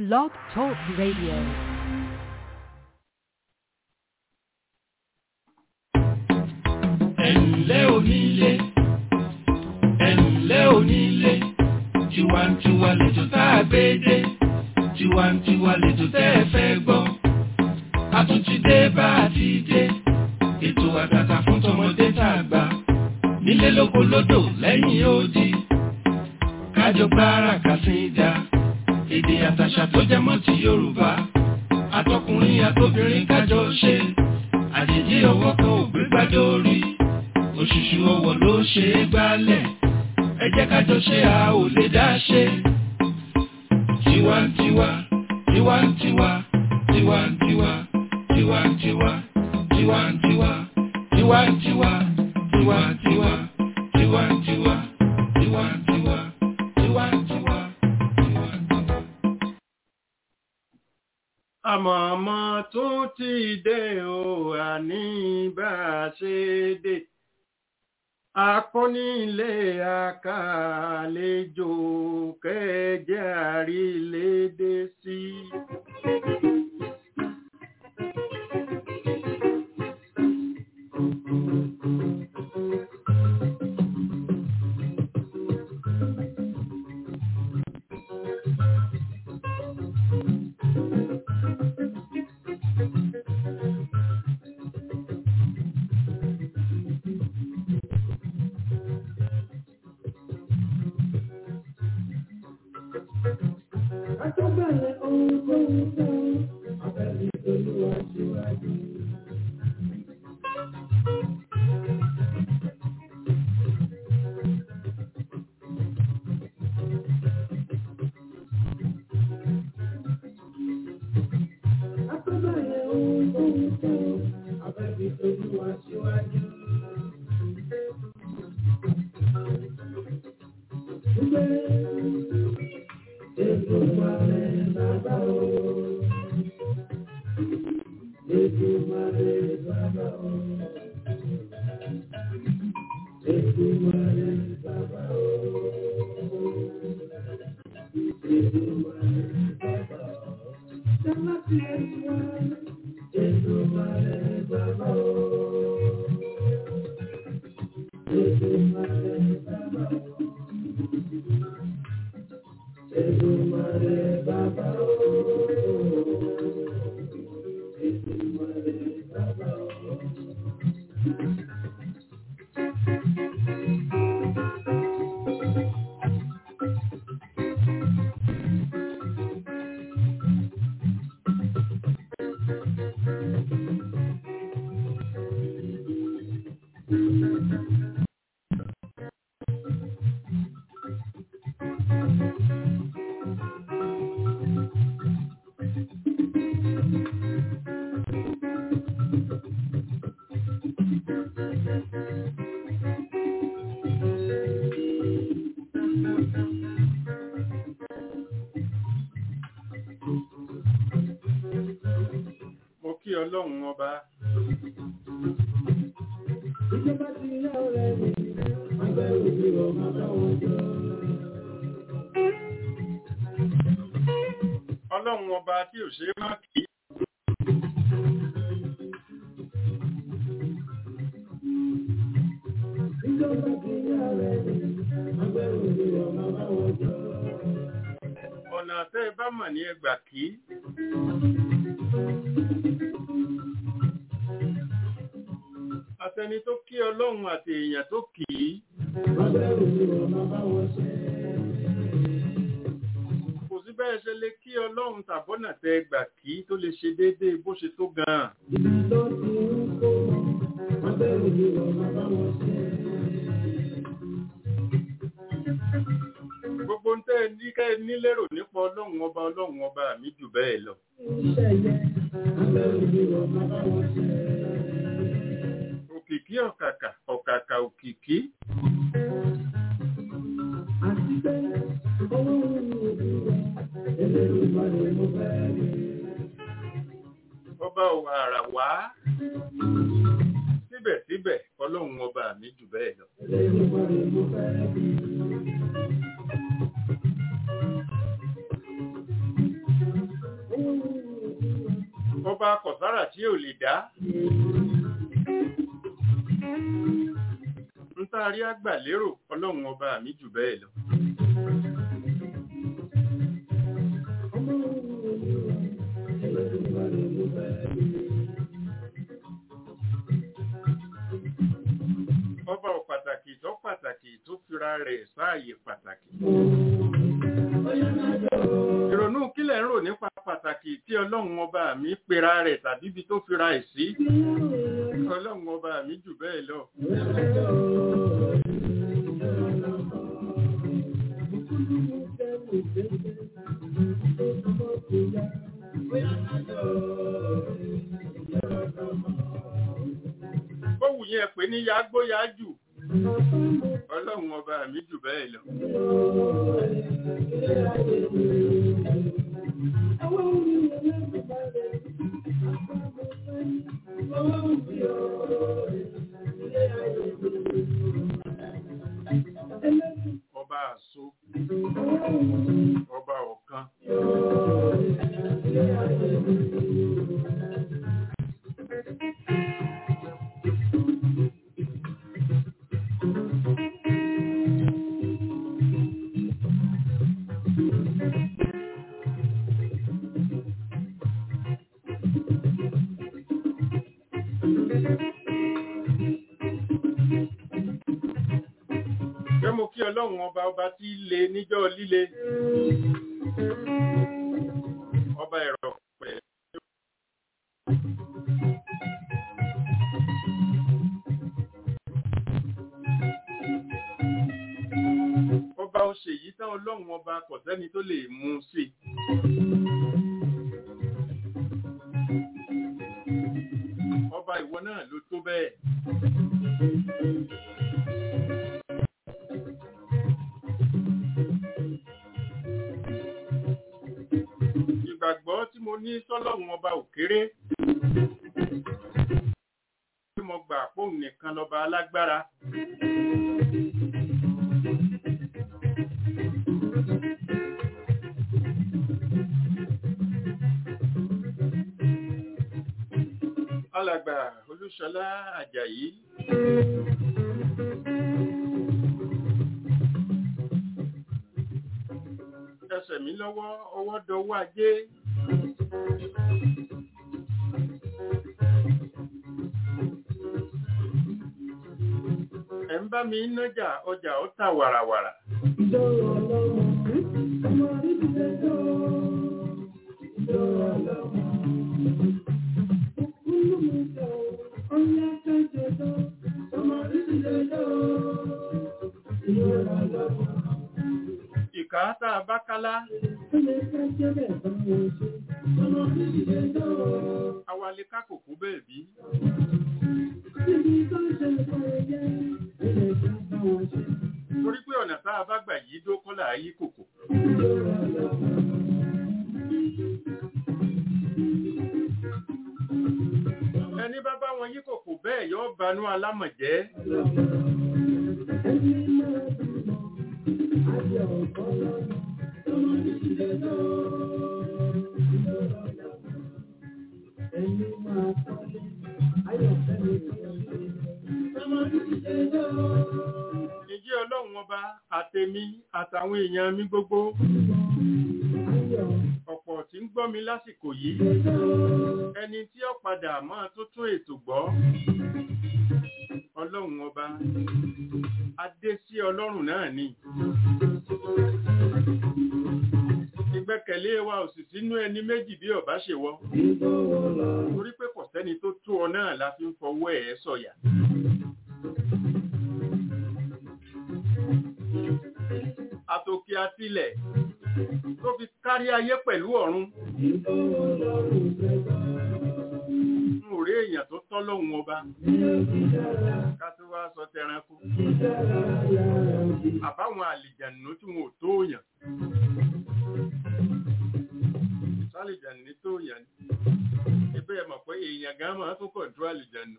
Blog Talk Radio. ẹ̀ǹlẹ́ onílé ẹ̀ǹlẹ́ onílé tiwantiwa lẹ́jọ́ tá a gbé dé tiwantiwa lẹ́jọ́ tẹ́ ẹ fẹ́ gbọ́ a tún ti dé bá a ti dé ètò àtàtà fún tọmọdé tá a gbà nílé lóko lódò lẹ́yìn odi kájọ gbára kàsídà èdè àtàṣà tó jẹ mọ́ ti Yorùbá àtọkùnrin àtobìnrin kájọ ṣe àjèjì ọwọ́ kan ò gbé gbádùn orí òṣùṣù ọwọ́ ló ṣe é gbálẹ̀ ẹ jẹ́ kájọ ṣe a ò lè dá ṣe. tiwantiwa tiwantiwa tiwantiwa tiwantiwa tiwantiwa tiwantiwa tiwantiwa tiwantiwa tiwantiwa tiwantiwa tiwantiwa. àmọ̀mọ́ tún ti dé o àní bá a ṣe dé akọ́nílé àkàlejò kẹjẹ àrílédé sí. Akọ́bẹ̀rẹ̀ ohun tó ń fẹ́ abẹ́lé olúwa síwájú. Akọ́bẹ̀rẹ̀ ohun tó ń fẹ́ abẹ́lé olúwa síwájú. Gbé Èdùmàrè bàbá o. Èdùmàrè bàbá o. Èdùmàrè bàbá o. Èdùmàrè bàbá o. Jọlá ti ẹ̀sùn wa. Èdùmàrè bàbá o. Èdùmàrè bàbá o. Èdùmàrè bàbá o. Èdùmàrè bàbá o. mo kí ọlọ́run ọba Ìjọba ti yá ọ̀rẹ́ mi, àgbẹ̀ òbí ọmọ báwọn jọ. ọlọ́run ọba tí ò ṣe é má kí Ìjọba ti yá ọ̀rẹ́ mi, àgbẹ̀ òbí ọmọ báwọn jọ. ọ̀nà tẹ́ ẹ bá mọ̀ ní ẹgbà kí àtẹni tó kí ọlọ́run àti èèyàn tó kì í Àgbẹ̀ òbí ọmọ báwọn ṣe. kò sí bẹ́ẹ̀ ṣe lè kí ọlọ́run tàbọ́nà tẹ́ ẹgbà kí tó lè ṣe déédéé bó ṣe tó gan-an Ibi tó ti ń kó wọn, àgbẹ̀ òbí ọmọ báwọn ṣe. gbogbo ń tẹ́ ẹ ní ká ẹ nílérò nípa ọlọ́run ọba ọlọ́run ọba mi jù bẹ́ẹ̀ lọ Iṣẹ́ yẹ, àgbẹ̀ òbí ọmọ báwọn ṣe. òkìkí ọ̀kàkà ọ̀kàkà òkìkí Àti pé ọlọ́run ní òbí rẹ̀, Elédùmarè mo fẹ́ rí. ọba òwà àrà wá síbẹ̀síbẹ̀ ọlọ́run ọba mi jù bẹ́ẹ̀ lọ. Elédùmarè mo fẹ́ rí. ọba kọ̀sára tí ò lè dá ń tá rí àgbà lérò ọlọ́run ọba mi jù bẹ́ẹ̀ lọ ọba ò pàtàkì tó pàtàkì tó fira rẹ̀ sáàyè pàtàkì ìrònú kílẹ̀ ń rò nípa pàtàkì tí ọlọ́run ọba mi pera rẹ̀ tàbí ibi tó fira ẹ̀ sí ọlọ́run ọba mi jù bẹ́ẹ̀ lọ bówù yẹn pé ní yágbóyá jù ọlọ́run ọba mi jù bẹ́ẹ̀ lọ ọba àṣọ ọba ọ̀kan Fẹ́ mo kí ọlọ́run ọba ọba tí le níjọ́ líle. Ọba ẹ̀rọ pẹ̀. Ọba ó ṣe yìí tán ọlọ́run ọba kò sẹ́ni tó lè mú un sí. Ọba ìwọ náà ló tó bẹ́ẹ̀. ìgbàgbọ́ tí mo ní sọ́lọ́run ọba òkéré tí mo gbà póun nìkan lọ́ba alágbára alàgbà olúṣọlá àjàyí ẹsẹ̀ mi lọ́wọ́ ọwọ́ dọwọ́ ajé ẹ̀ ń bá mi nájà ọjà ó tà wàràwàrà ìkà tá a bá kálá awalé kákòkò bẹ́ẹ̀ bí torí pé ọ̀nà tá a bá gbà yí dó kọ́là yí kòkò ẹni bá bá wọn yí kòkò bẹ́ẹ̀ yóò banú alámọ̀jẹ́ ìjẹ́ ọlọ́run ọba àtẹ̀mí àtàwọn èèyàn mi gbogbo ọ̀pọ̀ tí ń gbọ́ mi lásìkò yìí ẹni tí ó padà máa tó tún ètò gbọ́ ọlọ́run ọba adé sí ọlọ́run náà ni ìgbẹ́kẹ̀lé wa ò sì sínú ẹni méjì bí ọba ṣe wọ torí pé kò sẹ́ni tó tó ọ náà la fi ń fọwọ́ ẹ̀ sọ̀yà àtòkè àtilẹ̀ tó fi kárí ayé pẹ̀lú ọ̀run n ò rí èèyàn tó tọ́ lóhun ọba ká tó wá sọ tẹranko àbáwọn àlìjànú tí wọn ò tó yàn sálìjànú tó yàn ẹgbẹ́ ẹ̀ mọ̀ pé èèyàn gan máa tó kọ̀ǹtró àlìjànú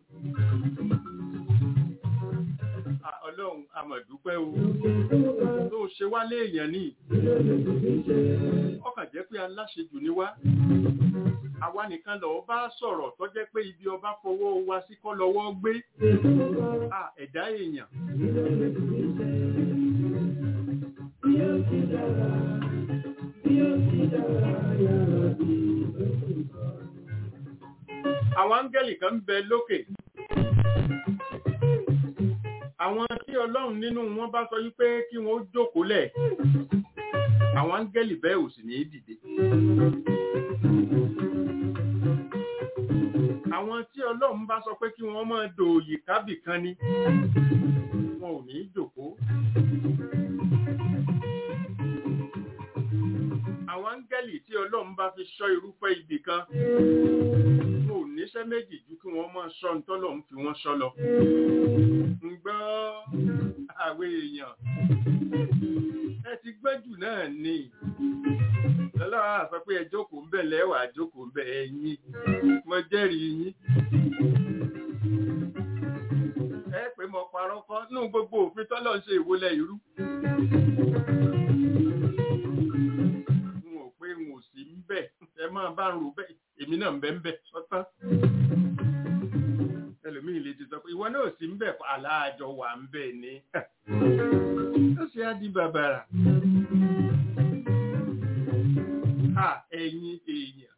ọlọ́run amọ̀dúpẹ́ o tó ṣe wá léèyàn ní ọkàn jẹ́ pé aláṣejù ni wá àwa nìkan lọ́ọ́ bá sọ̀rọ̀ tó jẹ́ pé ibi ọba fọwọ́ wa sí kọ́ lọ́wọ́ gbé Ah, ẹ̀dá èèyàn Bí ó ti dára, bí ó ti dára, yàrá bí ó ti sọ. àwọn áńgẹ́lì kan ń bẹ lókè àwọn tí ọlọ́run nínú wọn bá sọ wípé kí wọ́n ó jókòó lẹ̀ àwọn áńgẹ́lì bẹ́ẹ̀ ò sì ní í dìde àwọn tí ọlọ́run bá sọ pé kí wọ́n máa dòòyì kábì kan ni wọn ò ní í jókòó àwọn áńgẹ́lì tí ọlọ́run bá fi ṣọ́ irúfẹ́ ibì kan wọn ò níṣẹ́ méjì ju kí wọ́n máa ṣọ́ ntọ́lọ́run fi wọ́n ṣọ́ lọ ń gbọ́ àwọn èèyàn ẹ ti gbẹ́jù náà ni lọ́lọ́wọ́ àsọ pé ẹ jókòó ń bẹ̀ lẹ́wà jókòó ń bẹ̀ ẹ̀yìn mo jẹ́rìí yín ẹ pé mo parọ́ kọ́ nínú gbogbo òfin tọ́lọ́ ń ṣe ìwọlẹ̀ irú n ò pé n ò sí ń bẹ̀ ẹ máa bá ń rò bẹ́ẹ̀ èmi náà ń bẹ́ ń bẹ̀ sọ́tán ẹlòmíì lè ti sọ pé ìwọ náà sí ń bẹ̀ aláàjọ wà ń bẹ̀ ni ó ṣe á di bàbàrà à ẹ̀yin èèyàn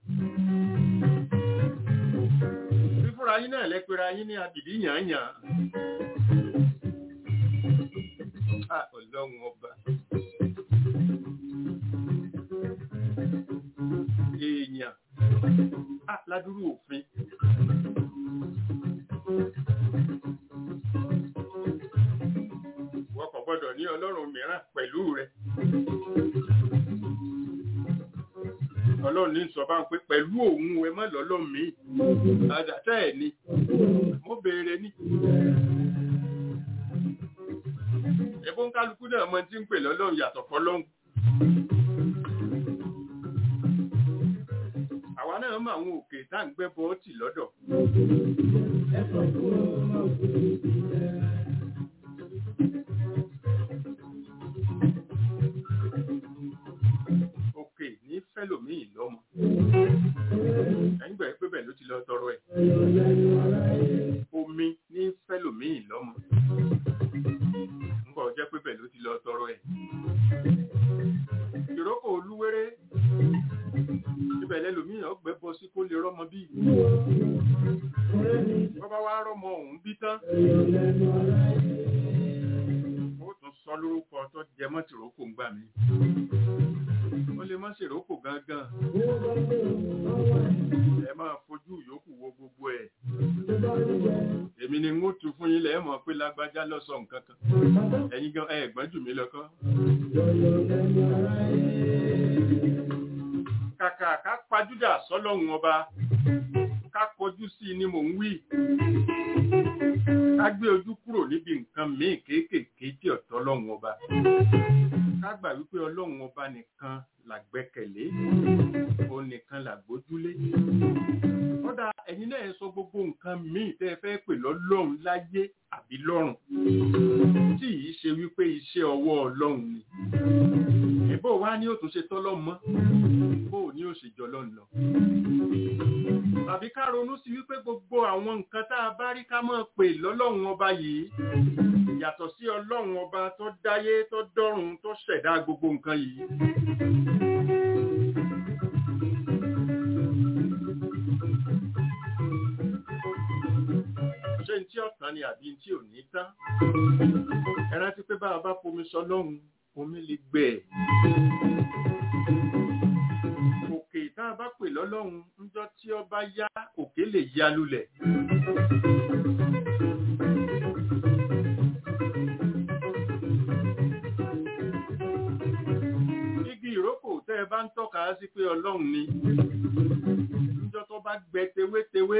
fífúnra yín náà lẹ́pẹ̀rẹ̀ yín ní abìdí yànyàn à ọlọ́run ọba èèyàn à ládùúrú òfin wọ́n kò gbọ́dọ̀ ní ọlọ́run mìíràn pẹ̀lú rẹ̀ ọlọ́run ní sọ bá ń pé pẹ̀lú òun ẹ má lọ́lọ́run mi àdàtà ẹ̀ ni mo béèrè ní. ẹ̀bùn kálukú náà mọ tí ń pè lọ́lọ́run yàtọ̀ fọlọ́run. àwa náà mọ àwọn òkè tá à ń gbẹ́ bọ́ọ̀tì lọ́dọ̀. òkè ní fẹ́lòmíì lọ́mọ. ẹ̀yìn gbà pé bẹ́ẹ̀ ló ti lọ tọrọ ẹ̀. omi ní fẹ́lòmíì lọ́mọ. ńgbà jẹ́ pé bẹ́ẹ̀ ló ti lọ tọrọ ẹ̀. ìrókò olúwéré ibẹ̀ lẹ́lòmíì ọgbẹ́ bọ sí kó lè rọ́mọ bí. bọ́bá wá rọ́mọ òun bí tán. ó tún sọ lórúkọ tó jẹ mọ́ tìrókò ń gbà mí ó lè má ṣèròkò gangan ẹ máa fojú yòókù wo gbogbo ẹ̀ èmi ni n ó tu fún yín lẹ́ẹ̀ mọ̀ pé lágbájá lọ sọ nǹkan kan ẹ̀yin gan ẹ̀ gbọ́n jù mí lọ́kọ́. kàkà ká pajúdà sọ́lọ́hun ọba ká kọjú sí i ni mò ń wí ká gbé ojú kúrò níbi nǹkan míì kéékèèké tí ọ̀tọ̀ ọlọ́hun ọba ká gbà wípé ọlọ́hun ọba nìkan là gbẹ́kẹ̀lé òun nìkan là gbójúlé kódà ẹ̀yin náà sọ gbogbo nǹkan míì tẹ́ ẹ fẹ́ pè lọ́lọ́run láyé àbí lọ́run tí yìí ṣe wípé iṣẹ́ ọwọ́ ọlọ́run ni ẹ̀bọ́ wa ni ó tún ṣe tọ́lọ́ mọ́ bó ní ó ṣe jọ lọ́nà tàbí ká ronú sí wípé gbogbo àwọn nǹkan tá a bá rí ká mọ̀ pé lọ́lọ́run ọba yìí yàtọ̀ sí ọlọ́run ọba tó dáyé tó dọ́run tó ṣẹ̀dá gbogbo nǹkan yìí ṣé tí ọ̀tán ni àbí tí ò ní tán ẹ rántí pé bá a bá fomi sọ lọ́hùn omi lè gbẹ ẹ̀ òkè tá a bá pè lọ́lọ́hun níjọ́ tí ó bá yá òkè lè ya lulẹ̀ igi ìrókò tẹ́ ẹ bá ń tọ́ka sí pé ọlọ́run ni níjọ́ tó bá gbẹ tewétewé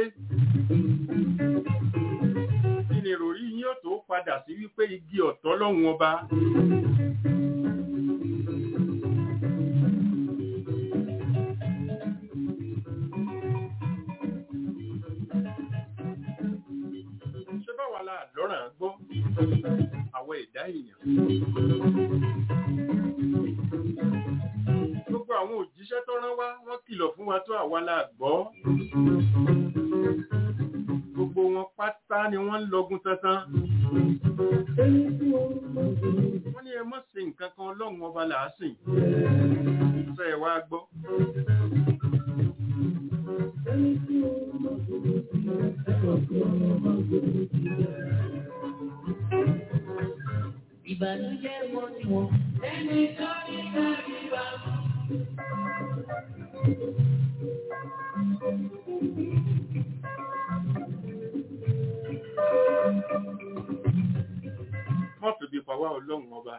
kí ni ìròrí yín ó tó padà sí wípé igi ọ̀tọ̀ lọ́hùn ọba. ṣé báwa la lọ́ràn gbọ́ àwọn ẹ̀dá èèyàn. gbogbo àwọn òjíṣẹ́ tó rán wá wá wọ́n kìlọ̀ fún wa tó àwa la gbọ́ gbogbo wọn pátá ni wọ́n ń lọgun tantan wọ́n ní ẹ mọ̀ sí nǹkan kan ọlọ́run ọba là á sìn fẹ́ ẹ wá gbọ́ Ìbànújẹ́ wọn ni wọn. Ẹni tó ní kárí bá mọ̀. wọ́n fi bí pa wá ọlọ́run ọba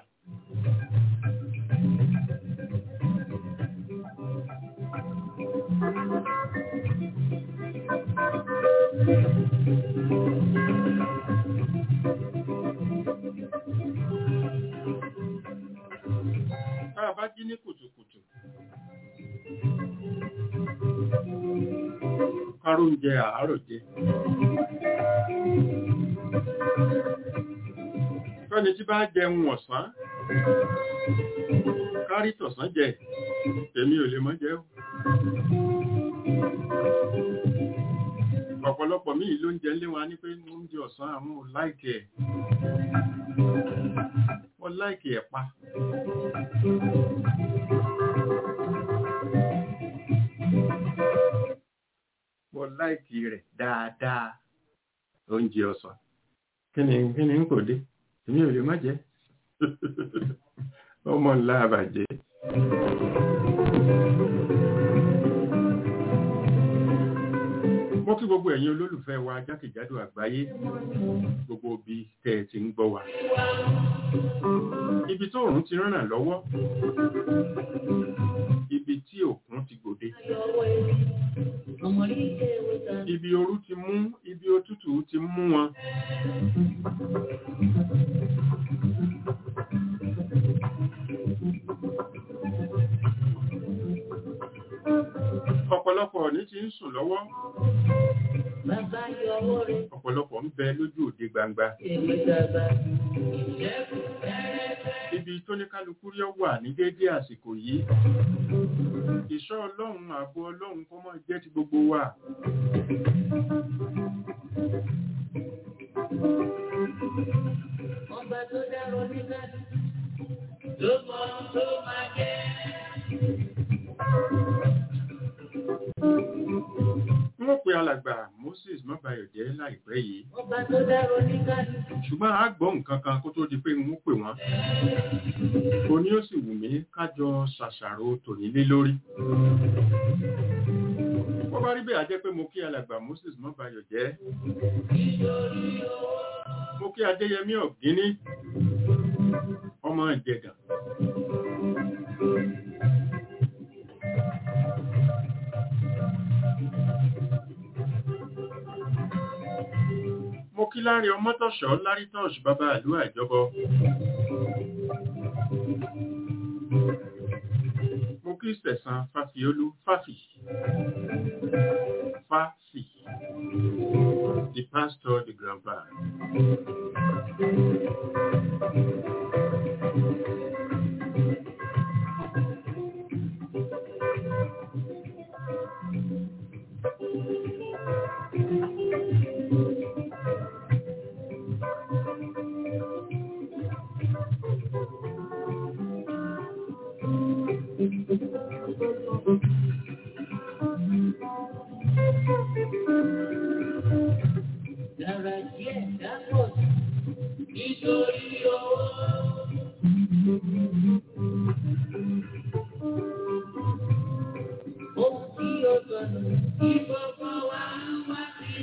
tá a bá jí ní kùtùkùtù káró ń jẹ àárọ̀ jẹ fẹ́ni tí bá jẹun ọ̀sán kárí tọ̀sán jẹ èmi ò lè mọ́ jẹ́ o ọ̀pọ̀lọpọ̀ míì ló ń jẹ lé wa ní pé oúnjẹ ọ̀sán àwọn ò láìkì ẹ̀ wọ́n láìkì ẹ̀ pa wọ́n láìkì rẹ̀ dáadáa oúnjẹ ọ̀sán kí ni kí ni ń kò dé èmi ò lè má jẹ́ ọmọ ńlá àbàjẹ́ mo kí gbogbo ẹ̀yin olólùfẹ́ wa jákèjádò àgbáyé gbogbo ibi tẹ́ ẹ ti ń gbọ́ wa ibi tó òrùn ti ràn lọ́wọ́ ibi tí òkun ti gbòde Ọmọdé ṣe é wọ́n ta. ibi ooru ti mú ibi òtútù ti mú wọn ọ̀pọ̀lọpọ̀ ní ti ń sùn lọ́wọ́ Bàbá yọ ọwọ́ rẹ̀. ọ̀pọ̀lọpọ̀ ń bẹ lójú òde gbangba Èmi dàgbà. Ìṣẹ́gun fẹ́rẹ́fẹ́. ibi tó ní kálukú rí ọ wà ní déédéé àsìkò yìí ìṣọ́ ọlọ́run ààbò ọlọ́run kó mọ́ jẹ́ ti gbogbo wa Ọba tó dárò nígbà tó mọ tó máa jẹ́. wọ́n pe alàgbà Moses mọ́bayọ̀jẹ́ láìpẹ́ yìí Ọba tó dárò nígbà ṣùgbọ́n a gbọ́ nǹkan kan kó tó di pé wọ́n pè wọ́n o ní ó sì wù mí kájọ ṣàṣàrò tòní lé lórí wọ́n bá rí bẹ́ẹ̀ a jẹ́ pé mo kí alàgbà Moses mọ́bayọ̀jẹ́ mo kí Adéyẹmí Ọ̀gíní ọmọ Ìjẹ̀gàn mo kí láàrin ọmọtọ̀ṣọ́ lárítọ́ọ̀ṣì bàbá ìlú àjọbọ mo kí sẹ̀sán fàfiolú fàfì fàfì the pastor the grandpa dára díẹ̀ dápọ̀ nítorí owó. Ohun tí ó sọnù kí gbogbo wa wá sí.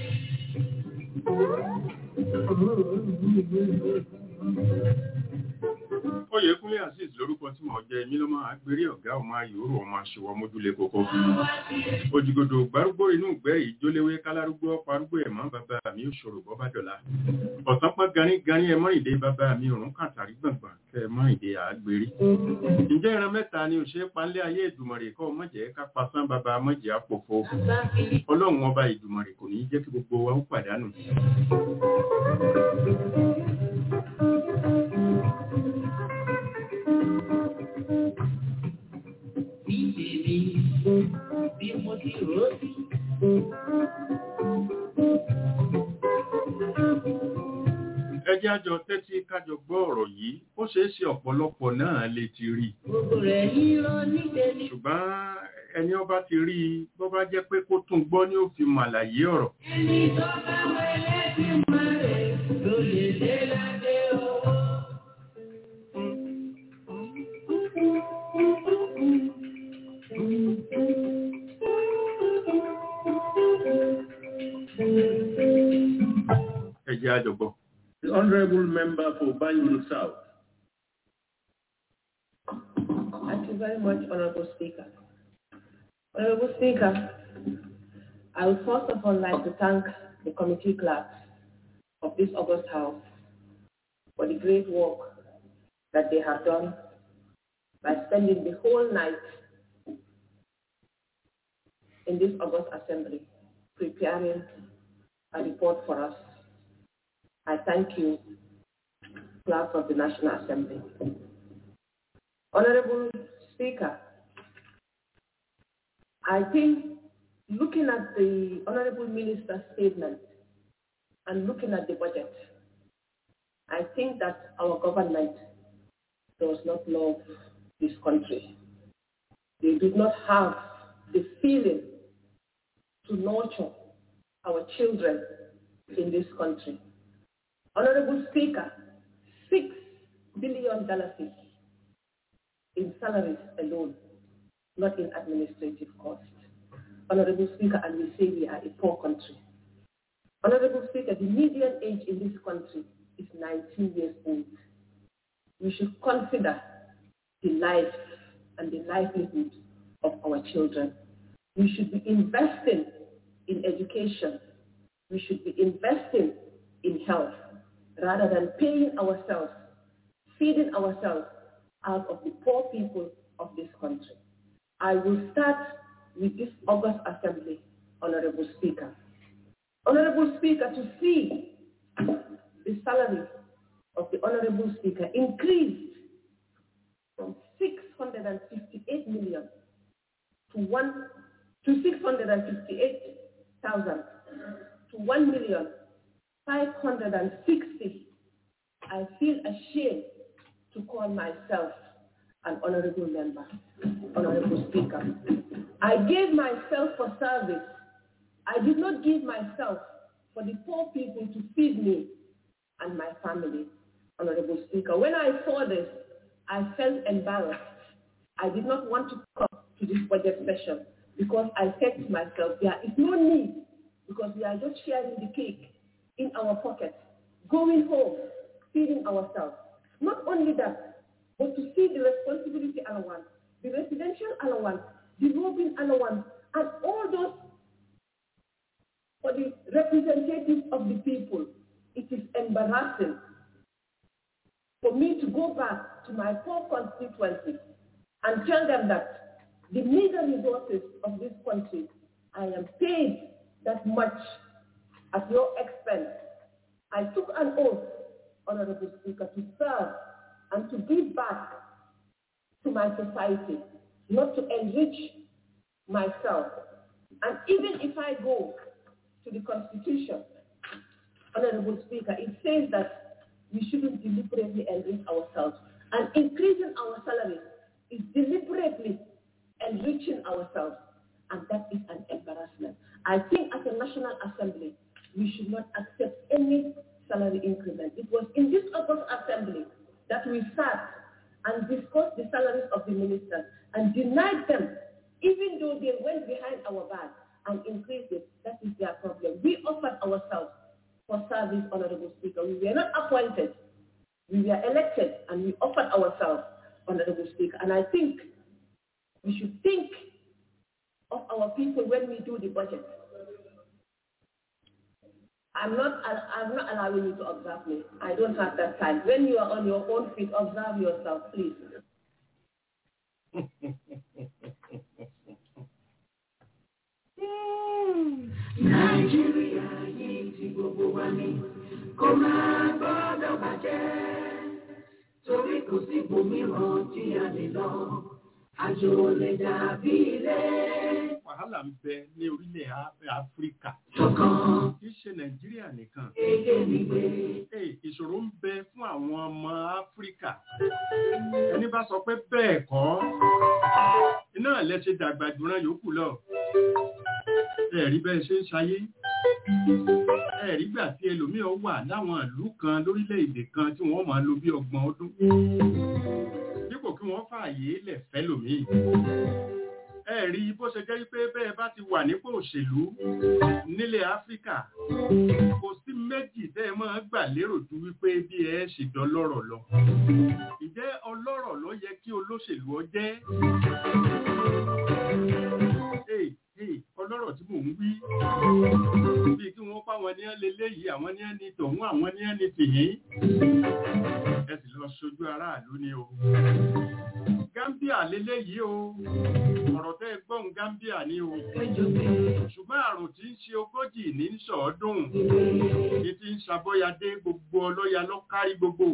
Oyèkúnlé Azeez lórúkọ tí mo jẹ èmi ló máa gbérí ọ̀gá ọmọ ayòrò ọmọ aṣèwọ mójúlé kókó. Òjìgòdò gbárúgbó inú ìgbẹ́ ìjóléwé kálárúgbó parúgbó ẹ̀mọ́ bàbá mi òṣòro bọ́bá dọ̀la. Ọ̀sán pọ́n ganí ganí ẹmọ́ ìdè bàbá mi òrùn kàtàrí gbọ̀ngbọ̀n kẹ ẹmọ́ ìdè àgbérí. Ǹjẹ́ ìran mẹ́ta ni òṣè panlé ayé ìdùmọ̀rè kọ́ mọ̀jẹ̀ ká pasán bàbá mọ̀jẹ̀ àpòfo. Ọlọ́run ọba ìdùmọ̀rè kò ní jẹ́ kí gbogbo wa ó pàdánù. Bí bèbí mo ti rò ó sí. ẹ jẹ́ àjọ tẹ́tí kájọ gbọ́ ọ̀rọ̀ yìí ó ṣeé ṣe ọ̀pọ̀lọpọ̀ náà lè ti rí i Gbogbo rẹ̀ yíyọ níṣe ni. ṣùgbọ́n ẹni ọba ti rí i bó bá jẹ́ pé kó tún gbọ́ ní ó fi màlàyé ọ̀rọ̀ Ẹni tó bá wẹlé tí máa rẹ̀ ló lè dé ládé owó. ẹ jẹ́ àjọ gbọ́. The Honorable Member for Banjul South. Thank you very much, Honorable Speaker. Honorable Speaker, I would first of all like to thank the committee clerks of this August House for the great work that they have done by spending the whole night in this August Assembly preparing a report for us. I thank you, clerks of the National Assembly. Honorable Speaker, I think looking at the Honorable Minister's statement and looking at the budget, I think that our government does not love this country. They do not have the feeling to nurture our children in this country. Honorable Speaker, six billion dollars in salaries alone, not in administrative costs. Honorable Speaker, and we say we are a poor country. Honorable Speaker, the median age in this country is 19 years old. We should consider the life and the livelihood of our children. We should be investing in education. We should be investing in health rather than paying ourselves, feeding ourselves out of the poor people of this country. I will start with this August Assembly, Honorable Speaker. Honorable Speaker, to see the salary of the Honorable Speaker increased from 658 million to one to 658,000 to 1 million 560. I feel ashamed to call myself an honorable member, honorable speaker. I gave myself for service. I did not give myself for the poor people to feed me and my family, honorable speaker. When I saw this, I felt embarrassed. I did not want to come to this budget session because I said to myself, there is no need because we are just sharing the cake in our pockets, going home, feeding ourselves. Not only that, but to see the responsibility allowance, the residential allowance, the roving allowance, and all those for the representatives of the people. It is embarrassing for me to go back to my poor constituency and tell them that the meager resources of this country, I am paid that much at your expense. I took an oath, Honorable Speaker, to serve and to give back to my society, not to enrich myself. And even if I go to the Constitution, Honorable Speaker, it says that we shouldn't deliberately enrich ourselves. And increasing our salaries is deliberately enriching ourselves. And that is an embarrassment. I think as a National Assembly, we should not accept any salary increment. It was in this August Assembly that we sat and discussed the salaries of the ministers and denied them, even though they went behind our back and increased it. That is their problem. We offered ourselves for service, Honorable Speaker. We were not appointed. We were elected and we offered ourselves, Honorable Speaker. And I think we should think of our people when we do the budget. I'm not, I'm not allowing you to observe me. I don't have that time. When you are on your own feet, observe yourself, please. Nàìjíríà yìí ti gbogbo wa ní kó máa gbọ́dọ̀ bàjẹ́ torí kò sí ibòmíràn tí a lè lọ àjò lè dàbí ilé. wàhálà ń bẹ ní orílẹ̀ Á- áfíríkà ṣọ̀kan kì í ṣe nàìjíríà nìkan èdè mi gbé. Hey, ìṣòro ń bẹ fún àwọn ọmọ áfíríkà ẹni bá sọ pé bẹ́ẹ̀ kọ́ iná lẹ ṣe dàgbà jùran yòókù lọ ẹ̀rí bẹ́ẹ̀ ṣe ń ṣayé ẹ̀rí gbà tí ẹlòmíràn wà láwọn ìlú kan lórílẹ̀‐èdè kan tí wọ́n máa lò bí ọgbọ̀n ọdún dípò kí wọ́n fààyè lẹ̀ fẹ́ lòmíì ẹ̀rí bó ṣe jẹ́ wípé bẹ́ẹ̀ bá ti wà nípò òṣèlú nílẹ̀ áfíríkà kò sí méjì tẹ́ ẹ máa gbà lérò ju wípé bí ẹ ṣe dọlọ́rọ̀ lọ. Ǹjẹ́ ọlọ́rọ̀ ló yẹ kí olóṣèlú ọ jẹ́? Ee, ee, ọlọ́rọ̀ tí mò ń wí. Bí kí wọ́n pa wọn ní ẹ́ leléyìí, àwọn ní ẹ́ ní tọ̀hún, àwọn ní ẹ́ ní tìyín. Ẹ sì lọ ṣojú aráàlú ni o. Gambia leléyìí o. Ọ̀rọ̀ tẹ́ ẹ gbọ́n Gambia ni o ṣùgbọ́n àrùn tí ń ṣe ogójì ní ń sọ̀ọ́dún ní ti ń ṣàbọ́yadé gbogbo ọlọ́ya ló kárí gbogbo.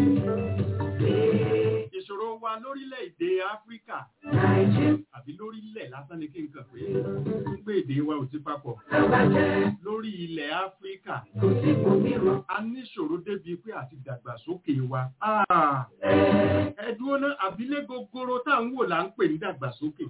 ìṣòro wa lórílẹ̀-èdè áfíríkà àbí lórílẹ̀ lásán ni kí n kàn pé ń gbé èdè wa ò ti papọ̀ lórí ilẹ̀ áfíríkà a níṣòro débi pé àti dàgbàsókè wa. Ah, ẹ dúró ná àbílẹ̀ gogoro tá à ń wò là ń pè ní dàgbàsókè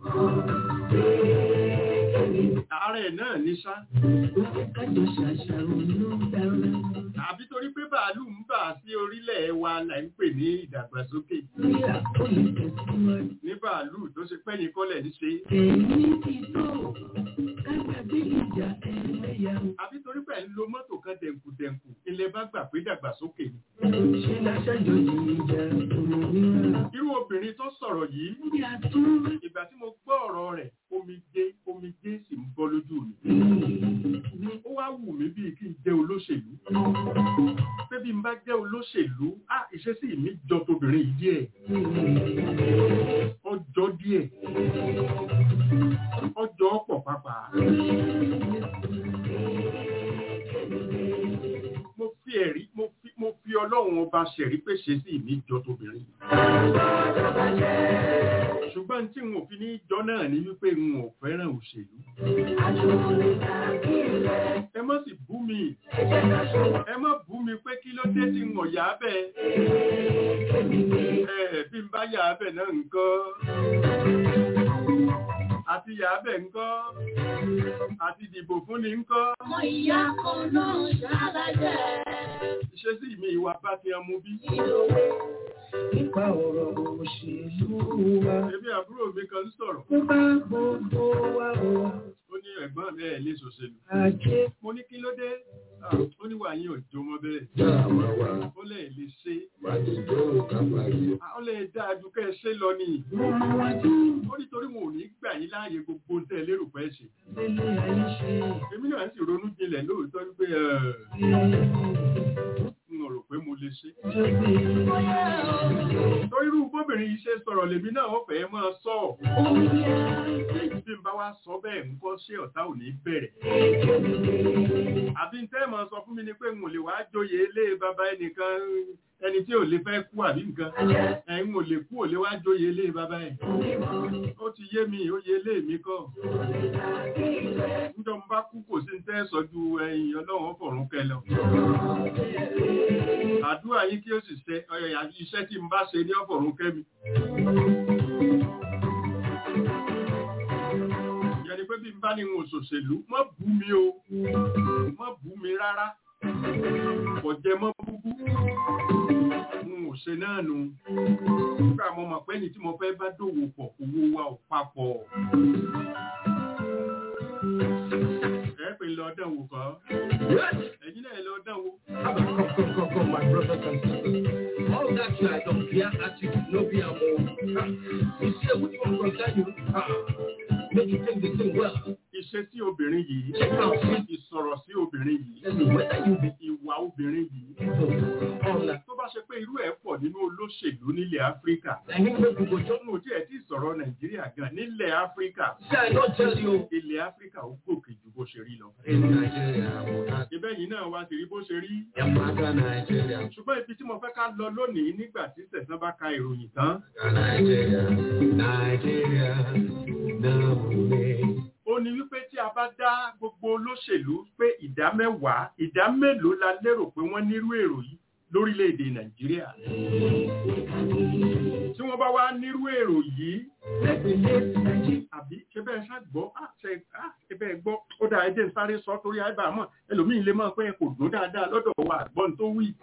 ààrẹ náà ní sá kájọ ṣàṣàrò ló dára. àbí torí pé bàálù ń bà sí orílẹ̀ wa là ń pè ní ìdàgbàsókè bí àkọlé tẹ̀síwájú. ní bàálù tó ṣe pẹ́yìn kọ́lẹ̀ ń ṣe èyí ti tó kágbàgbé ìjà ẹlẹ́yà àbí torí pé ń lo mọ́tò kan dẹ̀nkù-dẹ̀nkù ilẹ̀ bá gbà pé dàgbàsókè ni. ṣe láṣàjọyìn ìjà òmìnira. irú obìnrin tó sọ̀rọ̀ yìí bí a tún ìgbà tí mo gbọ́ ọ̀rọ̀ rẹ̀ omijé omijé sì ń bọ́ lójú mi. rí ó wá wù mí bíi kí n jẹ́ olóṣèlú pé bí n bá jẹ́ olóṣèlú á ìṣesí mi jọ tobìnrin yìí díẹ̀ ọjọ́ díẹ̀ ọjọ́ pọ̀ pàápàá. mo fi ẹ̀rí mo fi mo fi ọlọ́run ọba ṣẹ̀rí pé ṣe sí mi jọ tóbìnrin. ṣùgbọ́n tí n ò fi ní jọ náà ni wípé n ò fẹ́ràn òṣèlú. ẹ má sì bú mi ẹ má bú mi pé kí ló dé tí n ò yá bẹ́ẹ̀. ẹ bí n bá yá bẹ́ẹ̀ náà nǹkan àti yá bẹ́ẹ̀ nǹkan àti dìbò fúnni nǹkan ọmọ ìyá kan náà ṣálájẹ́ ìṣesí mi ìwà bá ti ọmú bí. ìlòwé nípa ọ̀rọ̀ òṣèlú wa. Èmi àbúrò mi kan sọ̀rọ̀. ó bá gbogbo wa wọ Ó ní ẹ̀gbọ́n mi ẹ̀ lè ṣòṣèlú. ajé. Mo ní kí ló dé? Ah, Ó ní wà yín òjò mọ́ bẹ́ẹ̀. Ó lè lè ṣe. Ah, Ó lè dáa ju kẹ́ ẹ ṣe lọ ni. mo mọ wájú Ó nítorí wọn ò ní gbà yín láàyè gbogbo tẹ́ ẹ lérò pẹ́ ṣe. délé ayé ṣe. Èmi náà sì ronú jinlẹ̀ lóòótọ́ wípé ẹ̀ n ò rò pé mo lè ṣe. Torí irú bóbìnrin yìí ṣe sọ̀rọ̀ lèmi náà ó fẹ́ máa sọ. Bí n bá wá sọ bẹ́ẹ̀ ń kọ́ ṣé ọ̀tá ò ní bẹ̀rẹ̀. Àbí n tẹ́ mọ̀ sọ fún mi ni pé n ò lè wá joyè ilé bàbá ẹnìkan ẹni tí ò lè fẹ́ kú àbí nǹkan. Ẹ̀yin ò lè kú ò lè wá joyè ilé bàbá ẹ̀. Ó ti yé mi, ó yé ilé mi kọ́. Níjọ́ n bá kú kò sí ń tẹ́ sọ ju ẹ̀yìn ọlọ́run fọ̀run kẹ lọ. Àdúrà yín kí ó sì ṣe ọ̀yọ̀ iṣẹ́ tí n bá ṣe ní ọ̀fọ̀run kẹ́ mi. Ìyẹn ni pé bí n bá ní n ò ṣòṣèlú, má bú mi o, má bú mi rárá. Kò jẹ mọ́ búbú. N ò ṣe náà nu. Nígbà mo mọ̀ pé ní tí mo fẹ́ bá dòwò pọ̀, owó wa ò papọ̀. Ẹ pè lọ dánwò kọ́. Ẹ̀yin náà lọ dánwò. Come, come, come, come, my brothers and sisters. All that you are done, fear attitude, no be a more. You see, which one concern you? Ah, make you take the thing well. Ìṣesí obìnrin yìí, Check out, see, ìsọ̀rọ̀ sí obìnrin yìí, tell me whether you be ìwà obìnrin yìí. on that. Tó bá ṣe pé irú ẹ̀ pọ̀ nínú olóṣèlú nílẹ̀ Áfíríkà. And you make people just Mo tí ẹ̀ tí sọ̀rọ̀ Nàìjíríà gan nílẹ̀ Áfíríkà. say, I don't tell you. Ilẹ̀ Áfíríkà ó gòkè ju bó ṣe rí lọ. In Nigeria, Ibẹ̀ yìí náà wá sí rí bó ṣe rí. Yamaka, Nigeria, Ṣùgbọ́n ibi tí mo fẹ́ ká lọ lónìí nígbà tí Sẹ̀sán bá ka ìròyìn tán. Nigeria, Nigeria, Namune. Ó ó ní wípé tí a bá dá gbogbo olóṣèlú pé ìdá mẹ́wàá ìdá mélòó la lérò pé wọ́n nírú èrò yìí lórílẹ̀‐èdè nàìjíríà tí wọ́n bá wá nírú èrò yìí àbí ṣe bẹ́ẹ̀ ṣàgbọ́ ṣe bẹ́ẹ̀ gbọ́ ó dáa ẹjẹ́ ń sáré sọ torí àìbàmọ̀ ẹlòmíín lè mọ̀ pé kò dún dáadáa lọ́dọ̀ wa àgbọ́n tó wí.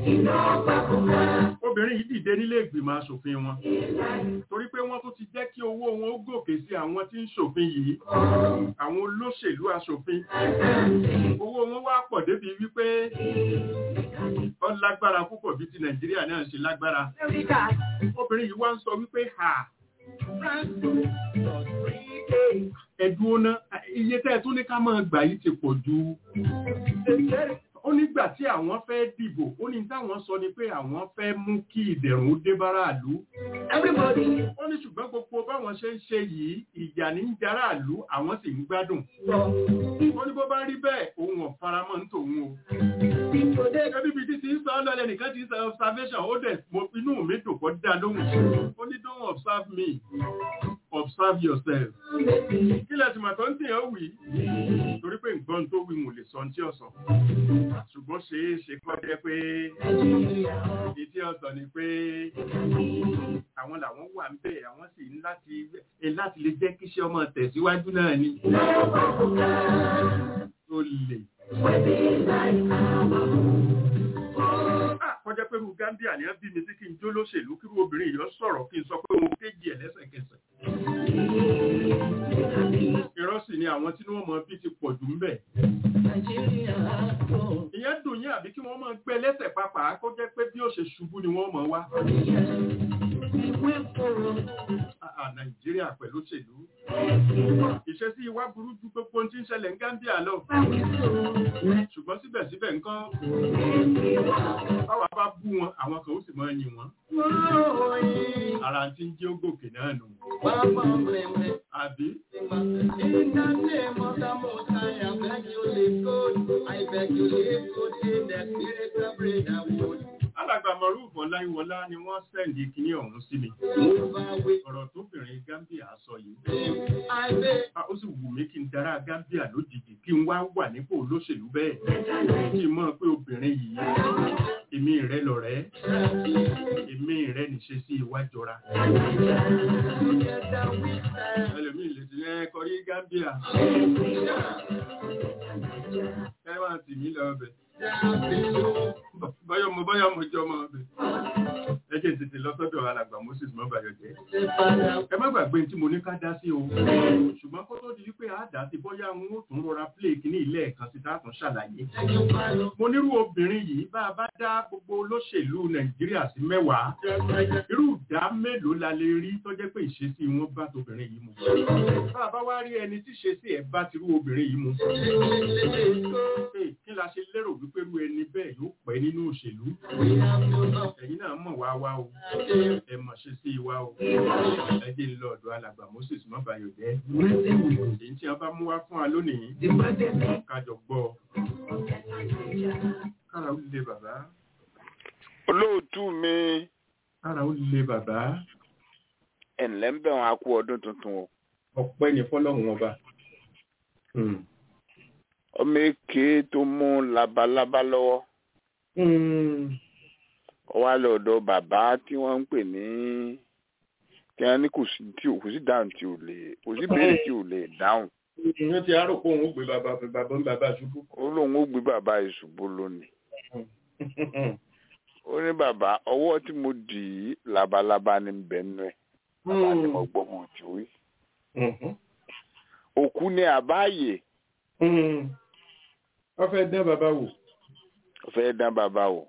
obìnrin yìí dìde nílé ìgbìmọ̀ asòfin wọn torí pé wọ́n tún ti jẹ́ kí owó wọn ó gòkè sí àwọn tí ń ṣòfin yìí àwọn olóṣèlú asòfin owó wọn wá pọ̀ débi wípé ó lágbára púpọ̀ bí ti nàìjíríà náà ṣe lágbára obìnrin yìí wá ń sọ wípé ha ẹ̀dùn ọ̀nà iye tẹ́ ẹ tún ní ká máa gbà yìí ti pọ̀ ju ó nígbà tí àwọn fẹ́ dìbò ó ní táwọn sọ ni pé àwọn fẹ́ mú kí ìdẹ̀rùn ó dé báráàlú ó ní ṣùgbọ́n gbogbo báwọn ṣe ń ṣe yìí ìjà ní ń jaráàlú àwọn sì ń gbádùn ó ní bó bá rí bẹ́ẹ̀ òun ò faramọ́ ń tòun o ẹbí bíi títí ń sọ ọ́nà ẹnìkan ti ń sọ observation ó dẹ̀ mo inú mi dùn kọ́ dá lóhùn ó ní don't observe me observe yourself kí lẹ́sìn màtọ́ ń tìyàn wí torí pé nǹkan tó wí mo lè sọ ní tí ọ̀sán ṣùgbọ́n ṣe é ṣe kọ́ jẹ́ pé ìdí ọ̀sán ni pé àwọn làwọn wà ń bẹ̀ àwọn sì ń láti láti lè jẹ́ kíṣẹ́ ọmọ tẹ̀síwájú náà ni tó lè kọjá pé irú Gambia ni wọ́n bí mi sí kí n jó lóṣèlú kí irú obìnrin yìí sọ̀rọ̀ kí n sọ pé òun kéjì ẹ̀ lẹ́sẹ̀kẹsẹ̀. irọ́ sì ni àwọn tí wọ́n mọ bí ti pọ̀ jù ń bẹ̀. ìyẹn dùn yín àbí kí wọ́n máa gbé lẹ́sẹ̀ pàápàá kó jẹ́ pé bí ó ṣe ṣubú ni wọ́n mọ̀ wá. Nàìjíríà pẹ̀lú òṣèlú. Ìṣesí ìwà burú ju gbogbo tí ń ṣẹlẹ̀ ní Gambia lọ. Ṣùgbọ́n síbẹ̀síbẹ̀ nǹkan báwa bá bú wọn, àwọn kan ó sì máa yin wọn. Ara tí ń jẹ́ ó gòkè náà nù. Àbí? In the name of the Most High, I beg you live good. I beg you live good in the spirit of brotherhood. Alàgbà Mọ̀rúfù Ọláyíwọlá ni wọ́n sẹ́ndì kíní ọ̀hún sí mi. Ọ̀rọ̀ tóbìnrin Gambia sọ yìí. Ó sì wù mí kí n dára Gambia lójijì kí n wá wà nípò olóṣèlú bẹ́ẹ̀. Kí n mọ̀ pé obìnrin yìí, èmi rẹ̀ lọ̀rẹ́, èmi rẹ̀ níṣe sí iwájọra. Ẹlòmíì lè ti rẹ́ kọrí Gambia. Kẹ́wàá tì mí lọ bẹ̀ bọ́yọ̀ mo bọ́yọ̀ mo jọ ọmọ ọbẹ̀. ẹ jẹ́ tètè lọ sọ́dọ̀ alàgbà Moses mọ́bàyọ̀ jẹ́. ẹ má gbàgbé tí mo ní ká dá sí o. ṣùgbọ́n kó tó di wípé a dá sí bóyá n ó tún rọra play kíní ilé ẹ̀kan sí tá a tún ṣàlàyé. mo nírú obìnrin yìí bá a bá dá gbogbo olóṣèlú Nàìjíríà sí mẹ́wàá. irú ìdá mélòó la lè rí tó jẹ́ pé ìṣesí wọn bá tóbìnrin yìí mu. bá a bá wá rí ẹni tí ìṣesí ẹ̀ bá tirú obìnrin yìí mu. kí la ṣe lérò wípé irú ẹni bẹ́ẹ̀ yóò pẹ́ nínú òṣèlú. Ẹ̀yin náà mọ̀ wá wá o. Ẹ mọ̀ ṣe sí wa o. Ẹ jẹ́ ń lọ ọ̀dọ̀ alàgbà Moses Mọ́bàyọ̀ jẹ́. Èyí tí a bá mú wá fún wa lónìí. Kájọ gbọ́. Kára ó lè bàbá. Olóòtú mi. Kára ó lè bàbá. Ẹ̀ǹlẹ́ ń bẹ̀ wọn a kú ọdún tuntun o. Ọpẹ́ ni fọ́lọ́run ọba. Ọmọ èké tó mú labalábá lọ́wọ́ ó wá lọ́dọ̀ bàbá tí wọ́n ń pè ní kí wọ́n ní kò sí tí kò sí dáhùn tí ò lè kò sí béèrè tí ò lè dáhùn. ìyẹn ti àárò pé òun ó gbé bàbá bàbá ń bàbá ṣubú. ó lóun ó gbé bàbá ìṣubú lónìí. ó ní bàbá ọwọ́ tí mo dì í labalábá ní bẹ́ẹ̀nù ẹ̀ bàbá ni mo gbọ́ mo ti wí. òkú ni àbáyé. wọ́n fẹ́ dán bàbá wò fẹ́ dán bàbá o.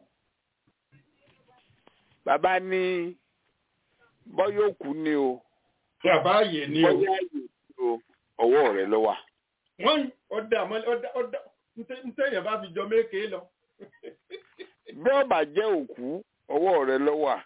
Bàbá ní bọ́yọ̀ kú ni o. Bàbá ààyè ni o. Bọ́yọ̀ ààyè ni o. Ọwọ́ rẹ̀ ló wà. Wọ́n ọ̀dà ọ̀dà ọ̀dà ntẹ̀yìn bá fi jọ méèké lọ. Bí ọba jẹ́ òkú, ọwọ́ rẹ̀ ló wà.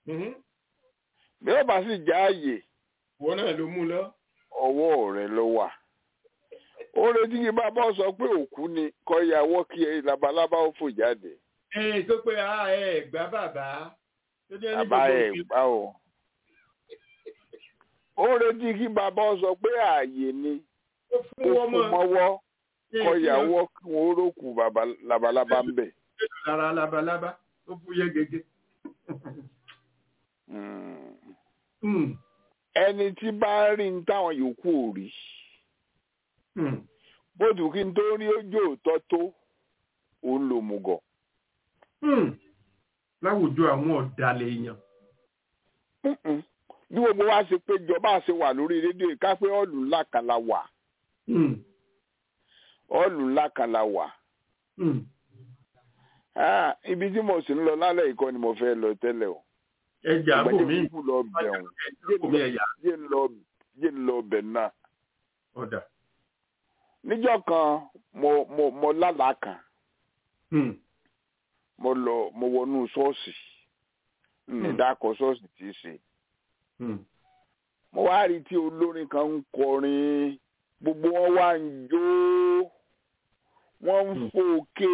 Bí ọba sì jẹ́ ààyè. Wọ́n náà ló mú lọ. Ọwọ́ rẹ̀ ló wà ó retí kí bàbá sọ pé òkú ni kọ́ ìyàwó kí labalábá ó fò jáde. ẹ tó pé a ẹ gbá bàbá. bàbá ẹ gbá o. ó retí kí bàbá sọ pé ààyè ni ó kó fún wọn fún mọ́ mọ́wọ́ kí- kọ́ kí ìyàwó kí wọ́n rókù bàbá labalábá ń bẹ̀. wọ́n lára labalábá ó fúyẹ́ gẹ́gẹ́. Mm. Hmm, ẹni tí bá rí ní táwọn yòókù ò rí hmm, bóòdù kí n tó rí ojú òótọ́ tó òun lò mùgọ̀. hmm. láwùjọ àwọn ọ̀dàlẹ̀ èèyàn. Mm-mm. bí gbogbo wa ṣe péjọ bá a ṣe wà lórí rédíò yìí ká pé ọ̀lù ńlá kan la wà Hmm, ọ̀lù ńlá kan la wà. hmm. Ah, ibi tí mo sì ń lọ lálẹ́ ìkọ́ ni mo fẹ́ lọ tẹ́lẹ̀ o. ẹja bò mí kúkú lọ bẹ̀rùn bò mí ẹ̀yà jẹ́ ń lọ jẹ́ ń lọ bẹ̀ náà. ọ̀dà. níjọ́ kan mo mo mo lálàá kan Hmm, mo lọ mo wọnú ṣọ́ọ̀ṣì ní Hmm. dákọ̀ ṣọ́ọ̀ṣì tí í ṣe. hmm, mo wá rí i tí olórin kan ń kọrin gbogbo wọn wá ń jó wọn ń Hmm. fòkè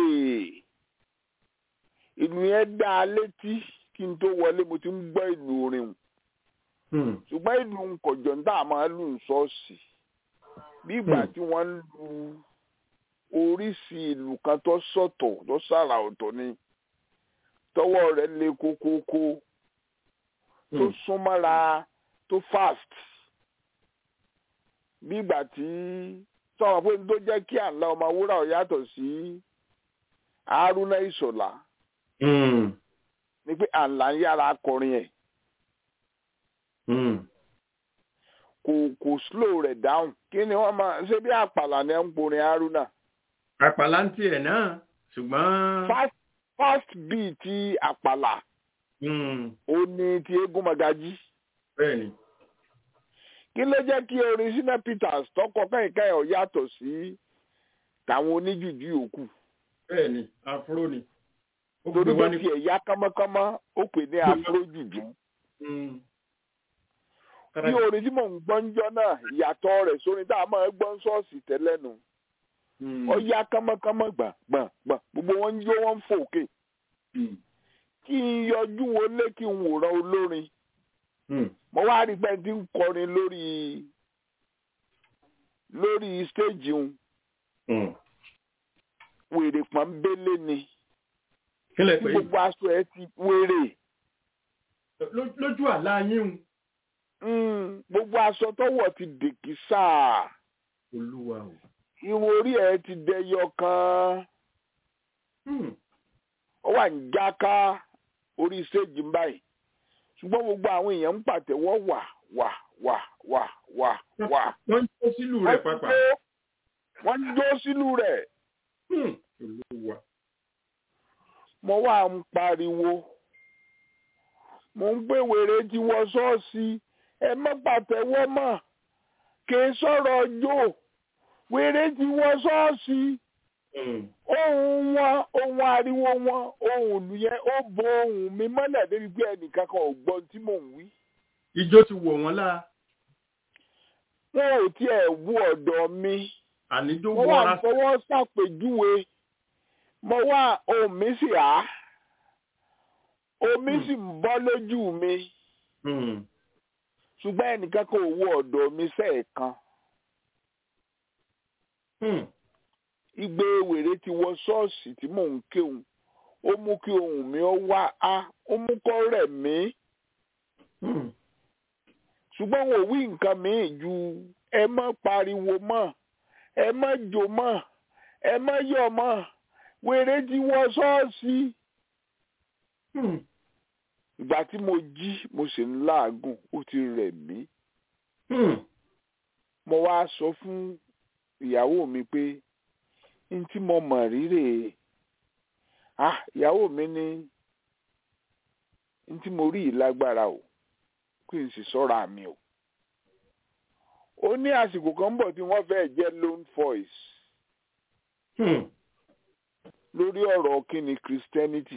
ìlú yẹn dá a létí kí n tó wọlé mo ti ń gbọ́ ìlú orin o. hmm, ṣùgbọ́n ìlú nkọ̀jọ̀ ń dá máa lù ń ṣọ́ọ̀ṣì bí ìgbà Hmm. tí wọ́n ń lu oríṣi ìlú kan tó sọ̀tọ̀ tó sára ọ̀tọ̀ ni tọwọ́ rẹ̀ le kókókó tó hmm. súnmọ́ra tó fast bí ìgbà tí sọ̀rọ̀ pé tó jẹ́ kí àlá ọmọ wúrà ọ̀ yàtọ̀ sí haruna ìṣọ̀lá Hmm, ni pé àlá ń yára kọrin ẹ̀ hmm. kò kò slow rẹ̀ down kí ni wọ́n máa ṣe bí àpàlà ni ẹ̀ ń porin haruna àpàlà ń tiẹ̀ náà ṣùgbọ́n. fast fast beat ti àpàlà Hmm, ó ní ti eégún magají bẹ́ẹ̀ ni. kí ló jẹ́ kí orin sinna peters tọkọ kẹ́hìnká ọ̀ yàtọ̀ sí tàwọn oníjùjú yòókù bẹ́ẹ̀ ni afro ni. ó torí gbé wá pé ní. tiẹ̀ yá kánmọ́kánmọ́ ó pè ní afro jùjú Hmm. bí orin tí mò ń gbọ́ ń jọ́ náà ìyàtọ̀ rẹ̀ sórin tá a máa gbọ́ ń ṣọ́ọ̀ṣì tẹ́lẹ̀ nù Hmm, ó yá kánmọ́kánmọ́ gbà gbà gbà gbogbo wọn ń jó wọn ń fòkè hmm, kí n yọjú wọlé kí n wòran olórin hmm. mo wá rí pé tí ń kọrin lórí lórí stéèjì un Hmm. wèrè pọ́nbélé ni kílẹ̀ tí pé gbogbo aṣọ ẹ ti wèrè ló- lójú àlá yín Mm, gbogbo aṣọ tọwọ́ ti dèkì sáà o olúwa o. irun orí ẹ ti dẹyọ kan Hmm, ó wà ń jáká orí stéèjì ń báyìí ṣùgbọ́n gbogbo àwọn èèyàn ń pàtẹ́wọ́ wà wà wà wà wà wà wọ́n ń tó sílùú rẹ̀ wọ́n pápá. jó wọ́n ń jó sílùú rẹ̀ Hmm, olúwa. mo wá ń pariwo mo ń gbé wèrè tí wọ ṣọ́ọ̀ṣì ẹ má pàtẹ́wọ́ mọ́ kì í sọ̀rọ̀ ọjọ́ wèrè tí wọ ṣọ́ọ̀ṣì Hmm, ohun wọn ohun ariwo wọn ohun ìlú yẹn ó bo ohun mi mọ́lẹ̀ débi pé ẹnìkan kan ò gbọ́ ohun tí mò ń wí. ijó ti wọ̀ wọ́n lára wọn ò tiẹ̀ wú ọ̀dọ̀ mi àníjó mo wà wọ́ra ń fọwọ́ ṣàpèjúwe mo wà ohun mi sì á omi Hmm. sì ń bọ́ lójú mi Hmm, ṣùgbọ́n ẹnìkan kan ò wú ọ̀dọ̀ mi sẹ́ẹ̀kan hmm, igbe wèrè ti wọ ṣọ́ọ̀ṣì tí mò ń kéwòn ó mú kí ohùn mi ó wá á ó mú kọ́ rẹ̀ mí. hmm. ṣùgbọ́n wọn ò wí nǹkan míì ju ẹ má pariwo mọ́ ẹ má jò mọ́ ẹ má yọ̀ mọ́ wèrè ti wọ ṣọ́ọ̀ṣì. Hmm, ìgbà tí mo jí mo sì ń láàgùn ó ti rẹ̀ mí hmm. mo wá sọ fún ìyàwó mi pé n tí mo mọ̀ rírè ah ìyàwó mi ní n tí mo rí yìí lágbára o kí n sì sọ́ra mi o ó ní àsìkò kan ń bọ̀ tí wọ́n fẹ́ jẹ́ lone voice Hmm, lórí ọ̀rọ̀ kíni christianity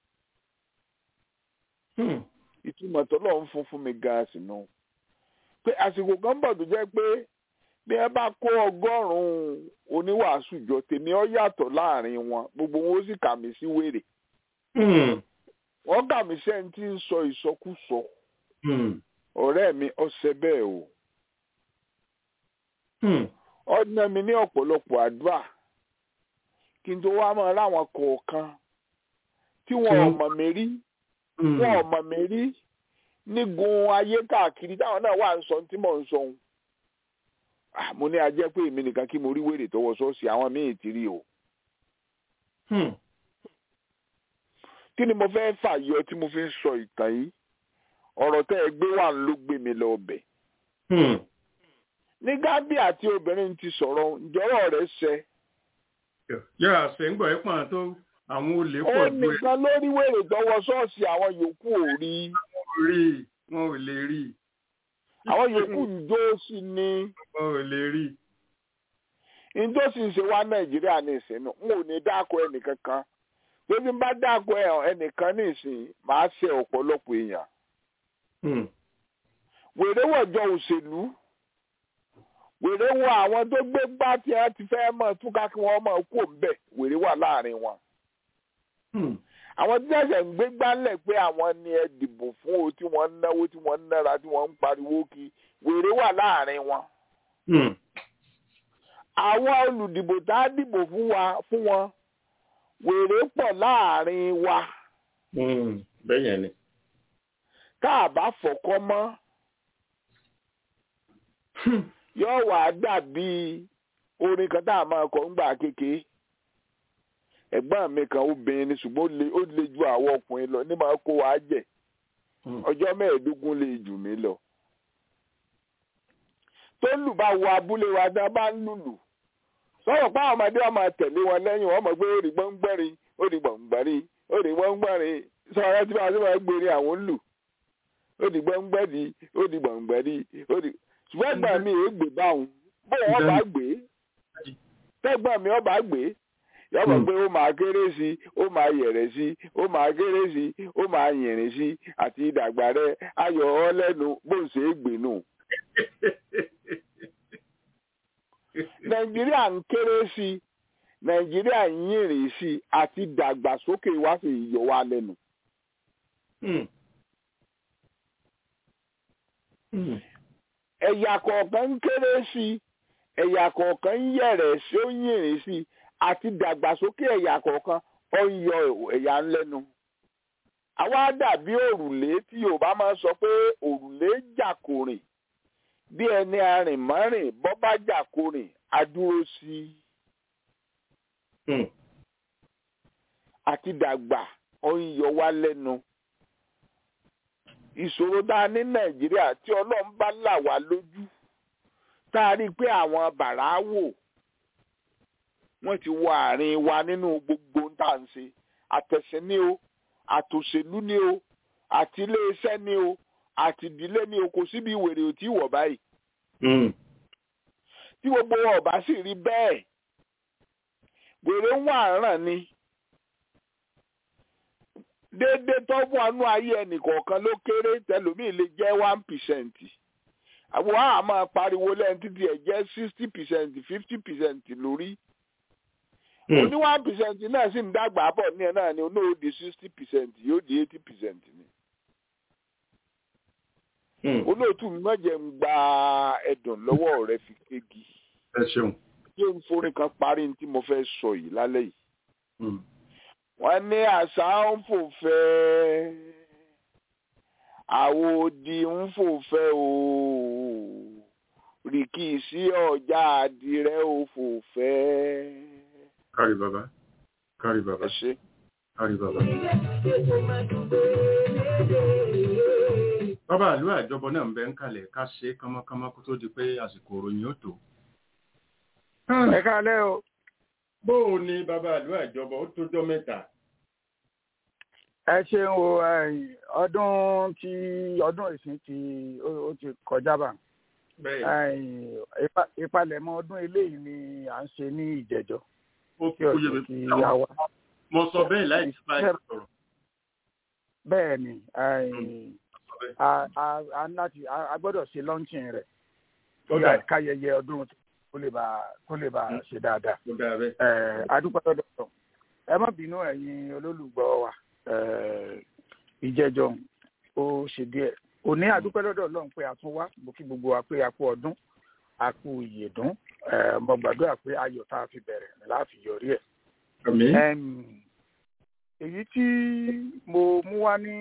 hmm. ìtumọ̀ tọ́lọ̀ ń fún fún mi gan sínú pé àsìkò kan ń bọ̀ tó jẹ́ pé bí ẹ bá kó ọgọ́rùn-ún oníwàásù jọ tèmi ọ yàtọ̀ láàrin wọn gbogbo wọn ó sì kà mí sí wèrè Hmm, wọ́n kà mí sẹ́ni tí ń sọ ìsọkúsọ hmm, ọ̀rẹ́ mi ọ̀sẹ̀ bẹ́ẹ̀ o hmm. ọ̀nà mi ní ọ̀pọ̀lọpọ̀ àdúrà kí n tó wá mọ̀ láwọn kọ̀ọ̀kan tí wọn ò mọ̀ mí rí wọn ò mọ̀ mí rí nígun ayé káàkiri táwọn náà wà ń sọ tí mò ń sọ ohun mo ní ajẹ́ pé èmi nìkan kí mo rí wèrè tọwọ́ ṣọ́ọ̀ṣì àwọn míì ti rí o. kí ni mo fẹ́ fàyọ tí mo fi ń sọ ìtàn yìí ọ̀rọ̀ tẹ́ ẹ gbé wà ló gbé mi lọ ọbẹ̀. ní gábí àti obìnrin ti sọ̀rọ̀ ìjọ́rọ̀ rẹ̀ ṣẹ. yóò àṣẹ ń gbọ́ ẹ́ pọ̀n tó àwọn olè pọ̀ ó nìkan lórí wèrè tọwọ́ ṣọ́ọ̀ṣì àwọn yòókù ò rí. rí wọn ò lè rí. àwọn yòókù ń jó sí ni. wọn ò lè rí. njó sì ń ṣe wá nàìjíríà ní ìsinmi n ò ní dáko ẹnìkankan tó ti bá dáko ẹnìkan ní ìsìn máa ṣe ọ̀pọ̀lọpọ̀ èèyàn. wèrè wọ̀jọ òṣèlú wèrè wọ àwọn tó gbé gbá tí wọn ti fẹ́ mọ̀ túká kí wọ́n mọ̀ kó ń bẹ̀ wèrè wà láàrin wọn àwọn tí ẹsẹ̀ ń gbé gbálẹ̀ pé àwọn ni ẹ dìbò fún o tí wọ́n ń náwó tí wọ́n ń nára tí wọ́n ń pariwo kí wèrè wà láàrin wọn. àwọn olùdìbò tá a dìbò fún wa fún wọn wèrè pọ̀ láàrin wa. bẹ́ẹ̀ ni. tá a bá fọ̀kọ́ mọ́ yóò wá dàbí orin kan tá a máa kọ ńgbà kékeré ẹ̀gbọ́n mi kan obìnrin ni ṣùgbọ́n ó le ju àwọn ọkùnrin lọ ní máa kó wa jẹ ọjọ́ mẹ́ẹ̀ẹ́dógún lè jù mí lọ. tó lù bá wọ abúlé wa dá bá ń lùlù sọ̀rọ̀ pé àwọn ọmọdé wa máa tẹ̀lé wọn lẹ́yìn wọn mọ̀ pé ó rí gbọ́ngbẹ́rin ó rí gbọ̀ngbẹ́rin ó rí gbọ́ngbẹ́rin sọ̀rọ̀ tí wọ́n ti máa gbére àwọn ń lù ó rí gbọ́ngbẹ́dì ó rí gbọ̀ngbẹ́dì ó rí ṣùgbọ́n ẹ̀gbọ́n mi èé gbé báwọn bó wọn bá gbé tẹ́gbọ́n mi ọba gbé yọmọ pé ó máa kéré sí ó máa yẹ̀rẹ̀ sí ó máa kéré sí ó máa yìnrìn sí àti ìdàgbà rẹ ayọ̀ ọ́ lẹ́nu bó ń ṣe é gbé nù. nàìjíríà ń kéré sí nàìjíríà ń yìnrìn sí àti ìdàgbàsókè wá sí ìyọ̀ wa lẹ́nu. ẹ̀yà kọ̀ọ̀kan ń kéré sí ẹ̀yà kọ̀ọ̀kan ń yẹ̀rẹ̀ sí ó ń yìnrìn sí àti dàgbàsókè ẹ̀yà kọ̀ọ̀kan ó ń yọ ẹ̀yà ńlẹ́nu. àwa dàbí òrùlé tí yorùbá máa ń sọ pé òrùlé jàkórìn bí ẹni arìnmọ́rìn bọ́ bá jàkórìn adúró sí i. àti dàgbà ó ń yọ wá lẹ́nu. ìṣòro tá a ní nàìjíríà tí ọlọ́run bá là wá lójú tá a rí i pé àwọn bàrà wò wọ́n ti wọ àárín wa nínú gbogbo ń tà ń ṣe àtẹ̀sìn ni o àtòṣèlú ni o àti iléeṣẹ́ ni o àti ìdílé ni o kò síbi ìwèrè ò tí wọ̀ báyìí. tí gbogbo wọn ò bá sì rí bẹ́ẹ̀ wèrè ń wà ràn ni déédéé tọ́gbọ́n àánú ayé ẹnìkọ̀ọ̀kan ló kéré tẹlómìn lè jẹ́ one percent àwọn àá máa pariwo lẹ́yìn títí ẹ̀ jẹ́ sixty percent fifty percent lórí oní one percent náà sì ń dàgbà bọ̀ ní ẹ̀ náà ni oní ó di sixty percent yóò di eighty percent ni. olóòtú mi mọ̀jẹ̀ ń gba ẹ̀dùn lọ́wọ́ rẹ fi kéegi. ẹ ṣeun. ṣé n forin kan parí ní tí mo fẹ́ sọ yìí lálẹ́ yìí. wọ́n ní àṣà ń fò fẹ́ àwòdì ń fò fẹ́ o rìkì sí ọjà àdìrẹ ò fò fẹ́ kárí bàbá kárí bàbá ẹ ṣe. kárí bàbá. bàbá àlú àjọbọ náà ń bẹ ń kalẹ̀ ká ṣe kánmọ́kánmọ́ kó tó di pé àsìkò òròyìn ó tó. ẹ káalẹ́ o. bó o ní bàbá àlú àjọbọ ó tójọ́ mẹ́ta. ẹ ṣeun o ọdún tí ọdún ìsìn tí ó ti kọjá bá ìpalẹ̀mọ́ ọdún eléyìí ni à ń ṣe ní ìjẹ̀jọ́ ó kí oyè mi fún àwọn mo sọ bẹ́ẹ̀ láì sí báyìí sọ̀rọ̀. bẹ́ẹ̀ ni a gbọ́dọ̀ ṣe lọ́ńchìn rẹ̀ káyẹyẹ ọdún kó lè bá kó lè bá ṣe dáadáa. adúpẹ́ lọ́dọ̀ ẹ má bínú ẹ̀yin olólùgbọ́ wa ìjẹ́jọ́ ó ṣe díẹ̀ òní adúpẹ́ lọ́dọ̀ ọlọ́run pé a tún wá mo kí gbogbo wa pé a kú ọdún a kú ìyèdún mo gbàdúrà pé ayọ̀ tá a fi bẹ̀rẹ̀ láti yọrí ẹ̀. èyí tí mo mú wá ní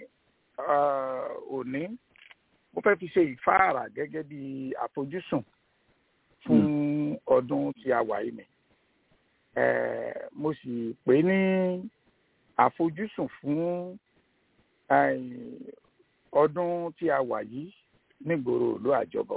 òní mo fẹ́ fi ṣe ìfáàrà gẹ́gẹ́ bí àfojúsùn fún ọdún tí a wà yìí ni mo sì pè ní àfojúsùn fún ọdún tí a wà yìí nígboro ìlú àjọbọ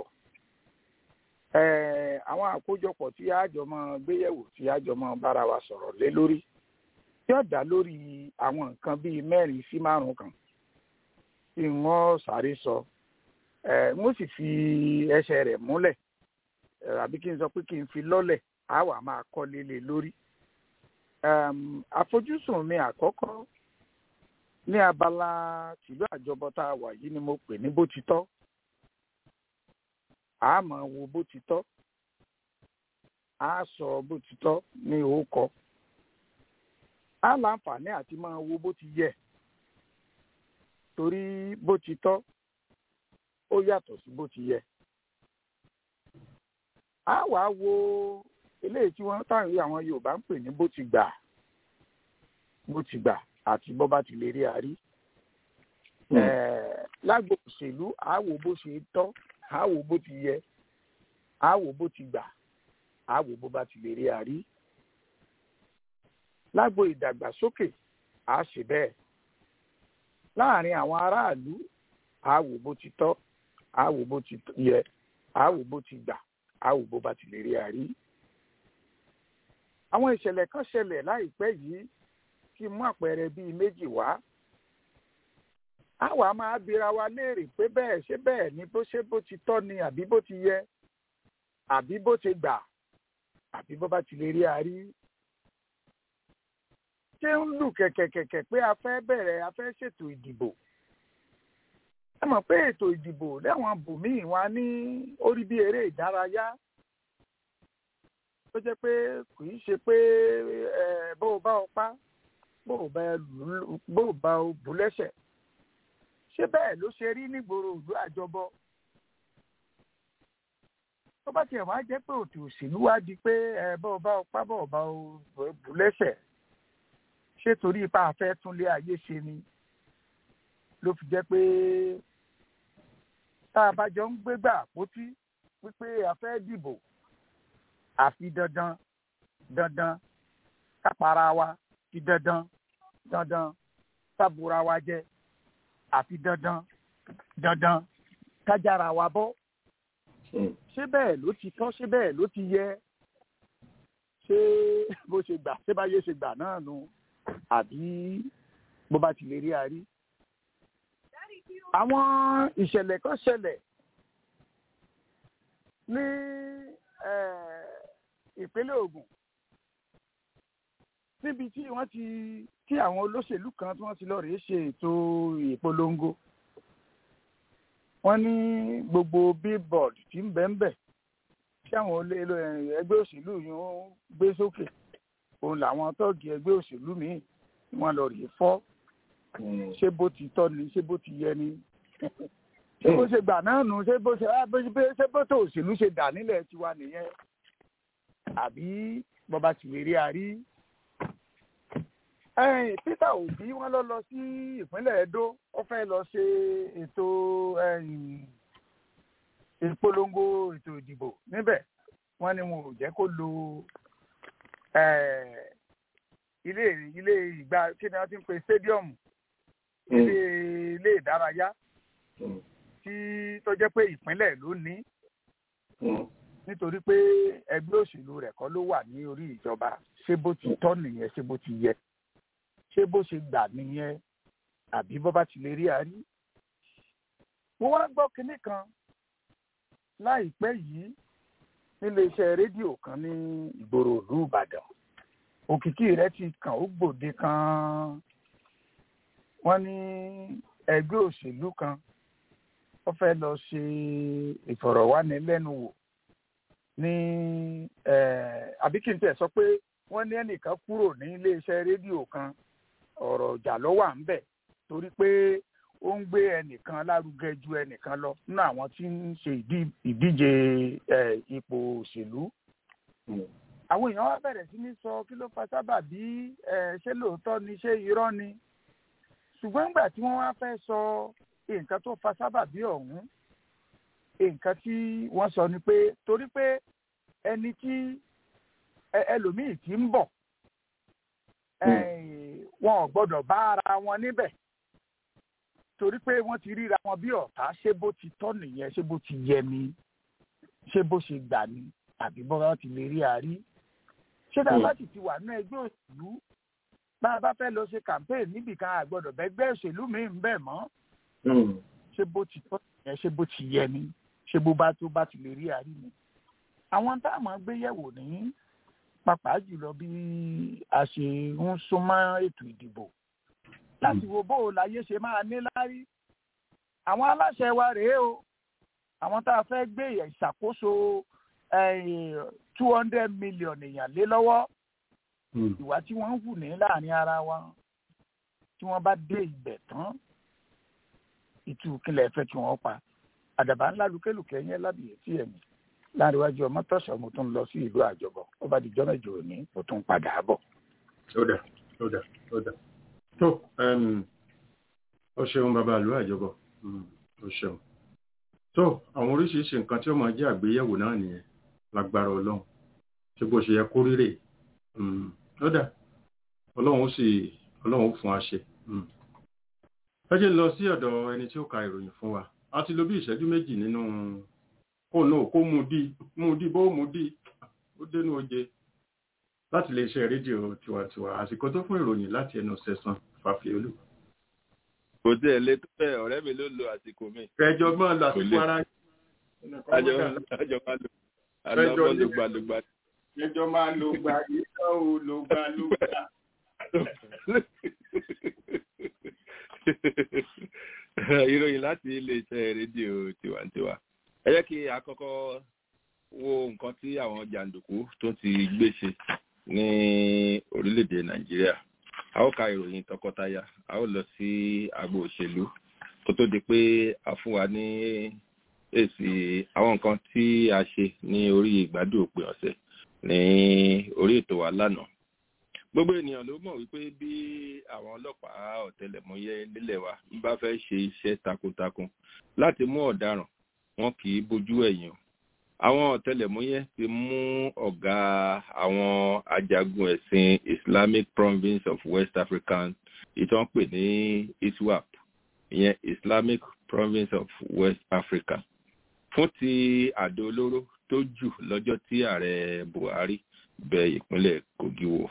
àwọn àkójọpọ̀ tí àjọ máa gbéyẹ̀wò tí àjọ máa bára wa sọ̀rọ̀ lé lórí yóò dá lórí àwọn nǹkan bíi mẹ́rin sí márùn kan tí wọ́n sáré sọ wọ́n sì fi ẹsẹ̀ rẹ̀ múlẹ̀ àbí kí n sọ pé kí n fi lọ́lẹ̀ á wà máa kọ́ lélẹ̀ lórí. àfojúsùn mi àkọ́kọ́ ní abala tìlú àjọbọ tá a wà yìí ni mo pè ní bó ti tọ́ a máa wo bó ti tọ́ a sọ bó ti tọ́ ní òókọ a láǹfààní àti máa wo bó ti yẹ torí bó ti tọ́ ó yàtọ̀ sí bó ti yẹ a wá wo eléyìí tí wọ́n táwọn àwọn Yorùbá ń pè ní bó ti gbà bó ti gbà àti bó bá ti lè rí àrí lágbo òṣèlú a wò bó ṣe tọ́ a wò bó ti yẹ a wò bó ti gbà a wò bó bá ti lè rí àrí lágbo ìdàgbàsókè a ṣe bẹ́ẹ̀ láàrin àwọn aráàlú a wò bó ti tọ́ a wò bó ti yẹ a wò bó ti gbà a wò bó bá ti lè rí àrí. àwọn ìṣẹ̀lẹ̀ kan ṣẹlẹ̀ láìpẹ́ yìí kí mú àpẹẹrẹ bíi méjì wá. àwa máa bira wa léèrè pé bẹ́ẹ̀ ṣé bẹ́ẹ̀ ni bó ṣe bó ti tọ́ ni àbí bó ti yẹ àbí bó ti gbà àbí bó bá ti lè rí àrí. ṣé ń lù kẹ̀kẹ̀kẹ̀kẹ̀ pé a fẹ́ bẹ̀rẹ̀ a fẹ́ ṣètò ìdìbò ẹ mọ̀ pé ètò ìdìbò lẹ́wọ̀n bùnmíì wọn ní orí bí eré ìdárayá tó jẹ́ pé kì í ṣe pé bó o bá o pa bó o bá o bù lẹ́sẹ̀ ṣé bẹ́ẹ̀ ló ṣe rí nígboro ìlú àjọbọ tó bá tiẹ̀ wá jẹ́ pé òtù òṣèlú wá di pé bó o bá o pa bó o bá o bù lẹ́sẹ̀ ṣé torí ipa àfẹ́ túnlé ayé ṣe ni ló fi jẹ́ pé tá a bá jọ ń gbégbá àpótí wípé a fẹ́ dìbò àfi dandan dandan kápára wa fi dandan dandan kábùra wa jẹ àfi dandan dandan kájára wa bọ́ ṣé bẹ́ẹ̀ ló ti tọ́ ṣé bẹ́ẹ̀ ló ti yẹ ṣé bó ṣe gbà ṣé báyé ṣe gbà náà nu àbí bó bá ti lè rí a rí àwọn ìṣẹ̀lẹ̀ kan ṣẹlẹ̀ ní ìpínlẹ̀ Ògùn níbi tí wọ́n ti tí àwọn olóṣèlú kan tí wọ́n ti lọ rèé ṣe ètò ìpolongo wọ́n ní gbogbo billboard tí ń bẹ ń bẹ tí àwọn ẹgbẹ́ òṣèlú yìí ń gbé sókè òun làwọn tọ́ọ̀gì ẹgbẹ́ òṣèlú míì wọ́n lọ rèé fọ́ ṣé bó ti tọ́ ni ṣé bó ti yẹ ni ṣé bó ṣe gbà náà nù ṣé bó ṣe ṣé bó tó òṣèlú ṣe dà nílẹ̀ tiwa nìyẹn àbí bọba ti lè rí àrí. Peter Obi wọ́n lọ lọ sí ìpínlẹ̀ Edo ó fẹ́ lọ ṣe ètò ìpolongo ètò ìdìbò níbẹ̀ wọ́n ní wọn ò jẹ́ kó lo ilé ilé ìgbà kí ni wọ́n ti ń pe stadium ilé ilé ìdárayá tí tó jẹ́ pé ìpínlẹ̀ ló ní nítorí pé ẹgbẹ́ òṣèlú rẹ̀ kọ́ ló wà ní orí ìjọba ṣé bó ti tọ́ nìyẹn ṣé bó ti yẹ ṣé bó ṣe gbà nìyẹn àbí bó bá ti lè rí àárí. mo wá gbọ́ kinní kan láìpẹ́ yìí nílé iṣẹ́ rédíò kan ní ìgboro ìlú Ìbàdàn òkìkí rẹ̀ ti kàn ó gbòde kan wọ́n ní ẹgbẹ́ òṣèlú kan wọ́n fẹ́ lọ ṣe ìfọ̀rọ̀wánilẹ́nuwò ní àbí kí n tẹ̀ sọ pé wọ́n ní ẹnìkan kúrò ní iléeṣẹ́ rédíò kan ọ̀rọ̀ ọ̀jà ló wà ńbẹ̀ torí pé ó ń gbé ẹnìkan lárugẹ ju ẹnìkan lọ nínú àwọn tí ń ṣe ìdíje ipò òṣèlú àwọn èèyàn wá bẹ̀rẹ̀ sí ní sọ kí ló fa sábà bí ṣé lóòótọ́ ni ṣé irọ́ ni ṣùgbọ́n nígbà tí wọ́n wá fẹ́ sọ nǹkan tó fa sábà bí ọ̀hún nǹkan tí wọ́n sọ ni pé torí pé ẹni tí ẹlòmíì tí ń bọ̀ wọn ò gbọ́dọ̀ bá ara wọn níbẹ̀ torí pé wọ́n ti ríra wọn bí ọ̀tá ṣé bó ti tọ́ nìyẹn ṣé bó ti yẹ ni ṣé bó ṣe gbà ni àbí bọ́lá ti lè rí àárí ṣé tá a bá sì ti wà ní ẹgbẹ́ òṣèlú bá a bá fẹ́ lọ ṣe campaign níbìkan àgbọ̀dọ̀ bẹ́gbẹ́ òṣèlú mi ń bẹ̀ mọ́ ṣé bó ti tọ́ nìyẹn ṣé bó ti yẹ ni ṣé bó bá tó bá ti lè rí àárí ni àwọn táwọn gbé yẹ̀wò ní pàápàá jùlọ bí a ṣe ń súnmọ́ ètò ìdìbò láti wo bó o láyé ṣe máa ní láárí àwọn aláṣẹ wa rèé o àwọn tá a fẹ́ gbé ìṣàkóso two hundred million èèyàn lé lọ́wọ́ ìwà tí wọ́n ń hù ní láàrin ara wa tí wọ́n bá dé ibẹ̀ tán ìtú kílẹ̀ fẹ́ kí wọ́n pa àdàbà ńlá lukélùkẹ́ yẹn lábìyẹ tí ẹ̀mí láàrin iwájú ọmọ tọ̀sán mo tún lọ sí ìlú àjọbọ̀ ó bá di jọ́mẹ̀jọ òní mo tún padà bọ̀. ó dà ó dà ó dà tó ó ṣeun bàbá ìlú àjọbọ̀ ó ṣeun tó àwọn oríṣiríṣi nǹkan tí ó máa jẹ́ àgbéyẹ̀wò náà nìyẹn lágbára ọlọ́run tí bó ṣe yẹ kó rírè ó dà ọlọ́run ó sì ọlọ́run ó fún wa ṣe. ẹ jẹ́ lọ sí ọ̀dọ̀ ẹni tí ó ka ìròyìn fún wa a ti lo bí ìṣẹ́jú méjì nínú kó náà kó mú dí mú dí bó mú dí ó dénú oje láti lè ṣe rédíò tiwantiwa àsìkò tó fún ìròyìn láti ẹnu sẹ̀sán fàfihàn kò tí ẹ lé tó bẹ́ẹ̀ ọ̀rẹ́ mi ló lo àsìkò mi. kẹjọ máa lo àsìkò ara àjọ àjọ máa lo àjọ máa lo gbàlógbà. kẹjọ máa lo gbà yíyá o lo gbà ló gbà. ìròyìn láti iléeṣẹ́ rédíò tiwantiwa ẹ jẹ́ kí a kọ́kọ́ wo nǹkan tí àwọn jàǹdùkú tó ti gbé ṣe ní orílẹ̀-èdè nàìjíríà a ó ka ìròyìn tọkọtaya a ó lọ sí agbo òṣèlú kó tó di pé a fún wa ní èsì àwọn nǹkan tí a ṣe ní orí ìgbádùn òpin ọ̀sẹ̀ ní orí ètò wa lánàá gbogbo ènìyàn ló mọ̀ wípé bí àwọn ọlọ́pàá ọ̀tẹlẹ̀múyẹ́ nílẹ̀ wa ń bá fẹ́ ṣe iṣẹ́ takuntakun láti mú ọ̀daràn wọn kì í bójú ẹ̀yìn o àwọn ọ̀tẹlẹ̀múyẹ́ ti mú ọ̀gá àwọn ajagun ẹ̀sìn islamic province of west african ìtàn pè ní iswap ìyẹn islamic province of west africa fún ti àdó olóró tó jù lọ́jọ́ tí ààrẹ buhari bẹ ìpínlẹ̀ kogi wò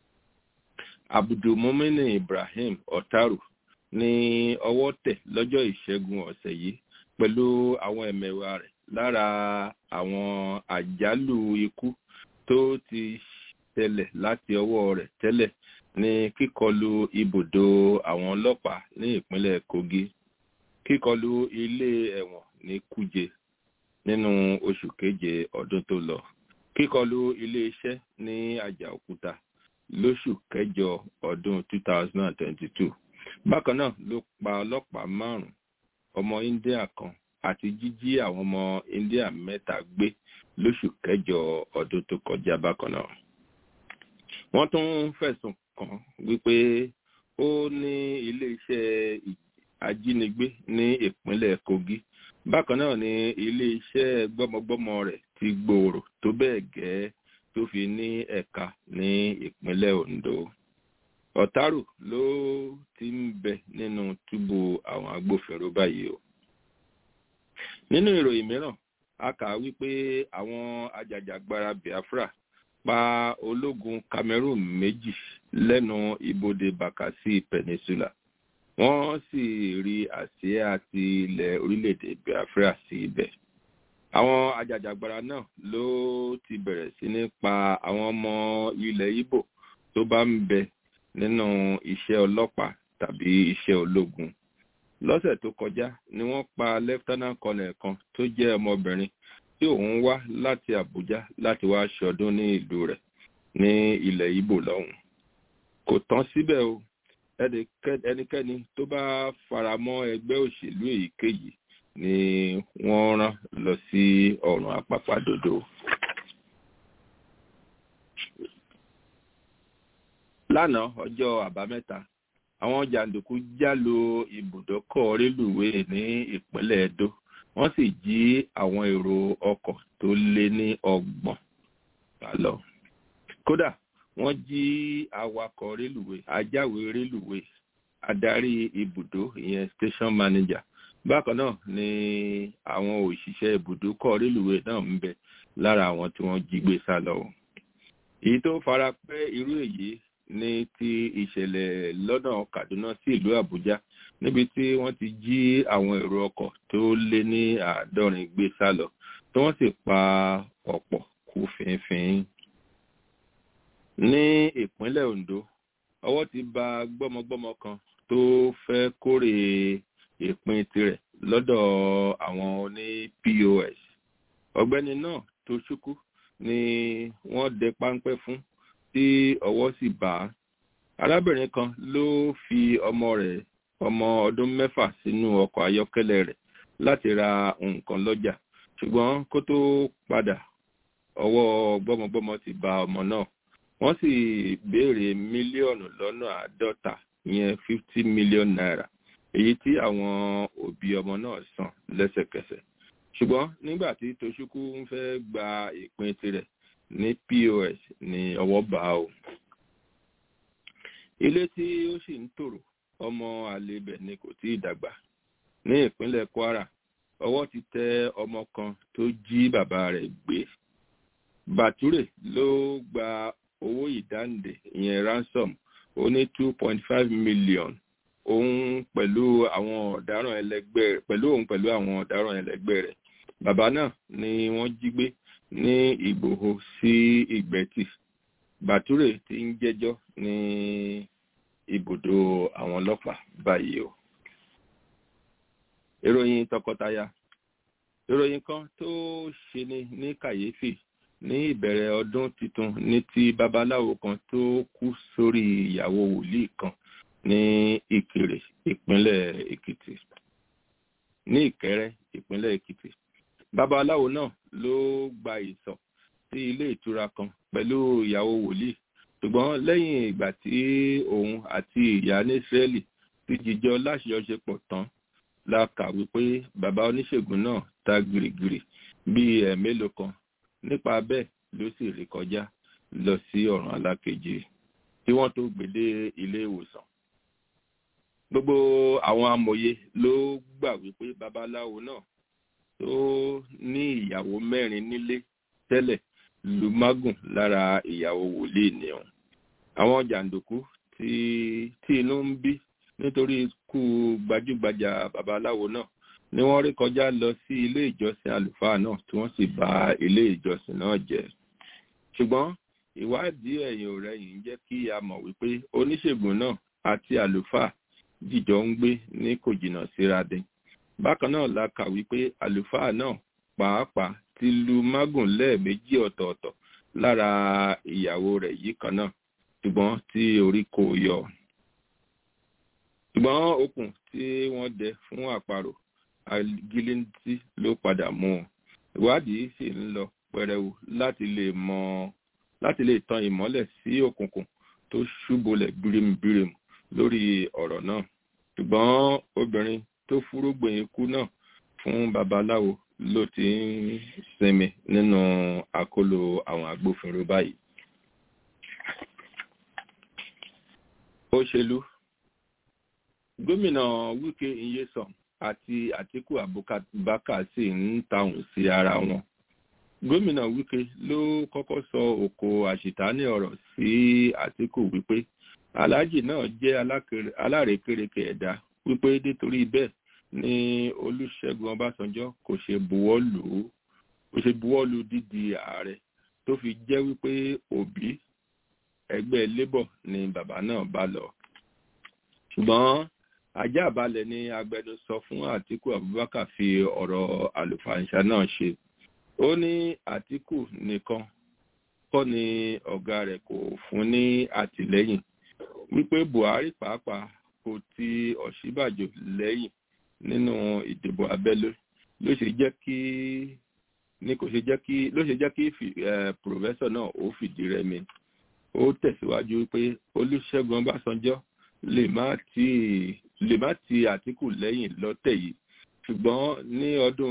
abdulmumini ibrahim otaru ní ọwọ́ tẹ̀ lọ́jọ́ ìṣẹ́gun ọ̀sẹ̀ yìí pẹ̀lú àwọn ẹ̀mẹ̀wà rẹ̀ lára àwọn àjálù ikú tó ti ṣẹlẹ̀ láti ọwọ́ rẹ̀ tẹ́lẹ̀ ní kíkọlu ibùdó àwọn ọlọ́pàá ní ìpínlẹ̀ kogi kíkọlu ilé ẹ̀wọ̀n ní kúje nínú oṣù keje ọdún tó lọ kíkọlu ilé iṣẹ́ ní àjàòkúta lóṣù kẹjọ ọdún 2022 bákan náà ló pa ọlọ́pàá márùn-ún ọmọ india kan àti jíjí àwọn ọmọ india mẹ́ta gbé lóṣù kẹjọ ọdún tó kọjá bákan náà. wọ́n tún fẹ̀sùn kàn wípé ó ní iléeṣẹ́ ajínigbé ní ìpínlẹ̀ kogi bákan náà ni iléeṣẹ́ gbọ́mọgbọ́mọ rẹ̀ ti gbòòrò tó bẹ́ẹ̀ gẹ́ tó fi ní ẹ̀ka ní ìpínlẹ̀ ondo ọ̀tárò ló ti ń bẹ nínú túbú àwọn agbófinró báyìí o nínú ìròyìn mìíràn a kà á wípé àwọn ajàjàgbara biafra pa ológun cameroon méjì lẹ́nu ibodè bakassi peninsula wọ́n sì rí àsíá ti ilẹ̀ orílẹ̀-èdè biafra sí ibẹ̀ àwọn ajàjàgbara náà ló ti bẹ̀rẹ̀ sí ní pa àwọn ọmọ ilẹ̀ ibo tó bá ń bẹ nínú iṣẹ́ ọlọ́pàá tàbí iṣẹ́ ológun lọ́sẹ̀ tó kọjá ni wọ́n pa lieutenant colonel kan tó jẹ́ ọmọbìnrin tí òun wá láti àbújá láti wá ṣọdún ní ìlú rẹ̀ ní ilẹ̀ ibo lọ́hùn kò tán síbẹ̀ o ẹnikẹ́ni tó bá faramọ́ ẹgbẹ́ òṣèlú èyíkéyìí ni wọ́n rán lọ sí ọ̀run àpàpàdodo. lánàá ọjọ́ àbámẹ́ta àwọn jàǹdùkú já lu ibùdókọ̀ rélùwéè ní ìpínlẹ̀ edo wọ́n sì jí àwọn èrò ọkọ̀ tó lé ní ọgbọ̀n gbà lọ. kódà wọ́n jí awakọ̀ rélùwéè ajáwé rélùwéè adarí ibùdó ìyẹn station manager bákan náà ni àwọn òṣìṣẹ́ ibùdókọ̀ rélùwéè náà ń bẹ lára àwọn tí wọ́n jí gbé sá lọ. èyí tó fara pẹ́ irú èyí ní ti ìṣẹ̀lẹ̀ lọ́nà kaduna sí ìlú àbújá níbi tí wọ́n ti jí àwọn èrò ọkọ̀ tó lé ní àádọ́rin gbé sá lọ tí wọ́n sì pa ọ̀pọ̀ kú fínfín. ní ìpínlẹ̀ ondo ọwọ́ ti ba gbọ́mọgbọ́mọ kan tó fẹ́ kórè ìpín tirẹ̀ lọ́dọ̀ àwọn oní pos ọ̀gbẹ́ni náà tó ṣúkú ni wọ́n dẹ páńpẹ́ fún tí ọwọ́ sì bá a arábìnrin kan ló fi ọmọ rẹ̀ ọmọ ọdún mẹ́fà sínú ọkọ̀ ayọ́kẹ́lẹ́ rẹ̀ láti ra nǹkan lọ́jà ṣùgbọ́n kó tó padà ọwọ́ gbọ́mọgbọ́mọ ti ba ọmọ náà wọ́n sì béèrè mílíọ̀nù lọ́nà àádọ́ta ìyẹn fifty million naira èyí tí àwọn òbí ọmọ náà san lẹ́sẹ̀kẹsẹ̀ ṣùgbọ́n nígbà tí toṣukwu ń fẹ́ gba ìpín tirẹ̀ ní pos ní ọwọ́ bá o ilé tí ó sì ń tòrò ọmọ àlebẹ̀ ni kò tí ì dàgbà ní ìpínlẹ̀ kwara ọwọ́ ti tẹ ọmọ kan tó jí bàbá rẹ̀ gbé bàtúrè ló gba owó ìdáǹdè ìyẹn ransom ó ní two point five million òun pẹ̀lú àwọn ọ̀daràn ẹlẹgbẹ́ rẹ̀ pẹ̀lú òun pẹ̀lú àwọn ọ̀daràn ẹlẹgbẹ́ rẹ̀ bàbá náà ni wọ́n jí gbé ní ìgbòho sí ìgbẹ́tì bàtúrè ti ń jẹ́jọ́ ní ibùdó àwọn ọlọ́pàá báyìí o. ìròyìn tọkọtaya ìròyìn kan tó ṣeni ní kàyéfì ní ìbẹ̀rẹ̀ ọdún tuntun ní ti babaláwo kan tó kú sórí ìyàwó wòlíì kan ní ìkirè ìpínlẹ̀ èkìtì ní ìkẹrẹ ìpínlẹ̀ èkìtì babaláwo náà ló gba ìsọ̀ sí ilé ìtura kan pẹ̀lú ìyàwó wòlíì ṣùgbọ́n lẹ́yìn ìgbà tí òun àti ìyá ní israẹli ti jíjọ láṣeyọṣepọ̀ tán la kà wípé bàbá oníṣègùn náà ta gìrìgìrì bíi ẹ̀mélòó kan nípa bẹ́ẹ̀ ló sì rí kọjá lọ sí ọ̀ràn alákejì tí wọ́n tó gbèdé ilé ìwòsàn gbogbo àwọn amòye ló gbà wípé babaláwo náà tó ní ìyàwó mẹ́rin nílé tẹ́lẹ̀ lu mágùn lára ìyàwó wòlíì ni òun àwọn jàǹdùkú tí tí inú ń bí nítorí ikú gbajúgbajà babaláwo náà ni wọ́n rí kọjá lọ sí ilé ìjọsìn àlùfáà náà tí wọ́n sì bà ilé ìjọsìn náà jẹ́ ṣùgbọ́n ìwádìí ẹ̀yìn ọ̀rẹ́yìn jẹ́ kí a mọ̀ wípé oníṣègùn náà àti àlùfáà jìjọ ń gbé ní kò jìnnà síra dé bákan náà la kà wípé àlùfáà náà pàápàá ti lu mágùn lẹ́ẹ̀mejì ọ̀tọ̀ọ̀tọ̀ lára ìyàwó rẹ̀ yìí kan náà ṣùgbọ́n tí orí kò yọ. ṣùgbọ́n okùn tí wọ́n dẹ fún àparò agilintí ló padà mú un ìwádìí sì ń lọ pẹrẹwu láti lè mọ láti lè tan ìmọ́lẹ̀ sí òkùnkùn tó ṣúbolẹ̀ bírímù lórí ọ̀rọ̀ náà ṣùgbọ́n obìnrin tó fúrúgbìn ikú náà fún babaláwo ló ti ń sinmi nínú àkólò àwọn agbófinró báyìí. òṣèlú gómìnà wike iyesan àti àtiku abubakar sì ń tàùn sí ara wọn gómìnà wike ló kọ́kọ́ sọ òkò àṣìtáni ọ̀rọ̀ sí àtiku wípé aláàjì náà jẹ́ alárékérekè ẹ̀dá wípé nítorí bẹ́ẹ̀ ni olùṣègùn ọbásanjọ́ kò ṣe buwọ́ lù ú kò ṣe buwọ́ lù dídi ààrẹ tó fi jẹ́ wípé òbí ẹgbẹ́ labour ni bàbá náà bá lọ ṣùgbọ́n ajá balẹ̀ ni agbẹnusọ fún àtiku abubakar fi ọ̀rọ̀ àlùfàǹṣà náà ṣe ó ní àtiku nìkan kọ́ ni ọ̀gá rẹ̀ kò fún ní àtìlẹ́yìn wípé buhari pàápàá kò ti ọ̀ṣíbàjò lẹ́yìn nínú ìdìbò abẹ́lé ló ṣe jẹ́ kí ní kò ṣe jẹ́ kí ló ṣe jẹ́ kí pòfẹ́sọ̀ náà ó fìdí rẹmi ó tẹ̀síwájú pé olùṣègùn ọbásanjọ́ lè má ti lè má ti àtìkù lẹ́yìn lọ́tẹ̀ yìí ṣùgbọ́n ní ọdún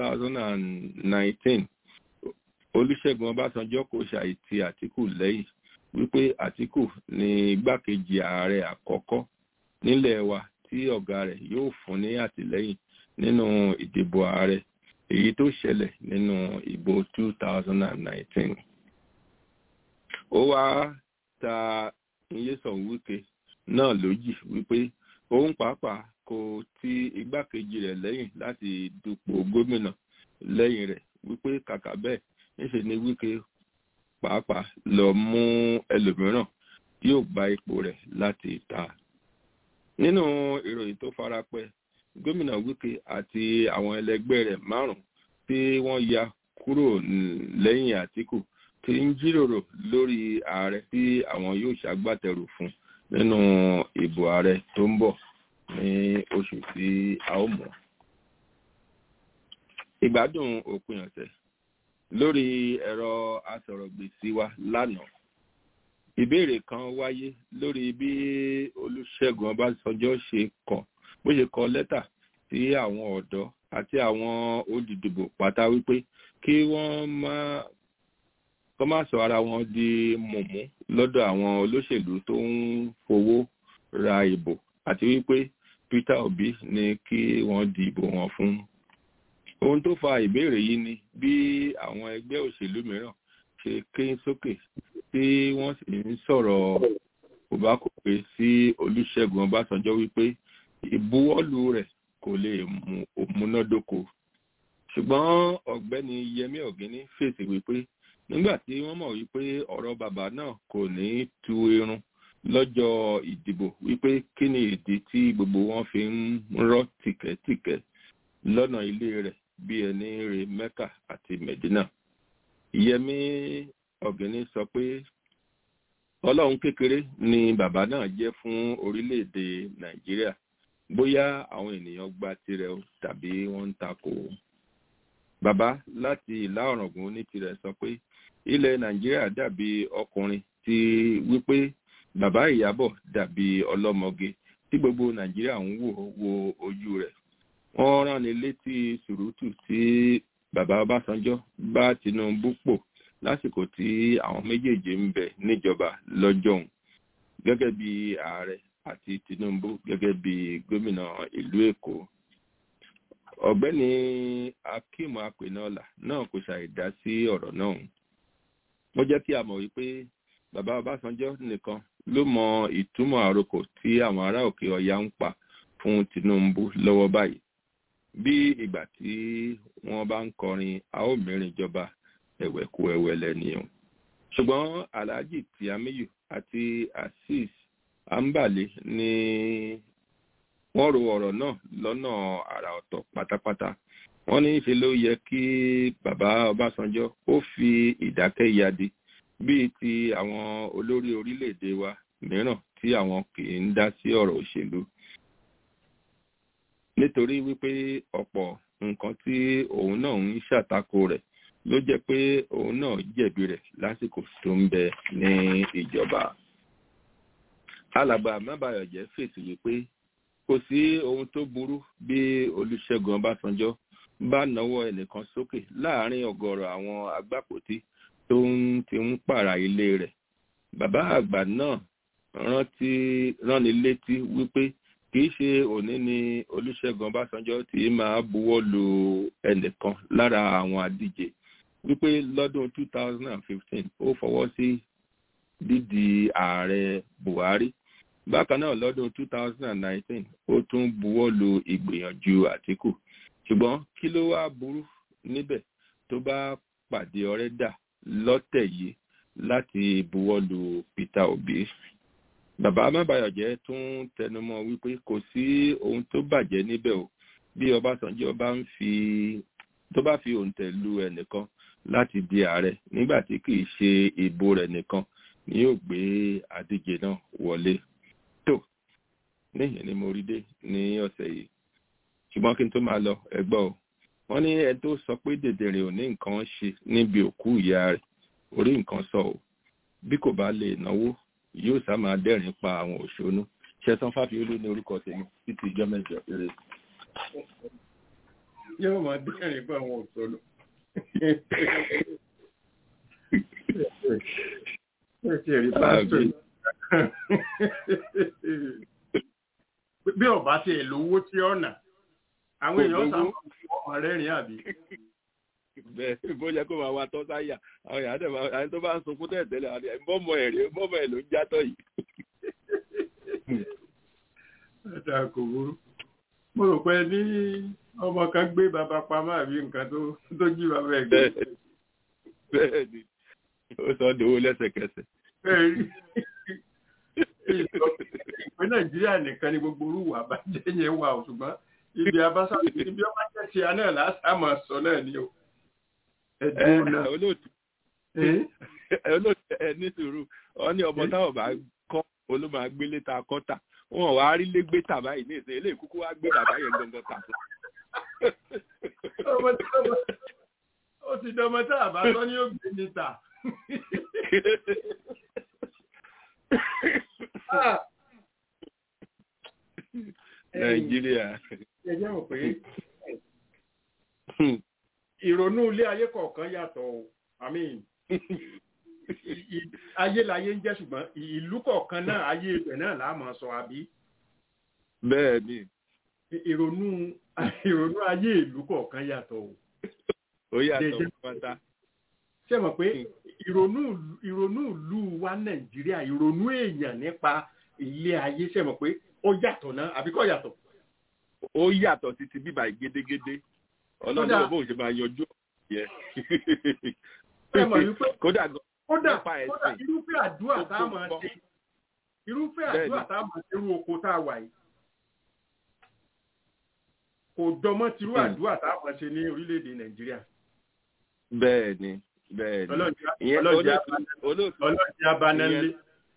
2019 olùṣègùn ọbásanjọ́ kò ṣàìtì àtìkù lẹ́yìn wípé àtìkù ní igbákejì ààrẹ àkọ́kọ́ nílẹ̀ wa tí ọ̀gá rẹ̀ yóò fún ní àtìlẹ́yìn nínú ìdìbò ààrẹ èyí tó ṣẹlẹ̀ nínú ìbò 2019 ó wá ta iyesan wike náà lójì wípé òun pàápàá kò ti igbákejì rẹ̀ lẹ́yìn láti dupò gómìnà lẹ́yìn rẹ̀ wípé kàkà bẹ́ẹ̀ níṣe ni wike pàápàá lọ mú ẹlòmíràn tí yóò gba ipò rẹ̀ láti ta nínú ìròyìn tó farapẹ́ gómìnà wike àti àwọn ẹlẹgbẹ́ rẹ̀ márùn tí wọ́n ya kúrò lẹ́yìn àtìkù ti ń jíròrò lórí ààrẹ tí àwọn yóò ṣàgbàtẹrù fún nínú ìbò ààrẹ tó ń bọ̀ ní oṣù tí a ó mọ̀. ìgbádùn òpin ọ̀sẹ̀ lórí ẹ̀rọ asọ̀rọ̀gbèsì wa lánàá ìbéèrè kan wáyé lórí bí olùṣègùn ọbásanjọ́ ṣe kọ̀ bó ṣe kọ lẹ́tà sí àwọn ọ̀dọ́ àti àwọn olùdìbò pátá wípé kí wọ́n má kọ́ má sọ ara wọn di mọ̀mú lọ́dọ̀ àwọn olóṣèlú tó ń fowó ra ìbò àti wípé peter obi ní kí wọ́n di ìbò wọn fún. ohun tó fa ìbéèrè yìí ni bí àwọn ẹgbẹ́ òṣèlú mìíràn ṣe ké sókè tí wọ́n sì ń sọ̀rọ̀ kò bá kò pé sí olùṣègùn ọbásanjọ́ wípé ìbuwọ́lù rẹ̀ kò lè mú òmúnádóko ṣùgbọ́n ọ̀gbẹ́ni yẹmí ọ̀gíní fèsì wípé nígbà tí wọ́n mọ̀ wípé ọ̀rọ̀ bàbá náà kò ní tu irun lọ́jọ́ ìdìbò wípé kí ni ìdí tí gbogbo wọn fi ń rọ́ tìkẹ́tìkẹ́ lọ́nà ilé rẹ̀ bí ẹni re mẹ́kà àti mẹ̀dínà yẹmí ọ̀gíní sọ pé ọlọ́run kékeré ni bàbá náà jẹ́ fún orílẹ̀-èdè nàìjíríà bóyá àwọn ènìyàn gba tirẹ̀ o tàbí wọ́n ń takò o. bàbá láti ìlà ọ̀ràngún ní tirẹ̀ sọ pé ilẹ̀ nàìjíríà dàbí ọkùnrin tí wípé bàbá ìyábọ̀ dàbí ọlọ́mọge tí gbogbo nàìjíríà ń wò wo ojú rẹ̀. wọ́n rán ni létí sùrùtù tí bàbá ọbásanjọ́ bá tinubu pò lásìkò tí àwọn méjèèjì ń bẹ níjọba lọ́jọ́ òun gẹ́gẹ́ bí ààrẹ àti tinubu gẹ́gẹ́ bí gómìnà ìlú èkó ọ̀gbẹ́ni akeem apenola náà kò ṣàìdá sí ọ̀rọ̀ náà ó jẹ́ kí a mọ̀ wípé bàbá ọbásanjọ́ nìkan ló mọ ìtumọ̀ àrokò tí àwọn ará òkè ọya ń pa fún tinubu lọ́wọ́ báyìí bí ìgbà tí wọ́n bá ń kọrin a ó mìíràn ìjọba ẹ̀wẹ̀kú ẹ̀wẹ̀lẹ̀ nìyẹn ṣùgbọ́n alhaji tiamiyu àti azeez ambale ni wọ́n ro ọ̀rọ̀ náà lọ́nà àrà ọ̀tọ̀ pátápátá wọ́n ní ṣe ló yẹ kí bàbá ọbásanjọ́ ó fi ìdákẹ́ yadi bíi ti àwọn olórí orílẹ̀-èdè wa mìíràn tí àwọn kì í ń dá sí ọ̀rọ̀ òṣèlú nítorí wípé ọ̀pọ̀ nǹkan tí òun náà ń ṣàtakò rẹ̀ ló jẹ́ pé òun náà jẹ̀bi rẹ̀ lásìkò tó ń bẹ ní ìjọba alàgbà mábàyọ̀jẹ́ fèsì wípé kò sí ohun tó burú bí olùṣègùn ọbásanjọ́ bá náwó ẹnìkan sókè láàrin ọ̀gọ̀rọ̀ àwọn agbápòtí tó ń ti ń pààrà ilé rẹ̀ bàbá àgbà náà rántí ránni létí wípé kìí ṣe òní ni olùṣègùn ọbásanjọ́ tí máa buwọ́ lu ẹnìkan lára àwọn adíje wípé lọ́dún 2015 ó fọwọ́ sí dídi ààrẹ buhari bákan náà lọ́dún 2019 ó tún buwọ́ lu ìgbìyànjú àtìkù ṣùgbọ́n kí ló wá burú níbẹ̀ tó bá pàdé ọ̀rẹ́ dà lọ́tẹ̀ yìí láti buwọ́ lu peter obi bàbá amábàyọ̀jẹ́ tún tẹnumọ́ wípé kò sí ohun tó bàjẹ́ níbẹ̀ o bí ọbásanjọ́ bá ń fi tó bá fi òǹtẹ̀ lu ẹnìkan láti di ààrẹ nígbà tí kì í ṣe ìbò rẹ̀ nìkan ni yóò gbé adíje náà wọlé tó níyẹn ni mo rí dé ní ọ̀sẹ̀ yìí ṣùgbọ́n kí n tó máa lọ ẹgbọ́ o wọ́n ní ẹ tó sọ pé dèdèrè ò ní nǹkan ṣe níbi òkú ìyá rẹ̀ orí nǹkan sọ o bí kò bá lè náwó yóò sá máa dẹ́rìn pa àwọn òṣónú ṣẹ̀san fáfiolú ní orúkọ tèmi títí ìjọ mẹ́jọ eré. yóò máa dẹ́rìn pa àwọn òṣónú. bí ọba ti ẹ̀ lówó tí ọ̀nà àwọn èèyàn sábà ọmọ rẹ́rìn àbí. bẹ́ẹ̀ bó yẹ kó máa wá tọ́ sáyà àwọn èèyàn àti àwọn tó bá ń sunkún tẹ́lẹ̀ tẹ́lẹ̀ àti bọ́mọ ẹ̀ rí bọ́mọ ẹ̀ ló ń játọ̀ yìí. ẹ̀dá kò burú mo rò pé ní ọmọ kan gbé bàbá pamọ́ àbí nǹkan tó jí bàbá ẹ̀ gbé. bẹ́ẹ̀ ni ó sọ dòwó lẹ́sẹ̀kẹsẹ̀. ìpín nàìjíríà nìkan ni gbogbo orúwà bá jẹ́ yẹn wà ṣùgbọ́n ibi abasa ibi ọba jẹ́ ti aná lásàmọ̀ sọ náà ni o. ẹ̀dùn náà olóòtú olóòtú ẹ ní sùúrù ọ ní ọmọ táwọn bá kọ́ olóòmọ agbélé ta kọ́tà wọn wàá rí lé gbé tà báyìí ní ìsìn eléyìí kúkú wá gbé bàbá yẹn gbọngàn tà fún. ó ti dọmọ tá a bá tọ́ ní ògbé ní ta. nàìjíríà. ẹ jẹ́ mọ̀ pé ìrònú ilé ayé kọ̀ọ̀kan yàtọ̀ o i mean ayé láyé ń jẹ́ ṣùgbọ́n ìlú kọ̀ọ̀kan náà ayé ibẹ̀ náà là á mọ̀ sọ àbí. bẹ́ẹ̀ ni. ìrònú ìrònú ayé ìlú kọ̀ọ̀kan yàtọ̀ o. ó yàtọ̀ pátá. ṣé mọ̀ pé ìrònú ìrònú ìlú wa nàìjíríà ìrònú èèyàn nípa ilé ayé ṣé mọ̀ pé ó yàtọ̀ náà àbí kò yàtọ̀. ó yàtọ̀ títí bíbá gédégédé ọlọ́dún bó ṣe máa yanjú yẹ. kódà kódà kódà irúfẹ́ àdúrà tá a máa ṣe irúfẹ́ àdúrà tá a máa ṣe irú oko tá a wà yìí kò dọmọ́ tirú àdúrà tá a máa ṣe ní orílẹ̀-èdè nàìjíríà. bẹ́ẹ̀ ni bẹ́ẹ̀ ni ọlọ́ọ̀dì abanẹ́lé.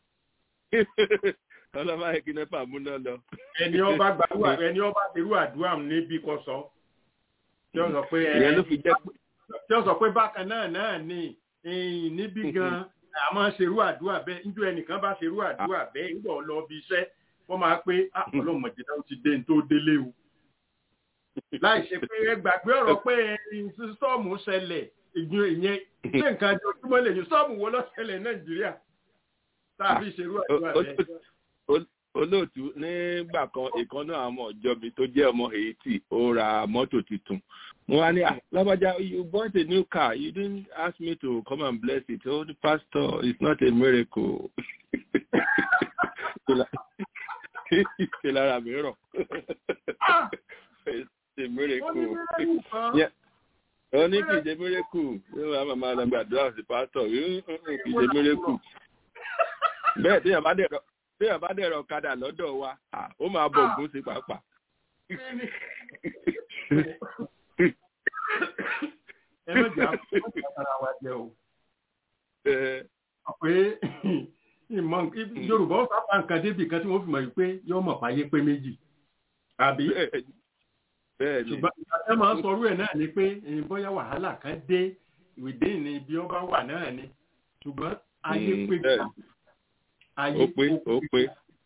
ọlọ́mọ ayé nẹ́pà múná lọ. ẹni ọba gbàdúrà ẹni ọba ṣerú àdúrà níbi kò sọ tí wọ́n sọ pé ìyẹn ló fi jẹ́ pé. tí wọ́n sọ pé bákan náà náà ni níbí gan àmọ́ ṣerú àdúrà bẹ́ẹ̀ níjọ́ ẹnìkan bá ṣerú àdúrà bẹ́ẹ̀ ń bọ̀ lọ bí iṣẹ́ wọ́n máa pé ọlọ́mọdé náà ti dé tó délé o. láì ṣe pé ẹ gbàgbé ọ̀rọ̀ pé sọ́ọ̀mù ṣẹlẹ̀ ìyẹn ìyẹn ṣé nǹkan jọ ojúmọ́ lè ní sọ́ọ̀mù wo ló ṣẹlẹ̀ nàìjíríà tàbí ṣerú àdúrà bẹ́ẹ̀ olóòtú nígbà kan ìkan náà àwọn ọjọ́ mi tó jẹ́ ọmọ haiti ó ra mọ́tò tuntun mo wá ní lábàjá you bought a new car you didn't ask me to come and bless it oh the pastor it's not a miracle ṣe lára mi rọ it's a miracle ó ní kì í ṣe miracle yóò wá màmá lọ gbàdúrà sí pastor kì í ṣe miracle bẹ́ẹ̀ tí yàrá dẹ̀ rọ bí ẹ bá dẹ̀rọ ọ̀kadà lọ́dọ̀ wa ó máa bọ̀ ògùn sí pàápàá. ẹ má jà ara wa jẹ o. pé ìmọ̀ yorùbá ó sábà nǹkan débi kan tí wọ́n fi mọ̀ pé yóò mọ̀ fàyè pé méjì. àbí ṣùgbọ́n ẹ máa ń sọrú ẹ̀ náà ni pé bóyá wàhálà kan dé ìwédé ní ibi ọba wà náà ni ṣùgbọ́n ayé pé gbà ó pé ó pé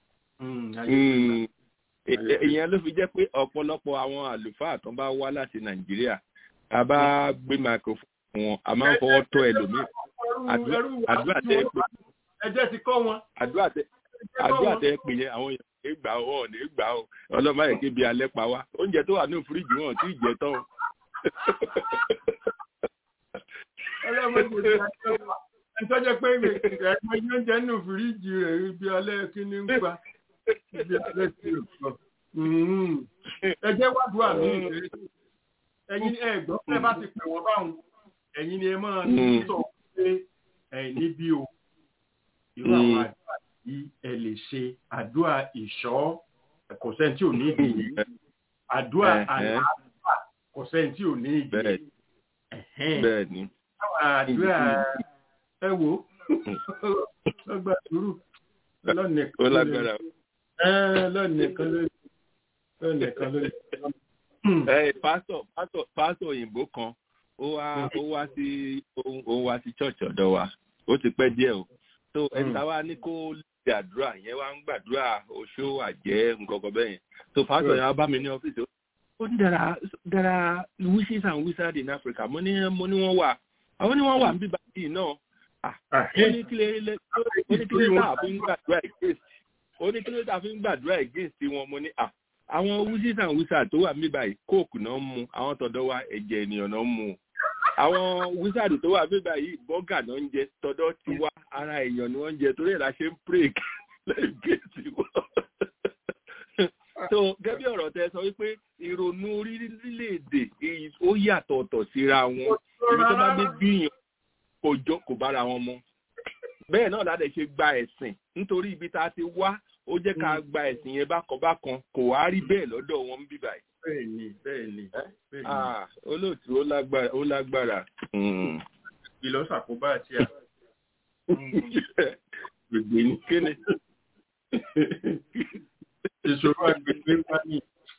ìyẹn ló fi jẹ́ pé ọ̀pọ̀lọpọ̀ àwọn àlùfáà tó bá wá láti nàìjíríà a bá gbé microphone wọn a máa ń fọwọ́ tó ẹlòmíì àdúrà tẹ ẹ pé ẹjẹ ti kọ́ wọn. àdúrà tẹ àdúrà tẹ ẹ pè yẹn àwọn èèyàn ní gbà ó ọ̀ ní gbà ó ọlọ́mọ yẹn kébi alẹ́ pa wá oúnjẹ tó wà ní fíríjì wọn tí ì jẹ tán. ọlọ́mọ yẹn ti ìtọ́jọ́ pé ẹ̀gbọ́n yóò jẹ́ nù fìríjì rẹ̀ ibi alẹ́ kíní ń pa ibi alẹ́ sí òkú. ẹ jẹ́ wádùú àmì ẹ̀yin ẹ̀gbọ́n tẹ́ bá ti pè wọ́n báwọn ẹ̀yin ni ẹ máa ń sọ pé ẹ̀ níbí o irú àwọn àdúrà tí ẹ lè ṣe àdúrà ìṣọ́ kò sẹ́ni tí ò ní ìdí yìí àdúrà àlàáfíà kò sẹ́ni tí ò ní ìdí yìí. bẹ́ẹ̀ ni. àdúrà ẹ wo ọgbà sùúrù lọ́nà ó lágbára. lọ́nìkan lórí lọ́nìkan lórí. pásítọ̀ pásítọ̀ pásítọ̀ òyìnbó kan ó wá ó wá sí ó wá sí church ọ̀dọ̀ wa ó ti pẹ́ díẹ̀ o so ẹ̀ta wa ní kó gbàdúrà yẹn wá ń gbàdúrà oṣó àjẹ́ nǹkan kan bẹ́ẹ̀ yẹn so pásítọ̀ yẹn wá bá mi ní ọ́fíìsì ó ní there are there are witches and wizards in Africa mo ní mo ní wọ́n wà àwọn ní wọ́n wà ń bíbá yìí náà ó ní kí lè ó ní kí lè tá a fi ń gbàdúrà against ó ní kí lè tá a fi ń gbàdúrà against wọn mo ní à àwọn witches and wizards tó wà ń bíbá yìí kóòkù náà ń mu àwọn tọ̀dọ̀ wa ẹ̀jẹ̀ ènìyàn náà ń mu àwọn wizard tó wà bíbá yìí bọ́gà náà ń jẹ tọ̀dọ̀ ti wá ara èèyàn ni wọ́n ń jẹ torí ẹ̀ la ṣe ń pray lẹ́yìn géètì wọn. so gẹ́gẹ́ ọ̀rọ̀ tẹ sọ wípé ìrònú orílẹ̀-èdè ó yàtọ̀ ọ̀tọ̀ síra wọn ibi tó bá dé gbìyàn kò jọ kò bára wọn mu. bẹ́ẹ̀ náà láti ṣe gba ẹ̀sìn nítorí ibi tá a ti wá ó jẹ́ ká gba ẹ̀sìn yẹn bákan bákan kò wá rí bẹ́ẹ̀ lọ́dọ̀ wọn ń bíbá yìí bẹ́ẹ̀ni bẹ́ẹ̀ni bẹ́ẹ̀ni. olóòtú ó lágbára ó lágbára. ìlọsàkóbá àti à. gbègbè ní kéne. ìṣòro àgbègbè wá ní.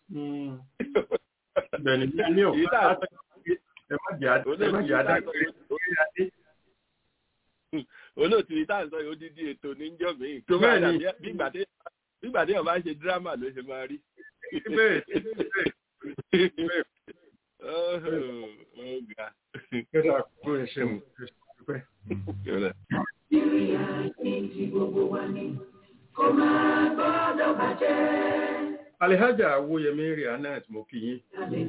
bẹ́ẹ̀ni ní ọ̀pá ẹ má jẹ́ adágbére orí adé. olóòtú yìí tá à ń sọ yìí ó dídí ètò níjọ́ mi. tó bá dà bí ìgbà tí ọba ṣe dírámà ló ṣe máa rí ọgá. Kẹ́sà kó ẹṣẹ́ mu. Nàìjíríà ní ti gbogbo wa ni kó máa gbọ́dọ̀ bàjẹ́. Alihaja Awoyemi Rihanat mo kí yín.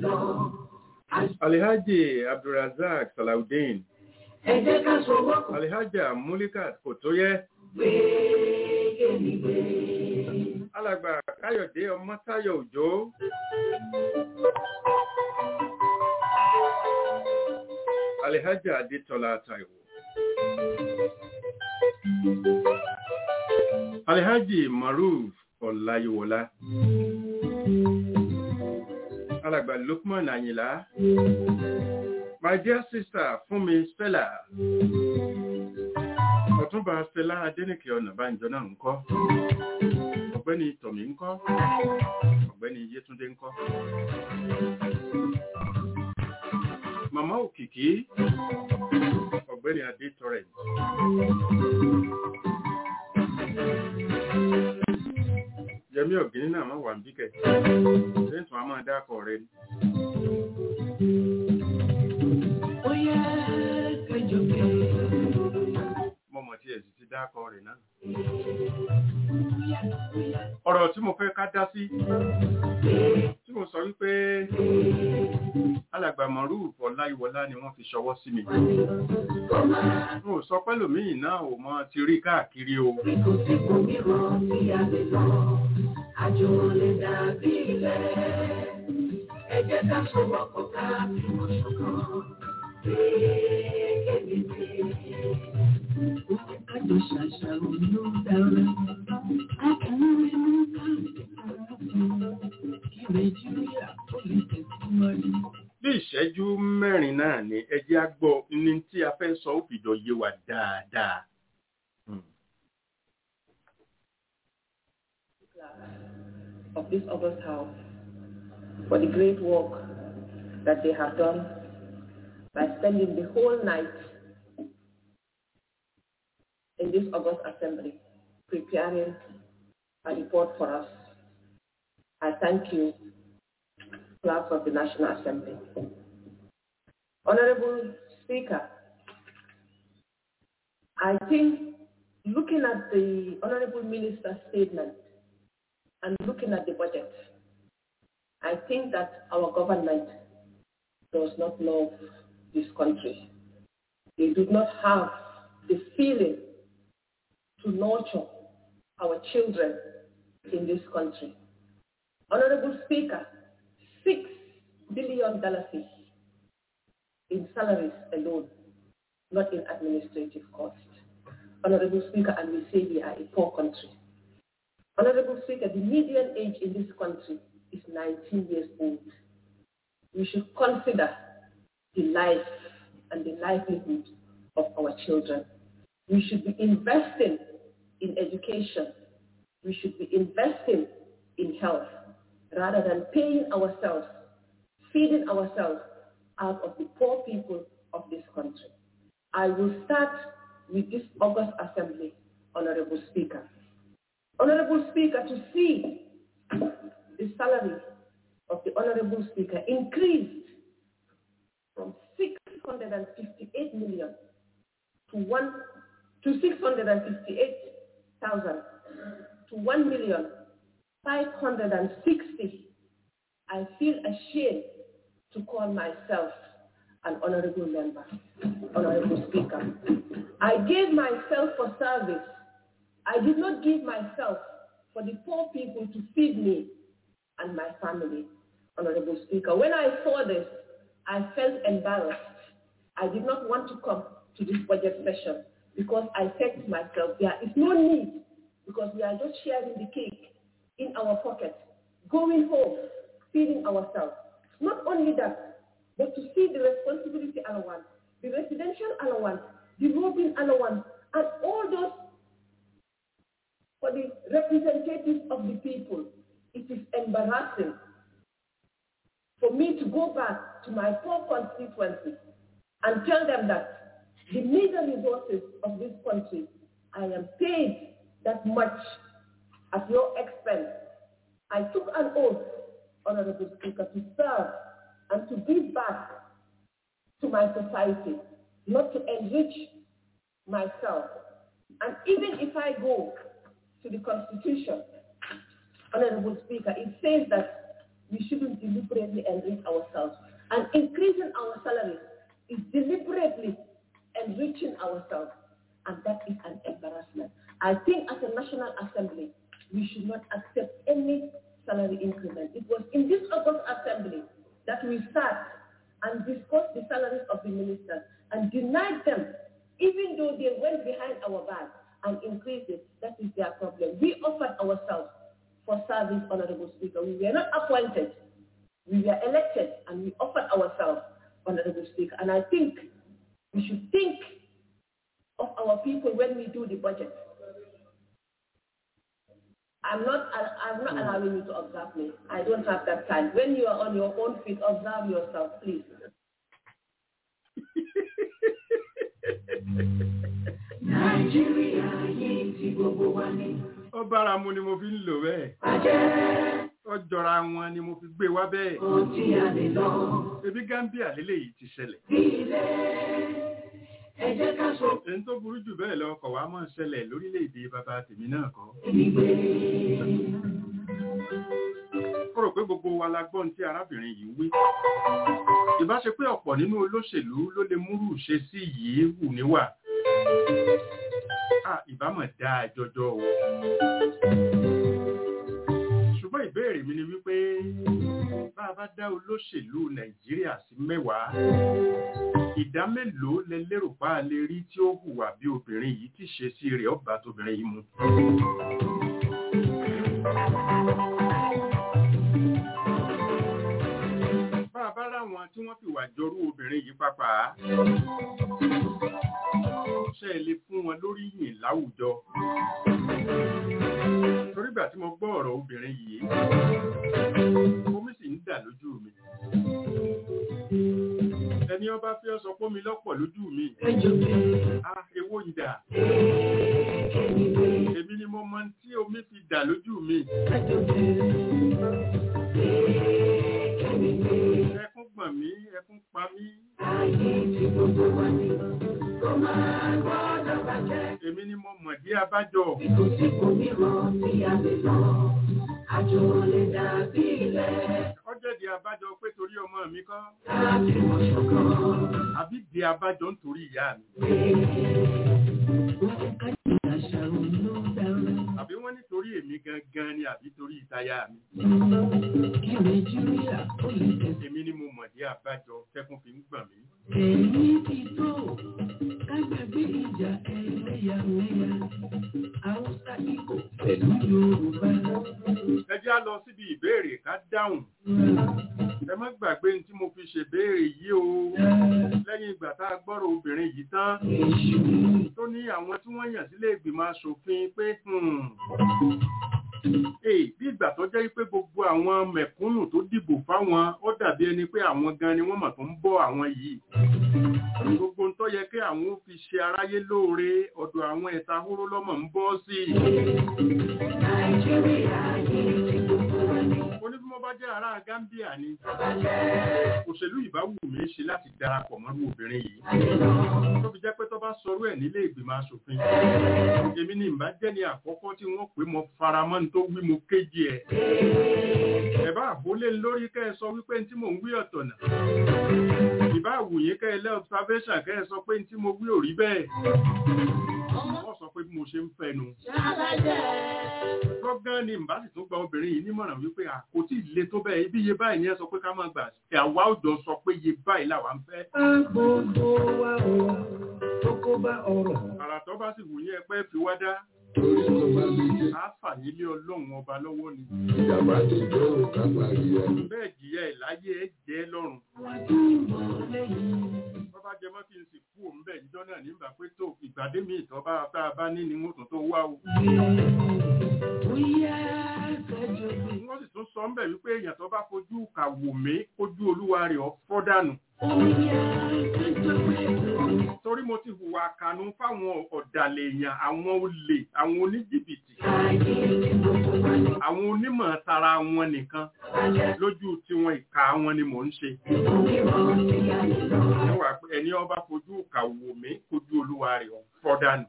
Alihaji Abdulrazak Salaudeen. Ẹ jẹ́ ká sọ̀wọ́ kù. Alihaja Mulikat Kòtóyẹ. Gbége ni gbé. Alàgbà Káyọ̀dé Ọmọ́táyọ̀ Òjó. Alihaja Adétọ́lá Táíwò. Alihaji Maruf Ọláyíwọlá. Alàgbà Lukman Àyìnlá. My dear sister Fúnmi Stella. Ọ̀túnba Stella Adénìkè Ọ̀nàbánjọ náà ń kọ́ ọ̀gbẹ́ni tọ̀mí ń kọ́ ọ̀gbẹ́ni yétúndé ń kọ́ màmá òkìkí ọ̀gbẹ́ni adé torrent yẹmí ọ̀gẹ́ni náà máa wà ń bíkẹ̀ lẹ́tùn a máa dákọ̀ rẹ ni. Ó yẹ kẹjọ pé. mo mọ̀ tí ẹ̀ sì ti dákọ̀ rẹ̀ náà. ọ̀rọ̀ tí mo fẹ́ ká dá sí tí mo sọ wípé alàgbà Maruf Ọláyíwọlá ni wọ́n fi ṣọwọ́ sí mi. mo sọ pẹ́lòmíì náà ò mọ ti rí káàkiri o. Kò sí kò mìíràn tí a lè lọ, àjò lè dàbí ilẹ̀. Ẹ jẹ́ ká sọ̀rọ̀ pọ̀ ká fìmọ̀ ṣọ̀kan. Gbége ni gbé. Kájọ ṣàṣàrò ló dára. A kì í rí mú káàkiri kí Nàìjíríà ó lè tẹ̀síwájú. bí ìṣẹ́jú mẹ́rin náà ni ẹ jẹ́ á gbọ́ ní tí a fẹ́ sọ ó fìjọ yé wa dáadáa. of this August House for the great work that they have done by spending the whole night in this August Assembly preparing a report for us. I thank you, clerks of the National Assembly. Honorable Speaker, I think looking at the Honorable Minister's statement and looking at the budget, I think that our government does not love this country. They do not have the feeling to nurture our children in this country. Honorable Speaker, six billion dollars in salaries alone, not in administrative costs. Honorable Speaker, and we say we are a poor country. Honorable Speaker, the median age in this country is 19 years old. We should consider the life and the livelihood of our children. We should be investing in education, we should be investing in health rather than paying ourselves, feeding ourselves out of the poor people of this country. I will start with this August Assembly, Honorable Speaker. Honorable Speaker, to see the salary of the Honorable Speaker increased from 658 million to one to 658,000 to 1 million 560. I feel ashamed to call myself an honorable member, honorable speaker. I gave myself for service. I did not give myself for the poor people to feed me and my family, honorable speaker. When I saw this, I felt embarrassed. I did not want to come to this budget session because I said to myself, there is no need because we are just sharing the cake in our pocket, going home, feeding ourselves. Not only that, but to see the responsibility allowance, the residential allowance, the roving allowance, and all those for the representatives of the people. It is embarrassing for me to go back to my poor constituency and tell them that the meager resources of this country, I am paid that much at your expense. I took an oath, Honorable Speaker, to serve and to give back to my society, not to enrich myself. And even if I go to the Constitution, Honorable Speaker, it says that we shouldn't deliberately enrich ourselves. And increasing our salaries is deliberately enriching ourselves. And that is an embarrassment. I think as a National Assembly, we should not accept any salary increment. It was in this August Assembly that we sat and discussed the salaries of the ministers and denied them, even though they went behind our back and increased it. That is their problem. We offered ourselves for service, Honorable Speaker. We were not appointed. We were elected and we offered ourselves, Honorable Speaker. And I think we should think of our people when we do the budget. I'm not, I'm not allowing you to observe me. I don't have that time. When you are on your own feet, observe yourself, please. Nàìjíríà yìí ti gbogbo wa ní. ó bára mu ni mo fi ń lò bẹ́ẹ̀. Bàjẹ́ ó jọra wọn ni mo fi gbé wá bẹ́ẹ̀. kò tí a lè lọ. ebi Gambia lélẹ́yìí ti ṣẹlẹ̀. Bí ilé ẹ jẹ́ ká so èyí tó burú jù bẹ́ẹ̀ lọ kọ̀ wá mọ́ ṣẹlẹ̀ lórílẹ̀‐èdè bàbá tèmi náà kọ́. ìgbé. ó rò pé gbogbo wa la gbọ́n tí arábìnrin yìí wí. ìbá ṣe pé ọ̀pọ̀ nínú olóṣèlú ló lè múrù ṣe sí yìí hù níwà. Ah, ìbámọ̀ dáa jọjọ o. ṣùgbọ́n ìbéèrè mi ni wípé bá a bá dá olóṣèlú nàìjíríà sí mẹ́wàá ìdá mélòó lẹ lérò pa á lè rí tí ó hùwà bí obìnrin yìí tí ṣe sí rẹ̀ ọba tóbìnrin yìí mu. bá a bá ráwọn tí wọ́n fìwà jọrú obìnrin yìí pápá ṣe é lè fún wọn lórí yìn láwùjọ. torí ìgbà tí mo gbọ́ ọ̀rọ̀ obìnrin yìí omi sì ń dà lójú mi ẹni ọba fi ọ sọ pé mi lọ́pọ̀ lójú mi ah ewo yìí dà èmi ni mo mọ tí omi fi dà lójú mi ẹkún gbọ̀n mí ẹkún pa mí èmi ni mo mọ̀ dí abájọ Àjò lè dàbí ilẹ̀ ọjọ́ di abájọ pé torí ọmọ mi kọ́ láti mọ̀ ṣọ̀kan. àbí di abájọ nítorí ìyá mi Àṣàrò ló dára. àbí wọ́n nítorí èmi gangan ni àbí torí ìtayá mi Kí Nàìjíríà ó lè tẹ̀sí. èmi ni mo mọ̀ dí abájọ tẹ́kún fi ń gbọ̀n mí Èyí ti tó ká gbàgbé ìjà ẹlẹ́yàmẹ̀yà. Haúsá Ìgbò pẹ̀lú Yorùbá. ẹ jẹ́ á lọ síbi ìbéèrè ká dáhùn ẹ má gbàgbé ní tí mo fi ṣèbéèrè yìí o lẹ́yìn ìgbà tá a gbọ́rọ̀ obìnrin yìí tán tó ní àwọn tí wọ́n yàn sílé ìgbìmọ̀ asòfin pé hmm, Èyí bí ìgbà tó jẹ́ pé gbogbo àwọn mẹ̀kúnnù tó dìbò fáwọn ó dàbí ẹni pé àwọn gan ni wọ́n mọ̀ tó ń bọ́ àwọn yìí. Gbogbo ń tó yẹ kí àwọn ó fi ṣe aráyé lóore ọ̀dọ̀ àwọn ẹ̀ta hóró lọ́mọ̀ ń bọ́ sí i. Ó ní bí mo bá jẹ́ ará Gambia ni. Òṣèlú ìbá wù mí ṣe láti darapọ̀ mọ́rú obìnrin yìí. Tó fi jẹ́ pé tó bá sọrú ẹ̀ nílé ìgbìmọ̀ aṣòfin. Èmi ni ìbá jẹ́ ní àkọ́kọ́ tí wọ́n pè mo faramọ́ ní tó wí mo kéjì ẹ̀. Ẹ̀bá àbólé lórí kẹ́ ẹ sọ wípé tí mò ń wí ọ̀tọ̀ nà. Ìbá àwùyé kẹ́ ẹ lẹ́ observation kẹ́ ẹ sọ pé tí mo wí ò rí bẹ́ẹ̀. Wọ́n sọ pé bí mo ṣe ń fẹnu. Lọ́gán ni ìbá sì tún gba obìnrin yìí nímọ̀ràn wípé kò tí ì le tó bẹ́ẹ̀ ibi iye báyìí ni ẹ sọ pé ká máa gbà. Àwa òjò sọ pé iye báyìí làwa ń fẹ́. Gbogbo wa o, tó kó bá ọrọ̀. Àrà tó bá sì wù yín ẹgbẹ́ fi wá dá. Torí kò bá lè jẹ́. Á fàyè lé ọlọ́run ọba lọ́wọ́ ni. Ìjàmbá tó jọ òkà parí ẹ̀. Bẹ́ẹ̀ jìyà ẹ̀ láyé ẹ̀ jẹ́ lọ́rùn. Bọ́bá jẹ mọ́ kí n sì kú òun bẹ́ẹ̀ níjọ́ náà nígbà pé tó ìgbàdé mi ìtọ́ bá tá a bá ní ni wọ́n tún tó wá o. Wọ́n sì tún sọ ń bẹ̀ wípé èèyàn tó bá fojú kà wò mí kójú olúwa rẹ̀ ọ́ fọ́ dànù. Torí mo ti hùwà kànú fáwọn ọ̀dàlẹ̀ èèyàn, àwọn olè, àwọn oníjìbìtì, àwọn onímọ̀ tara wọn nìkan lójú tiwọn ìka wọn ni mò ń ṣe. Níwà pé ẹni ọba fojú kà wò mí kójú olúwa rẹ̀ ọ́ fọ́ dànù.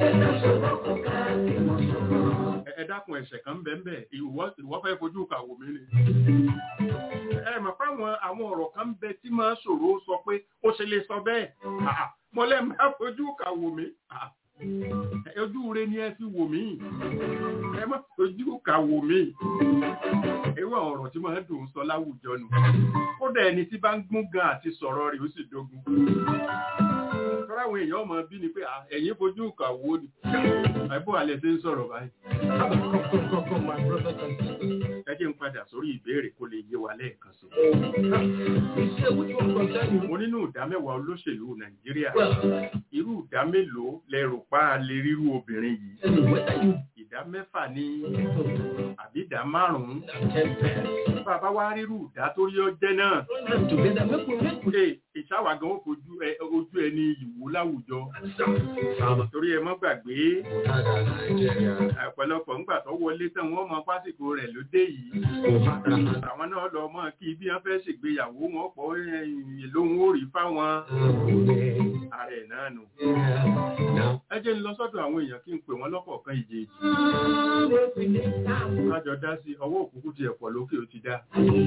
Ẹ dákun ẹ̀ṣẹ̀ kan bẹ́ẹ̀ bẹ́ẹ̀ ìwọ fẹ́ fojú kà wò mí ni ẹ mọ̀ fáwọn àwọn ọ̀rọ̀ kan bẹ tí máa ṣòro sọ pé ó ṣe lè sọ bẹ́ẹ̀ mo lẹ́ máa fojú kà wò mí ojú rẹ ni ẹ fi wò mí ẹ má fojú kà wò mí irú àwọn ọ̀rọ̀ tí máa dùn sọ láwùjọ nù kódà ẹni tí bá ń gún gan àti sọ̀rọ̀ rẹ̀ ó sì dógún tọ́lá àwọn èèyàn ọmọ bí ni pé ẹ̀yin fojú kà wò ni àìbò alẹ́ ṣe ń sọ̀rọ̀ báyìí ẹ jẹ́ ń padà sórí ìbéèrè kó lè yé wa lẹ́ẹ̀kan sí. mo nínú ìdá mẹ́wàá olóṣèlú nàìjíríà irú ìdá mélòó lẹ́rù pa lè rírú obìnrin yìí ìdá mẹ́fà ní àbí ìdá márùn-ún bàbá wa rírú ìdá tó rí ọjẹ́ náà ìṣàwà gan ó fojú ojú ẹni ìwò láwùjọ torí ẹ mọ́ gbàgbé ọ̀pọ̀lọpọ̀ ńgbà tó wọlé tán wọ́n mọ pásìkò rẹ̀ ló dé yìí àwọn náà lọ mọ́ kí bí wọ́n fẹ́ ṣègbéyàwó wọn pọ̀ lóhun ó rí fáwọn ààrẹ náà nù. ẹ jẹ́ ń lọ sọ́dọ̀ àwọn èèyàn kí n pè wọ́n lọ́kọ̀ọ̀kan ìjèèjì. kájọ dá sí ọwọ́ òkúkú ti ẹ̀pọ̀ lókè ó ti dá.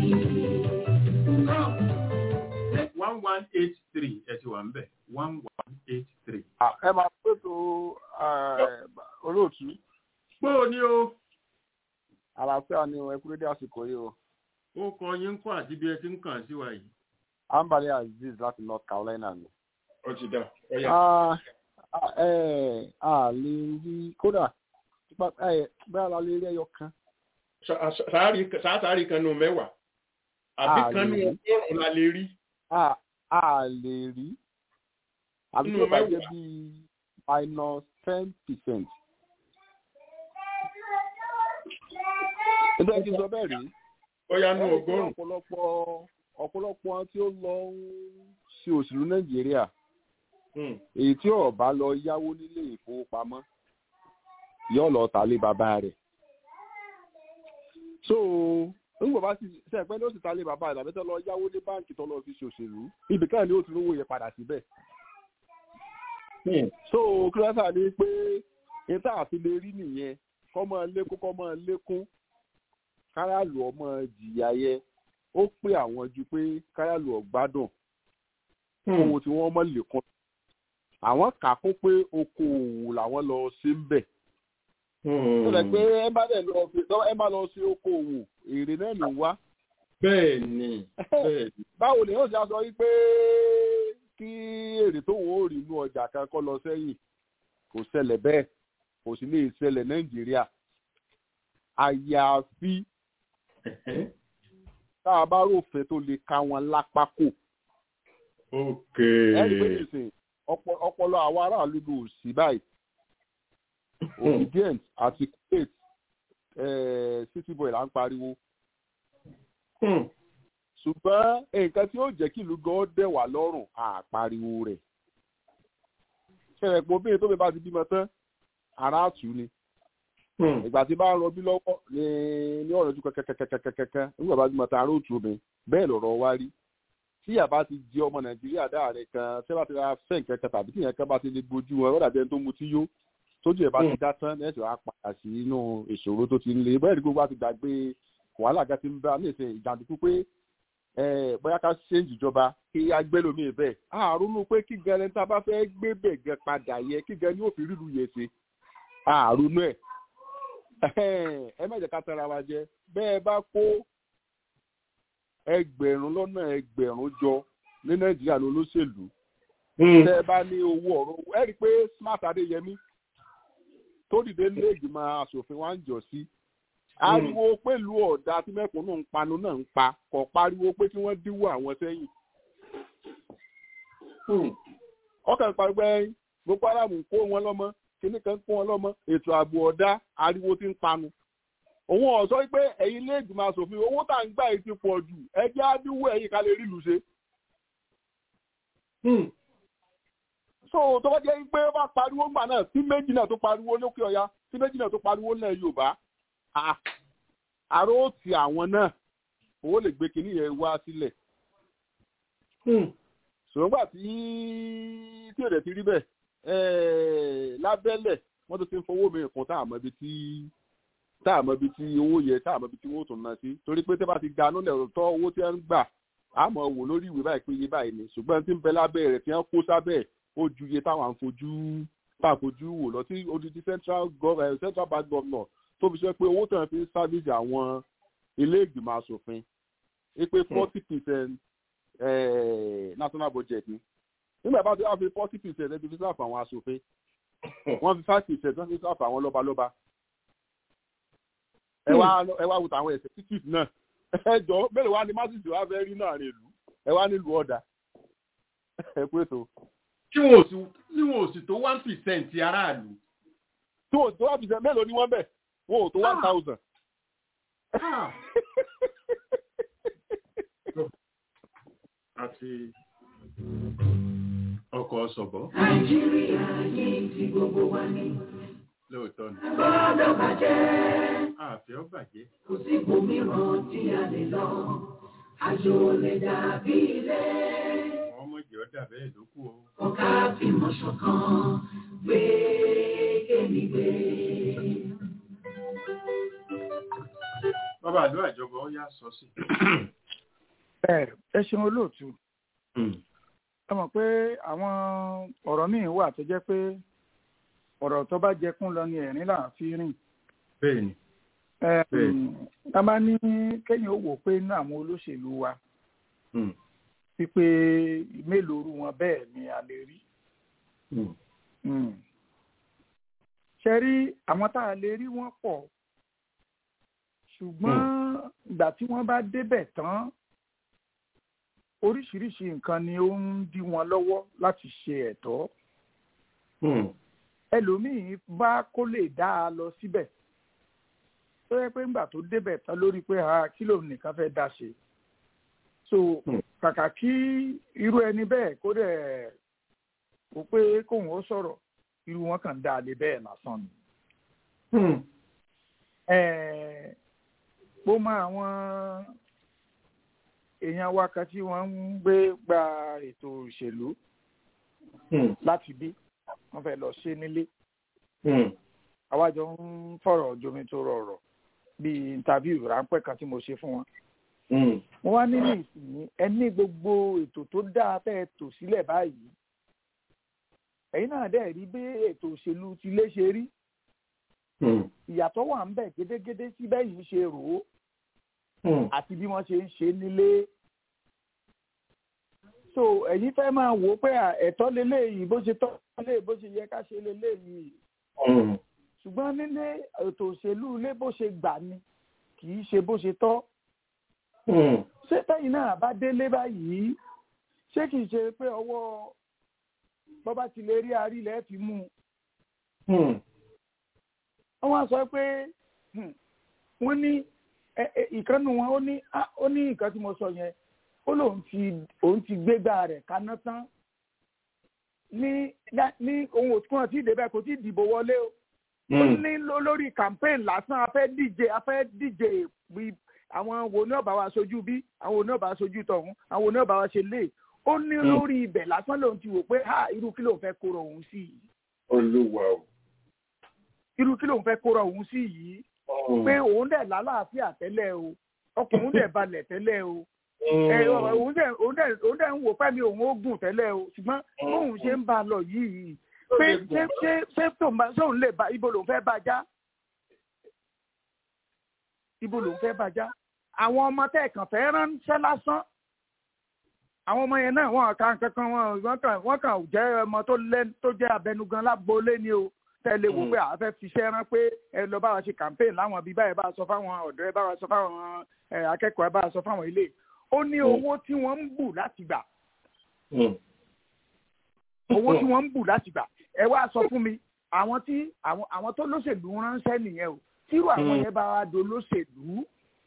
one one eight three ẹ ti wà ń bẹ̀ one one eight three. ẹ máa pètò olóòtú. Gbóò ní o. Àlàáfíà ni ẹ kúrò dé àsìkò yìí o. Ó kọ yín kọ́ àti bí ẹ ti ń kàn sí wa yìí. Ambali Aziz láti North Carolina ni. Ó ti dà. A lè rí kódà bẹ́ẹ̀ la lè rí ẹyọ kan. Sáàtàrí kan nù mẹ́wàá. Àbí kan nù ọgọ́rùn-ún la lè rí. A lè rí. Àbí tó bá jẹ́ bíi minus ten percent. Ẹgbẹ́ kí n sọ bẹ́ẹ̀ rí. Ó yá ní ọgọ́rùn-ún. Ọ̀pọ̀lọpọ̀ ọ̀pọ̀lọpọ̀ tí ó lọ ń ṣe òṣèlú Nàìjíríà. Èyí tí ó bá lọ yáwó nílé ìfowópamọ́ yóò lọ tà lé bàbá rẹ̀. So nígbà bá ti ṣe ẹ̀pẹ́ ní ó sì ta lé bàbá rẹ̀ àbí tó lọ yáwó ní báǹkì tó lọ fi ṣe òṣèlú. Ibì kan ni ó ti rówó yẹn padà síbẹ̀. So kílásà ni pé ètò àti lè rí nìyẹn kọ́ máa lékún kọ́ máa lékún káràlù ọmọ jìyà yẹ ó pé àwọn ju pé káràlù ọgbádùn owó tí wọ́n mọ̀ lékún àwọn kà kún pé okòòwò làwọn lọ sí ń bẹ̀. ó lẹ pé ẹ bá dẹ̀ lọ fi ẹ bá lọ sí okòòwò èrè náà ló wá. bẹ́ẹ̀ ni bẹ́ẹ̀ ni. báwo ni yóò ṣe sọ wípé kí èrè tó wọ́n ò rí inú ọjà kan kọ́ lọ sẹ́yìn kò ṣẹlẹ̀ bẹ́ẹ̀ kò sì lè ṣẹlẹ̀ nàìjíríà àyàfi tá a bá ròfin tó lè ká wọn lápá kò. ẹni pé nìsín ọpọlọ àwọn aráàlú ló sí báyìí obedient àti kuwait city boy là ń pariwo ṣùgbọ́n nǹkan tí ó jẹ́ kí ìlú gan dẹ̀ wá lọ́rùn àpariwo rẹ̀ ṣẹlẹ̀ pé obìnrin tó bẹ bá ti bímọ tán ara àtú ni ìgbà tí bá ń rọbí lọ́wọ́ ní ní ọ̀rọ̀ ojú kẹ́kẹ́kẹ́kẹ́kẹ́kẹ́ nígbà bá bímọ tán ara òtún mi bẹ́ẹ̀ lọ̀rọ̀ wá rí tí yàrá ti jẹ́ ọmọ nàìjíríà dáàrin kan tí wọ́n ti ra fẹ́ nǹkan kan tàbí tí yẹn kan bá ti lè gbójú wọn ó dàbí ẹni tó mutí yó tójú ẹ̀ bá ti dá tán ẹ̀sìn wàá padà sí inú ìṣòro tó ti ń le bẹ́ẹ̀ ni gbogbo wa ti gbàgbé wàhálà kan ti ń bá ní ìsìn ìjàndùkú pé bóyá ká ṣéǹjì ìjọba kí agbélómi bẹ́ẹ̀ àrùnú pé kí gan ẹni tá a bá fẹ́ gbé bẹ̀ gan padà yẹ kí gan ni ó fi ríru yẹ ṣe àrùnú ẹ̀ ẹ má jẹ́ ká tẹ́ra wa jẹ bẹ́ẹ̀ bá kó ẹgbẹ̀rún lọ́nà ẹgbẹ̀rún jọ ní nàìjíríà ní olóṣèlú tẹ́ ẹ bá ní owó ọ̀rọ̀ ẹ rí i pé smart adéyẹmí tó dìde nílé ìgbìmọ̀ asòfin wa ń jọ sí ariwo pẹ̀lú ọ̀dà tí mẹ́kúnnù ń panu náà ń pa kò pariwo pé kí wọ́n díwọ́ àwọn sẹ́yìn. ọkàn pàgbẹ́ gbogbo aráàlú ń kó wọn lọ́mọ kíní kan kó wọn lọ́mọ ètò ààbò ọ̀dà ariwo ti ń panu. òun ọ̀sọ́ pé ẹ̀yin ilé ìgbìmọ̀ asòfin owó tá à ń gbà yìí ti pọ̀ jù ẹjẹ́ àdúgbò ẹ̀yìn ká lè rí ìlú ṣe. so tó bá jẹ́ pé ó bá pariwo ńgbà náà tí méjì náà tó pariwo lókè ọ̀yà tí méjì náà tó pariwo náà yorùbá àrò ó ti àwọn náà owó lè gbé kinní yẹn wá sílẹ̀. ṣùgbọ́n tí tí èdè ti rí bẹ́ẹ̀ lábẹ́lẹ̀ wọ́n tó ti ń fowó mi kún tá àmọ́ ibi tí tá àmọ́ ibi tí owó yẹ tá àmọ́ ibi tí wọ́n tún ná sí torí pé tẹ́ bá ti ga nílẹ̀ tọ́ owó tí wọ́n ń gbà àmọ́ wò lórí ìwé báyìí pé iye báyìí ni ṣùgbọ́n tí ń bẹ lábẹ́ rẹ̀ tí wọ́n kó sábẹ́ ó ju iye táwọn à ń fojú tá à fojú wò lọ sí odidi central government central bank governor tó fi ṣe pé owó tàn fi ń sábìsì àwọn ilé ìgbìmọ̀ asòfin é pé forty percent national budget ni nígbà bá ti wá fi forty percent ẹbí fi sáfà àwọn asòfin wọ́n fi five percent wọ́n fi sáfà àwọn lọ́balọ́ba ẹ wá ẹ wá wùtà àwọn executive náà ẹ jọ mélòó wá ní masisi wá fẹ́ rí náà rè lù ẹ wá nílùú ọ̀dà ẹ pé tó. tí wọn ò sì tí wọn ò sì tó one percent aráàlú. tí wọn ò tó one percent mélòó ni wọ́n bẹ̀ wọn ò tó one thousand. àti ọkọ̀ sọ̀bọ̀. nàìjíríà yìí ti gbogbo wa ní. lóòótọ́ ni. gbọ́dọ̀ bàjẹ́. àfẹ́ ọ bàjẹ́. kò sí ibòmíràn tí a lè lọ àjò lè dàbí ilé. wọ́n mọ̀ jẹ́ ọ́ dàbẹ́ ìdókù o. ọ̀ká fìmọ̀ ṣọ̀kan gbé kémi gbé. bàbá àdó àjọbọ ó yá sọ sí. ẹ ẹ ṣeun olóòtú ẹ mọ̀ pé àwọn ọ̀rọ̀ míì wà tó jẹ́ pé ọ̀rọ̀ tó bá jẹkún lọ ni ẹ̀rín là ń fi rìn. bẹ́ẹ̀ni. ká bá ní kéèyàn ó wò pé inú àwọn olóṣèlú wa wípé mélòó rú wọn bẹ́ẹ̀ ni a lè rí. ṣe rí àwọn tá a lè rí wọ́n pọ̀ ṣùgbọ́n ìgbà tí wọ́n bá débẹ̀ tán oríṣiríṣi nǹkan ni ó ń dí wọn lọ́wọ́ láti ṣe ẹ̀tọ́. ẹlòmíín bá kó lè dá a lọ síbẹ̀ tó yẹ pé ńgbà tó débẹ̀ tán lórí pé ha kí lòun nìkan fẹ́ dá ṣe. so kàkà kí irú ẹni bẹ́ẹ̀ kó dẹ̀ kó pé kóun ó sọ̀rọ̀ irú wọn kàn dá a lé bẹ́ẹ̀ lásán ni. bó mọ àwọn èèyàn wa kan tí wọ́n ń gbé gba ètò òṣèlú láti bí wọ́n fẹ́ lọ ṣe nílé. àwájọ ń fọ̀rọ̀ jomi tó rọrọ̀ bíi interview ráńpẹ́ kan tí mo ṣe fún wọn. mo wá nínú ìsìn ẹni gbogbo ètò tó dáa fẹ́ tò sílẹ̀ báyìí. ẹ̀yin náà dẹ̀ rí bí ètò òṣèlú ti lé ṣe rí. ìyàtọ̀ wà ń bẹ̀ gédégédé sí bẹ́yìn ṣe rò ó àti bí wọ́n ṣe ń ṣe nílé. so ẹ̀yin fẹ́ máa wò ó pé ẹ̀tọ́ leléyìí bó ṣe tọ́ lé bó ṣe yẹ ká ṣe leléyìí. ṣùgbọ́n nílé ètò òṣèlú ilé bó ṣe gbà ni kì í ṣe bó ṣe tọ́. ṣé tẹ́yìn náà bá délé báyìí ṣé kì í ṣe pé ọwọ́ bọ́bá ti lè rí arílẹ̀ fi mú un. wọ́n wá sọ pé wọ́n ní ìkànnì wọn ó ní ó ní nǹkan tí mo sọ yẹn ó lóun ti òun ti gbégbá rẹ̀ kaná tán ní ní ohun òtún àti ìdèbẹ kò tí ì dìbò wọlé o ó ní lórí campaign lásán a fẹ́ díje a fẹ́ díje àwọn wo ní ọba wa sojú bí àwọn wo ní ọba wa sojú tọ̀hún àwọn wo ní ọba wa ṣe lé ó ní lórí ibẹ̀ lásán lòun ti wò pé ha irú kí lòun fẹ́ kóra òun sí yìí. olúwa o. irú kí lòun fẹ́ kóra òun sí yìí. pé òun dẹ̀ lálàáfíà tẹ́lẹ̀ o ọkùnrin dẹ̀ balẹ̀ tẹ́lẹ̀ o. òun dẹ̀ òun dẹ̀ òun dẹ̀ ń wò pẹ́mi òun ó gùn tẹ́lẹ̀ o ṣùgbọ́n bóun ṣe ń bá a lọ yìí pé ṣé ṣé ṣé tóun bá sóun lè bá ibo lòun fẹ́ bá já ibo lòun fẹ́ bá já àwọn ọmọ tẹ́ kàn fẹ́ ránṣẹ́ lásán àwọn ọmọ yẹn náà wọn kàn kankan wọn wọn kàn wọn kàn jẹ́ ọmọ tó lẹ tó jẹ́ abẹnugan lágboolé ni o tẹ́lẹ̀ wò pé àwọn fẹ́ fiṣẹ́ rán pé ẹ lọ bá wa ṣe campaign láwọn bíi báyìí bá a sọ fáwọn ọ̀dọ́ ẹ bá wa sọ fáwọn akẹ́kọ̀ọ́ ẹ bá a sọ fáwọn ilé ó ní owó tí wọ́n ń bù láti gbà owó tí wọ́n ń bù láti gbà ẹ wá sọ fún mi àwọn tí àwọn àwọn tó lóṣèlú ránṣẹ́ nìyẹn o tírú àwọn yẹn bá wa do lóṣèlú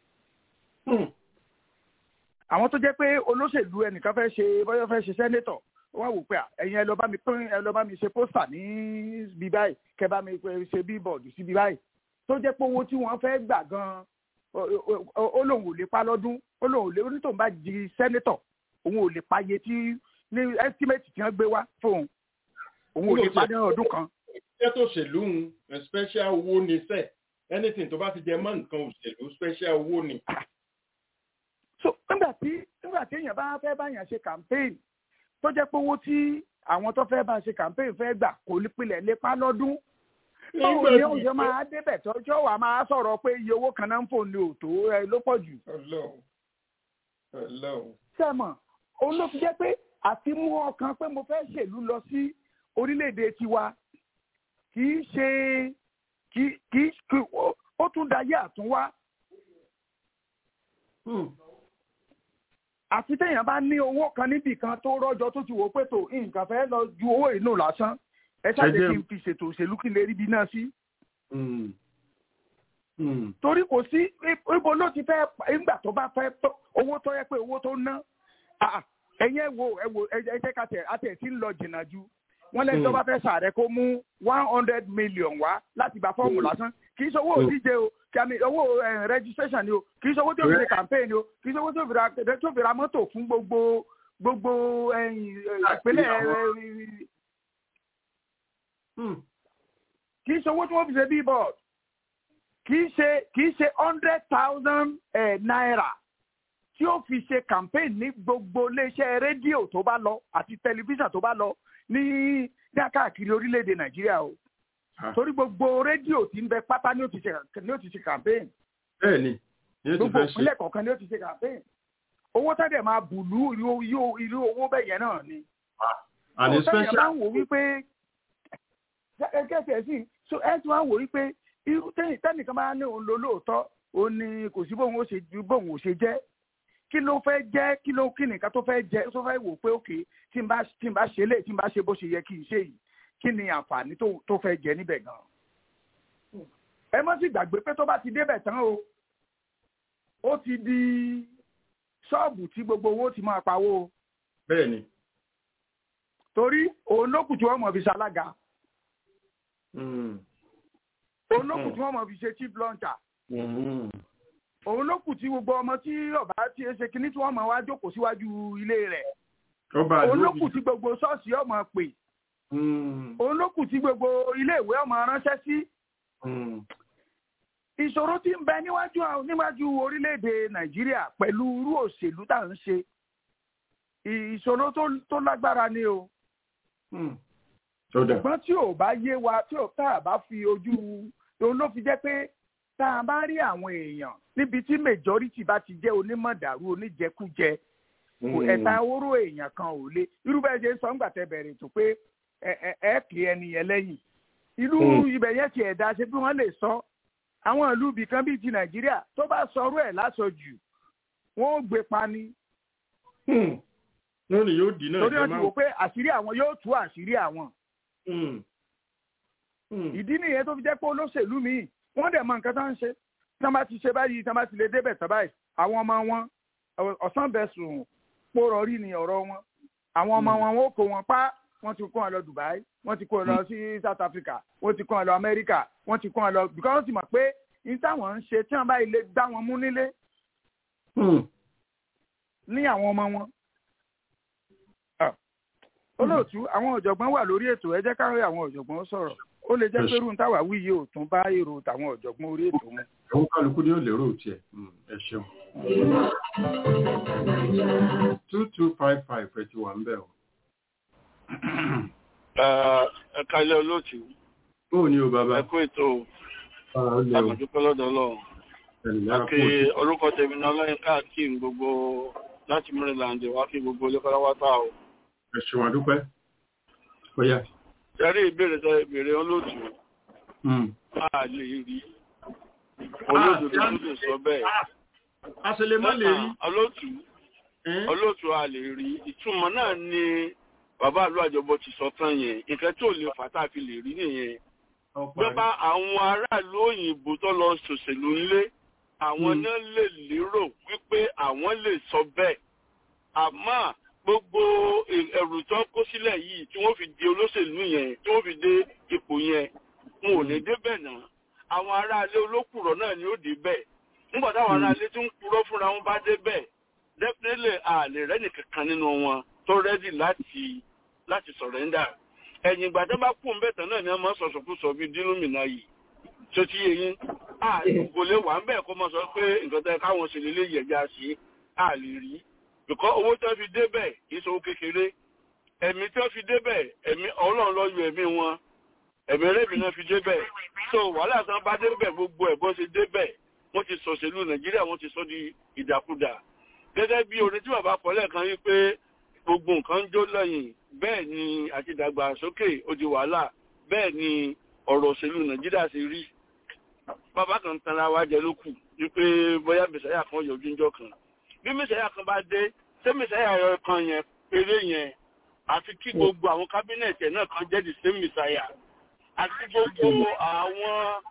àwọn tó jẹ́ pé olóṣèlú ẹnìkan fẹ́ ṣe bọ́yọ́ fẹ́ ṣe sẹ́nétọ̀ wọ́n wò pé ẹ̀yin ẹ lọ bá mi pín ẹ lọ bá mi ṣe pósítà ní bí báyìí kẹ bá mi ṣe bíbọ̀dù sí bí báyìí tó jẹ́ pé owó tí wọ́n fẹ́ gbà gan-an ó lóun ò lè pa lọ́dún ó lóun ò lè onítòun bá di sẹ́nétọ̀ òun ò lè pa iye tí ní ẹ́stímẹ́tì tí wọ́n gbé wá fóun òun ò lè pa ní ọdún kan. iṣẹ́ tó ṣèlú ń special owó ni sẹ́ẹ̀ anything tó bá ti jẹ mọ́ nǹkan òṣèlú special owó ni so nígbà tí nígbà tí èèyàn bá fẹ́ báyàn ṣe campaign tó jẹ́ pé owó tí àwọn tó fẹ́ bá ṣe campaign fẹ́ gbà kò ní pilẹ̀ lépa lọ́dún báwo ni ó ṣe máa débẹ̀ tọ́jọ́ wa máa sọ̀rọ̀ pé iye owó kan náà ń fò ní òtó ẹ ló pọ̀ jù. sẹ́mọ̀ òun ló fi jẹ́ pé àti mú ọkàn pé mo fẹ́ ṣèlú lọ sí orílẹ̀-èdè tiwa kì í ṣe kì í ó tún dayé àtúnwá àti téèyàn bá ní owó kan níbì kan tó rọjò tó ti wò pé tó nǹkan fẹ́ lọ ju owó inú lásán ẹ ṣáàjẹ kí n fi ṣètò òṣèlú kí n lè rí ibi náà sí. torí kò sí ibo ló ti fẹ́ nígbà tó bá fẹ́ owó tó yẹ pé owó tó ná ẹ̀yin ẹ̀ wo ẹ̀ wo ẹ jẹ́ ká tẹ̀ àti ẹ̀ tí ń lọ jìnnà ju wọ́n lẹ́ni tó bá fẹ́ sàrẹ́ kó mú one hundred million wá láti gba fọ́ọ̀mù lásán kì í ṣe owó òdíje o kí a mi owó registration ni o kì í ṣe owó tó fi ṣe campaign ni o kì í ṣe owó tó fi ra tó fi ra mọ́tò fún gbogbo gbogbo ìpínlẹ̀ kì í ṣe owó tí wọ́n fi ṣe billboard kì í ṣe kì í ṣe hundred thousand naira tí ó fi ṣe campaign ní gbogbo iléeṣẹ́ rédíò tó bá lọ àti tẹlifíṣàn tó bá lọ ní káàkiri orílẹ̀-èdè nàìjíríà o torí gbogbo rédíò tí ń bẹ pátá ni ó ti ṣe ni ó ti ṣe campaign. bẹ́ẹ̀ni ni ó ti gbogbo fẹ́ ṣe. ìpínlẹ̀ kọ̀ọ̀kan ni ó ti ṣe campaign. owó tẹ́lẹ̀ máa bùlú irú owó bẹ́ẹ̀ yẹn náà ni. àní so tẹ́lẹ̀ special. máa ń wò wípé kẹ́sẹ̀ sí so ẹ ti máa ń wò wípé irú tẹ́nìkan máa ní òun lò lóòótọ́ òun ni kò sí bóun ó ṣe ju bóun ò ṣe jẹ́ kí ló fẹ́ jẹ́ kí ló kí nìkan tó fẹ́ jẹ́ tó fẹ́ wò pé òkè tí n bá tí n bá ṣe lè tí n bá ṣe bó ṣe yẹ kí n ṣe yìí kí ni àǹfààní tó tó fẹ́ jẹ níbẹ̀ gan. ẹ mọ́ sí gbàgbé pé tó bá ti débẹ̀ tán o ó ti di ṣọ́ọ̀bù tí gbogbo owó ti máa pawó o bẹ́ẹ̀ni. torí òun ló kù tí wọ́n mọ̀ fi ṣalága òun ló kù tí wọ́n mọ̀ fi ṣe chief launcher òun ló kù tí gbogbo ọmọ tí ọba ti ṣe kinní tí wọ́n mọ̀ wá jókòó síwájú ilé rẹ̀ ọba òun ló àdúgbò kù tí gbogbo ṣọ́ọ̀ṣì ọmọ pè òun ló kù tí gbogbo iléèwé ọmọ ránṣẹ́ sí ìṣòro tí ń bẹ níwájú àwọn- níwájú orílẹ̀-èdè nàìjíríà pẹ̀lú irú òṣèlú tá à ń ṣe ìṣòro tó- tó lágbára ni o sọdà ṣùgbọ́n tí ò bá yé wa tí ò tá a bá fi ojú òun ló fi jẹ́ pé tá a bá rí àwọn èèyàn níbi tí majority bá ti jẹ́ onímọ̀dàrú oníjẹkújẹ kò ẹ̀ta oró èèyàn kan ò lé irú bẹ́ẹ̀ ṣe ń sọ ńgbà tẹ bẹ̀rẹ̀ tó pé ẹ ẹ ẹ kì í ẹni yẹn lẹ́yìn ìlú Mm. ibẹ̀ yẹn ti ẹ̀dá ṣe bí wọ́n lè sọ àwọn ìlú ibì kan bíi ti nàìjíríà tó bá sọrú ẹ̀ lásọjù wọ́n ó gbé pa ni lónìí yóò dì náà torí jẹ wọ́n ti máa wò pé àṣírí àwọn yóò tú àṣírí àwọn ìdí nìyẹn tó fi jẹ́ pé olóṣèlú míì wọ́n dẹ̀ mọ nǹkan tó ń ṣe tí wọ́n bá ti ṣe báyìí tí wọ́n bá ti lè débẹ̀ tán báyìí àwọn ọmọ wọn ọ̀sán bẹ̀ sùn pòrọ̀ rí ni ọ̀rọ̀ wọn àwọn ọmọ wọn wọn ó kó wọn pa wọ́n ti kó wọn lọ Dubai wọ́n ti kó wọn lọ sí South Africa wọ́n ti kó wọn lọ America wọ́n ti kó wọn lọ because wọ́n ti mọ̀ pé ní táwọn ń ṣe tí wọ́n bá ilé gbá wọn mú nílé ní àwọn ọmọ wọn. olóòtú àwọn ọ̀jọ̀gbọ́n wà lórí ètò ẹ jẹ́ káwé àwọn ọ̀jọ̀gbọ́n sọ̀rọ̀ ó lè jẹ́ pé irú táwa wí yìí ò tún bá èrò tàwọn ọ̀jọ̀gbọ́n orí ètò mu. àwọn kálukú ni ó lérò tiẹ̀ ẹ ṣeun. two two five five ẹ ti wà ń bẹ̀ o. ẹ kalẹ̀ olóòtú. ó ní o bàbá. ẹ kú ètò àgbàdúpẹ́ lọ́dọ̀ ọlọ́run àti orúkọ tèmi náà lẹ́yìn káàkiri gbogbo láti maryland wá kí gbogbo olókọ́láwátà o. ẹ ṣeun àdúpẹ́ ó yá. sẹ́rí ìbéèrè sọ ìbéèrè olóòtú a lè rí olóòtú tó tún sọ bẹ́ẹ̀. a ṣe lè má lè rí. olóòtú olóòtú a lè rí ìtumọ̀ náà ni bàbá àlọ́ àjọbọ ti sọ tán yẹn nǹkan tí ò lè fà tá a fi lè rí nìyẹn bẹ́ẹ̀ àwọn aráàlú òyìnbó tó lọ ṣòṣèlú ńlé àwọn náà lè lérò wípé àwọn lè sọ bẹ́ẹ̀ àmọ́ gbogbo ẹ̀rù tó kó sílẹ̀ yìí tí wọ́n fi di olóṣèlú yẹn tí wọ́n fi dé ipò yẹn wọn ò ní débẹ̀ náà àwọn aráalé olókùrọ̀ náà ni ó débẹ̀ nígbà táwọn aráalé tí ń purọ́ fúnra wọn bá débẹ̀ definitely àlè rẹ́ nìkankan nínú wọn tó rẹ́dì láti láti sọ̀rẹ́ndà ẹ̀yìn ìgbà tó bá kú ń bẹ̀tẹ̀ náà ni wọ́n máa sọ̀sọ̀ sọ bíi dínúmìnà yìí tó ti yé yín kò lè wà ń bẹ̀ kó máa sọ pé nǹkan tẹ́ káwọn ṣe lélẹ́ yẹ̀já sí à lè rí bìkọ́ owó tó fi débẹ̀ kì í ṣe owó kékeré ẹ̀mí tó fi débẹ̀ ẹ̀mí ọlọ́run ló yọ ẹ̀mí wọn ẹ̀mí rẹ́bì náà fi débẹ̀ so wàhálà tán bá débẹ̀ gbogbo ẹ̀ bó ṣe débẹ̀ wọ́n ti sọ̀ṣèlú nàìjíríà wọ́n ti sọ di ìdàkudà gẹ́gẹ́ bí orin tí bàbá kọ lẹ́ẹ̀kan yí pé gbogbo nǹkan ń jó lẹ́yìn bẹ́ẹ̀ ni àti ìdàgbàsókè ó di wàhálà bẹ́ẹ̀ ni ọ̀rọ̀ òṣèlú nàìjíríà ṣe rí bàbá kan tanra wa jẹ ló kù wípé bóyá mẹsàáyà kan yọjú ńjọ́ kan bí mẹsàáyà kan bá dé ṣé mẹsàáyà kan yẹn péré yẹn àfi kí gbogbo àwọn kábínẹ̀tì náà kan jẹ́ the same mẹsàáyà àti gbogbo àwọn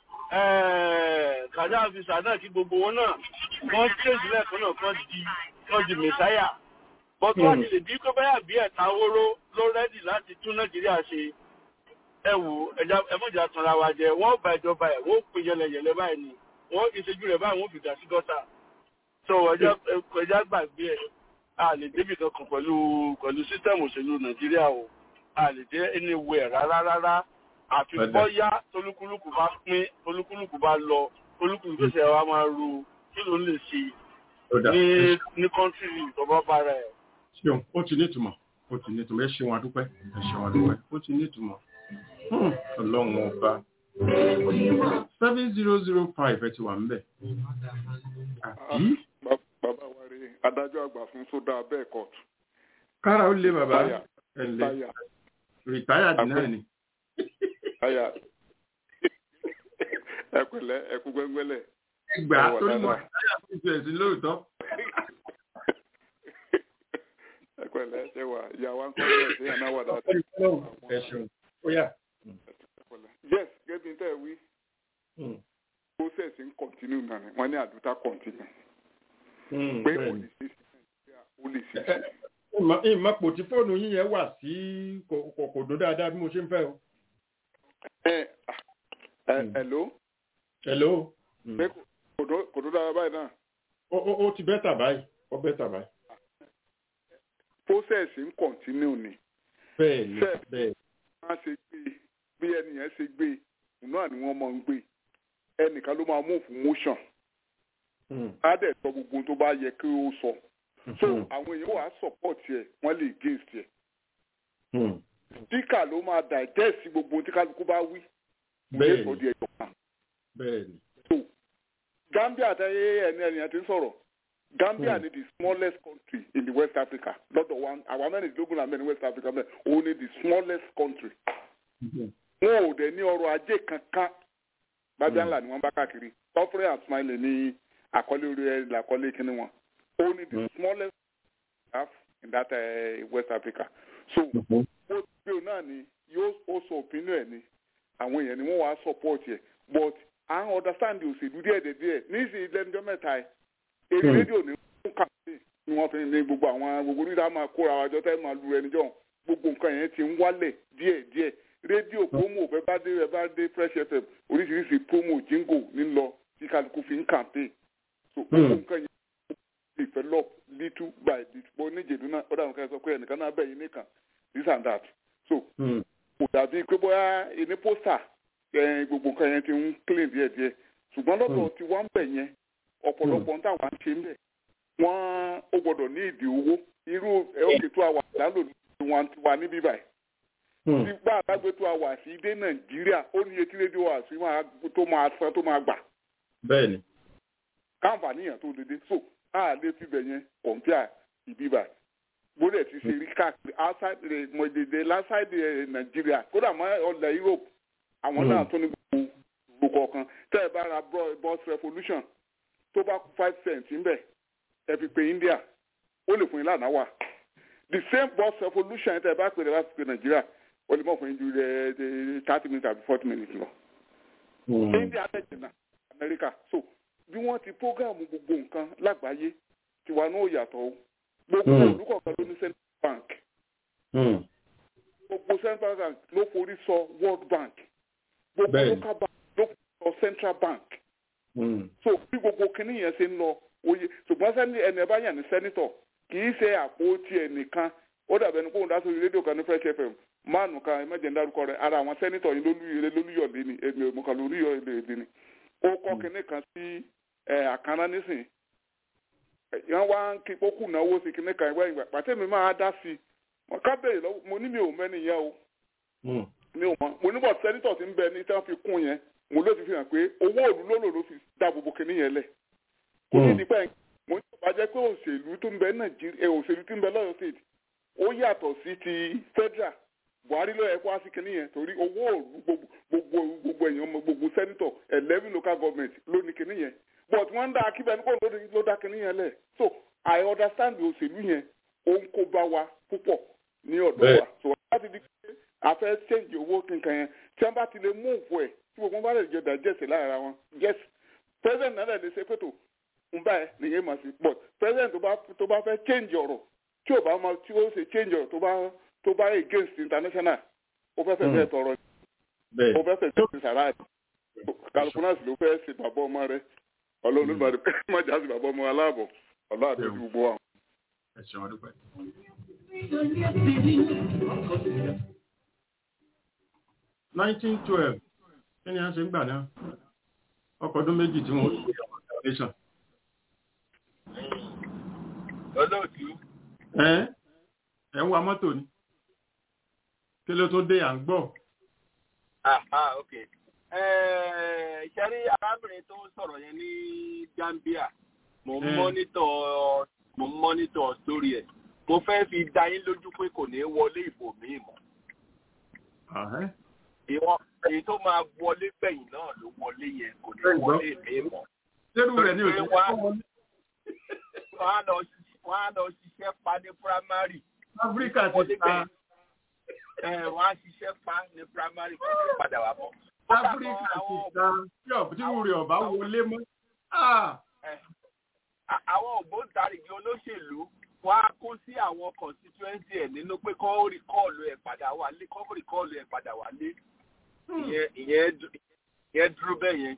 kàdá àfisà náà kí gbogbo wọn náà wọ́n tẹ̀sí lẹ́ẹ̀kan náà kan di kan di mẹsàáyà bọ́tú àti lè bí kó báyà bí ẹ̀ta oró ló rẹ́dì láti tún nàìjíríà ṣe ẹ wò ẹmọ́jà tanra wa jẹ wọ́n bá ìjọba ẹ̀ wọ́n pè yẹlẹyẹlẹ báyìí ni wọ́n ìṣẹ́jú rẹ̀ báyìí wọ́n fi dà sí gọ́tà tó ẹja gbàgbé ẹ̀ a lè débì kankan pẹ̀lú pẹ̀lú sísẹ́mù òṣèlú nàìjíríà o a lè dé anywhere rárá rárá àfi bọ́yá tolúkúlùkù bá pín tolúkúlùkù bá lọ tolúkúlùkù tó ṣe wa máa ru kí ló ń lè ṣe ní ní kọ́ńtírì ìjọba bára ẹ̀ ṣeun ó ti nítumọ̀ ó ti nítumọ̀ ẹ ṣeun adúpẹ́ ẹ ṣeun adúpẹ́ ó ti nítumọ̀ ọlọ́run ọba seven zero zero five ẹ ti wà ń bẹ̀. bàbá wa rí adájọ́ àgbà fún sódà bẹ́ẹ̀ kọ́ọ̀tù. kára ó lé bàbá ẹ lé rìtáyà náà ni. ẹ pẹ̀lẹ́ ẹ kú gbẹ́ngbẹ́lẹ̀. ẹgbàá torí mo rìtáyà fún ìṣẹ̀ sí lóòótọ́. ẹ pẹ̀lẹ́ ṣe wà ìyàwó akọ́lẹ̀ ṣe yàn náà wà dáadáa. ẹ ṣeun ó yà. yes gẹ́gẹ́ bí n tẹ́ wí process ń continue náà ni wọ́n ní àdúrà continue. pé ó lè ṣe sí nàìjíríà ó lè ṣe sí. ìmọ̀pò tí fóònù yín yẹn wà sí kò dún dáadáa bí mo ṣe ń fẹ́ o. ẹ ẹ hello. hello. pé kò dún dáadáa báyìí náà. ó ti bẹ́tà báyìí ó bẹ́tà báyìí process ń continue ni. bẹ́ẹ̀ni bẹ́ẹ̀ni. wọ́n ṣe gbé bí ẹnìyẹn ṣe gbé náà ni wọ́n máa ń gbé ẹnìkan ló máa mú fún motion. á dẹ̀ sọ gbogbo tó bá yẹ kí ó sọ. so àwọn èèyàn wàá support ẹ wọ́n lè against ẹ. speaker ló máa digest gbogbo tí kálukú bá wí. bẹ́ẹ̀ni sọ di ẹ̀yọ̀ kan. bẹ́ẹ̀ni. so Gambia àtàyè ẹni ẹnìyàn ti ń sọ̀rọ̀. Gambia mm. ni the smallest country in the West Africa. Lọ́dọ̀ wa àwọn mẹ́rìndínlógún náà mẹ́rin West Africa mẹ́rin òun ni the smallest country. Wọ́n ò dẹ̀ ní ọrọ̀ ajé kankan. Bábíà ńlá ni wọ́n bá káàkiri. Suffering and smiling ní àkọlé orí ẹ̀ làkọlé kíní wọn. Òun ni the smallest half in that uh, West Africa. So ó gbé òun náà ni yóò ó sọ opinion ẹ̀ ni àwọn èèyàn ni wọ́n wá support ẹ̀ but à ń understand òṣèlú díẹ̀díẹ̀ níṣìí lẹ́nujọ́ mẹ́ta ẹ̀ èyí rédíò ní fún kàmpé ni wọ́n fi ní gbogbo àwọn gbogbo onídàá máa kóra wájọ tẹ́ máa lu ẹni jọ gbogbo nǹkan yẹn ti ń wálẹ̀ díẹ̀díẹ̀ rédíò promo bẹ́ẹ̀ bá dé bẹ́ẹ̀ bá dé fresh fm oríṣiríṣi promo jingo ní lọ tí kálukú fi ń kàmpé so gbogbo nǹkan yẹn develop little by little bó níjèdú náà ó dàbí ká sọ pé ẹnìkan náà bẹ̀yìn nìkan this and that so kò dàbí pé bóyá ẹni pósítà gbogbo nǹkan yẹn ti ń clean díẹ̀díẹ̀ ṣùgbọ́n lọ́dọ̀ tí wọ́n ń bẹ̀ yẹn ọ̀pọ̀lọpọ̀ ń tàwa ń ṣe ń bẹ̀ wọ́n ó gbọ́dọ̀ ní ìdí owó irú òkè tó àwà lálò ní wọn ti wà níbí báyìí. tí bá àgbàgbé tó àwà sí dé nàìjíríà ó ní etí rédíò àṣì tó máa san tó máa gbà. bẹ́ẹ̀ni. káǹfààní yẹn tó dédé so a lè fi bẹ̀ yẹn kọ̀ǹpíà ìbí báyìí. bóde ti ṣe rí káàkiri outside mọ̀jẹ̀dẹ̀ lásìdè nàìjíríà kódà mọ́ ọ̀lẹ̀ europe àwọn náà tó ní gbogbo gbogbo kọ̀ọ̀kan tẹ́ ẹ bá ra bus revolution tó bá kú five cents ńbẹ̀ ẹ fi pe india ó lè fún yín lánàá wà the same bus revolution tẹ́ ẹ bá pè é bá fi pe nàìjíríà ó lè mọ̀ fún yín ju thirty minutes àbí forty minutes lọ. india tẹ̀sí náà america so bí wọ́n ti prógámù gbogbo nǹkan lágbàáyé tiwa náà yàtọ̀ o gbogbo olùkọ̀ọ̀kan ló ní central bank gbogbo central bank ló forí sọ world bank gbogbo local bank ló forí sọ central bank so bí gbogbo kinní yẹn ṣe ń lọ oye ṣùgbọ́n sẹ́ni ẹni ẹ bá yàn ní sẹ́nitọ̀ kì í ṣe àpótí ẹnìkan ó dàbẹ̀ ẹni kóhùn dá sórí rédíò kan ní fresh fm máàlù kan ẹ mẹ́jẹ̀ ń dárúkọ rẹ̀ ara àwọn sẹ́nitọ̀ yìí lólúyọ̀lé lólúyọ̀lé ni èmi ò mọ̀ kan lólúyọ̀lé ni ó kọ́ kinní kan sí àkànná nísìn yẹn wá ń kí kókù náwó sí kinní kan ìwé ìgbà pàtẹ́ mi máa dá sí i ká bẹ̀rẹ̀ lọ́wọ́ mo ní mi ò mẹ́ni yẹn o mi ò mọ̀ mo níbọ̀ sẹ́nitọ̀ ti ń bẹ ní tí wọ́n fi kún yẹn mo ló ti fi hàn pé owó òlu ló lò ló fi dá gbogbo kinní yẹn lẹ̀ kò ní ìdí pẹ́ mo ní ìjọba jẹ́ pé òṣèlú tó ń bẹ nàìjíríà òṣèlú tó ń bẹ lọ́yọ̀ state ó yàtọ̀ sí ti federal buhari ló yẹ kó wá sí kinní yẹn torí owó òlu gbogbo gbogbo èèyàn gbogbo senator eleven local government ló ní kinní yẹn but wọ́n ń dá akíbẹ̀ ní kò ló dá kinní yẹn lẹ̀ so i understand òṣèlú yẹn ó ń kó bá wa púpọ̀ ní ọ̀dọ̀ wa so láti di pé a fẹ́ change owó kankan yẹn tí wọ́n bá ti lè mú òfò ẹ̀ tí gbogbo bá lè jẹ digest lára wọn yes president náà lè ṣe pẹ̀tò ń bá ẹ nìyẹn mà sí but president tó bá fẹ́ change ọ̀rọ̀ tí ò bá máa tí ó ṣe change ọ̀rọ̀ tó bá tó bá against international ó fẹ́ fẹ́ fẹ́ tọrọ ó fẹ́ fẹ́ fẹ́ sàrà ẹ̀ kálukú náà sì ló fẹ́ ṣe bàbá ọmọ rẹ ọlọ́run ló má jà sí bàbá ọmọ aláàbọ̀ ọlọ́run àti gbogbo àwọn. ẹ ṣeun ọdún nineteen twelve kí ni a ṣe ń gbà náà ọkọ̀ ọdún méjì tí wọ́n ṣe àwọn foundation. olóòtú. ẹ ẹ ń wa mọ́tò ni kí ló tó dé à ń gbọ́. aha ok ṣe rí arábìnrin tó ń sọ̀rọ̀ yẹn ní Gambia mo ń mọ́nítọ̀ mo ń mọ́nítọ̀ sórí ẹ̀ mo fẹ́ fi dá yín lójú pé kò ní wọlé ìbò míì mọ́. ìwọ èyí tó máa wọlé gbẹ̀yìn náà ló wọlé yẹn kò ní wọlé míì mọ́. lérú rẹ̀ ní òṣèlú wọ́n á lọ ṣiṣẹ́ pa ní primary. áfíríkà ti ta. wọ́n á ṣiṣẹ́ pa ní primary kò ní padà wá mọ́. áfíríkà ti ta tí ọ̀bùtírù rẹ̀ ọ̀bá wọlé mọ́. àwọn ògbóǹtarìgì olóṣèlú wọ́n á kó sí àwọn constituency ẹ̀ nínú pé kọ́ rìkọ́ọ̀lù ẹ̀ padà wálé kọ́ rìkọ́ọ̀lù ẹ̀ padà wálé ìyẹn dúró bẹ́ẹ̀ yẹn.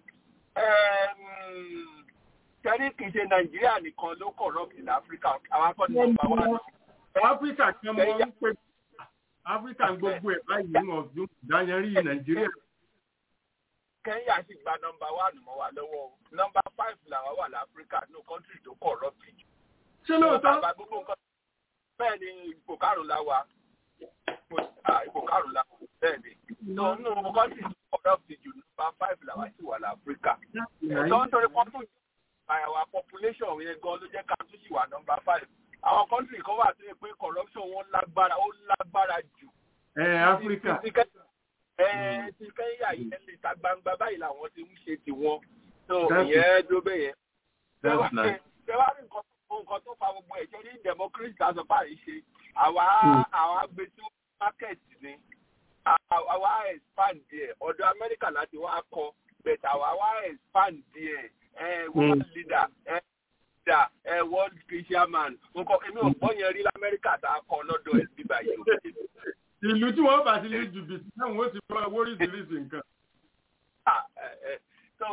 Tẹ́lí kì í ṣe Nàìjíríà nìkan ló corrupt ní Áfíríkà àwọn akọ́ni nọ́mbà wà lọ. Áfíríkà kan mọ ń pè Áfíríkà gbogbo ẹ̀ báyìí wọn ọdún ìdáyẹrí Nàìjíríà. Kẹ́ńyà sì gba nọ́mbà wà mọ́ wa lọ́wọ́ o. Nọ́mbà five làwọn wà láfíríkà ní kọ́ńtì tó corrupt jù ṣé lóòótọ́. bẹ́ẹ̀ ni ipò karùn-ún la wa ipò karùn-ún la wa bẹ́ẹ̀ ni. tó nínú kọ́ńtì ọ̀dọ́ ti jù nípa five làwa sì wà láfíríkà. tó ń torí pọ́ńtù àyàwó population yẹn gan ló jẹ́ ká tún sì wà nọ́mbà five. àwọn kọ́ńtì kan wà tó yẹ pé corruption wọn lágbára ó lágbára jù. ẹ áfíríkà. ẹ ti kẹ́yà yẹn lè ta gbangba báyìí làwọn ti ń ṣe tiwọn. tó ìyẹn dó bẹ́ẹ̀ yẹn. that's nice. ṣé wàá rí nǹkan nǹkan tó fa gbogbo ẹ̀ ṣe ní democracy tàbí báyìí ṣe àwa àwa gbé sí market ni àwa expand ẹ̀ ọ̀dọ̀ amẹ́ríkà láti wá kọ bẹ̀tẹ̀ àwa wá world leader leader world chairman nǹkan èmi ò gbọ́ yẹn rí lamẹ́ríkà tá a kọ lọ́dọ̀ ẹ̀ bíbá yìí o. ìlú tí wọ́n bá ti lè jìbìtì náà wọ́n ti fọ́ oríṣiríṣi nǹkan. so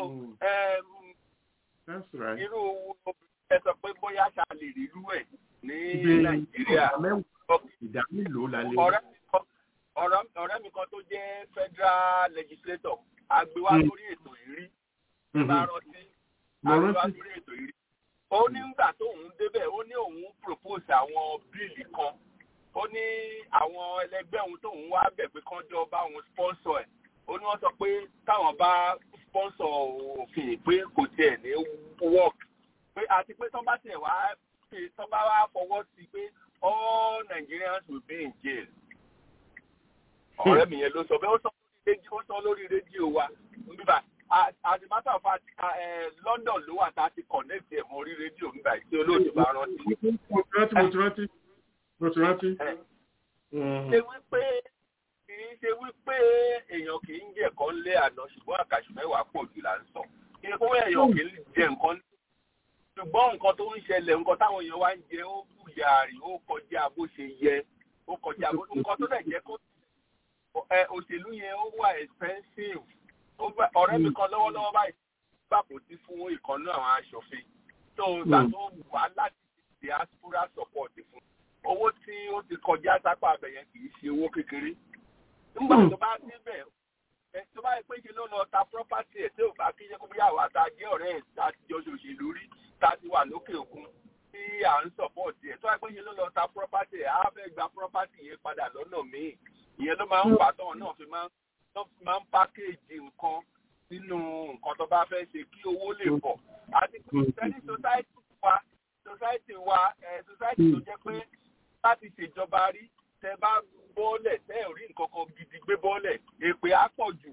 irú ẹ sọ pé bóyá ṣá lè rí irú ẹ̀ ní nàìjíríà. ìdá mélòó la lè. ọ̀rẹ́ mi kan tó jẹ́ federal legislator agbéwá lórí ètò ìrí bá rántí agbéwá lórí ètò ìrí. ó ní nígbà tóun débẹ̀ ó ní òun propose àwọn bíìlì kan ó ní àwọn ẹlẹgbẹ́ òun tóun wá bẹ̀ pé kán jọ bá òun sponsor ẹ̀ ó ní wọ́n sọ pé táwọn bá sponsor òfin pé kò tiẹ̀ ní work pé àti pé tán bá tiẹ̀ wá tán bá wá fọwọ́ sí pé all Nigerians will be in jail. ọ̀rẹ́ mi yẹn ló sọ bẹ́ẹ̀ ó sọ lórí rédíò wa nígbà as a matter of fact London ló wà tá a ti connect ẹ̀ mọ́ orí rédíò nígbà tí olóòtú bá rántí. mo ti rántí mo ti rántí mo ti rántí. ṣe wípé kì í ṣe wípé èèyàn kì í jẹ nǹkan lé àná ṣùgbọ́n àkàṣù mẹ́wàá pọ̀ jù là ń sọ kí ni kó èèyàn kì í jẹ nǹkan ṣùgbọ́n nǹkan tó ń ṣẹlẹ̀ nǹkan táwọn èèyàn wá ń jẹ ó kù yàrá ó kọjá bó ṣe yẹ ó kọjá bó nǹkan tó dẹ̀ jẹ́ kó òṣèlú yẹn ó wà expensive ọ̀rẹ́ mi kan lọ́wọ́lọ́wọ́ báyìí gbàpò sí fún ìkànnú àwọn aṣòfin tó gbà tó wà láti diaspora support fún owó tí ó ti kọjá sápá abẹ̀yẹn kì í ṣe owó kékeré nígbà tó bá níbẹ̀ tó bá yẹ pé ṣe ló lọ ta property ẹ̀ tí ò bá kí ṣe kó bí àwa ta jẹ́ ọ̀rẹ́ ẹ̀ ta ti jọ ṣòṣèlú rí ta ti wà lókè òkun tí à ń support ẹ̀ tó bá yẹ pé ṣe ló lọ ta property ẹ̀ á fẹ́ gba property yẹn padà lọ́nà míì ìyẹn ló máa ń wà tán náà fi máa ń pákéèjì nǹkan nínú nǹkan tó bá fẹ́ ṣe kí owó lè pọ̀ àti pé sẹ́ni society wa society wa society tó jẹ́ pé láti ṣèjọba rí tẹ bá bọ́ọ̀lẹ̀ tẹ́ ẹ̀ rí nǹkan kan gidi gbé bọ́ọ̀lẹ̀ èpè á pọ̀ jù.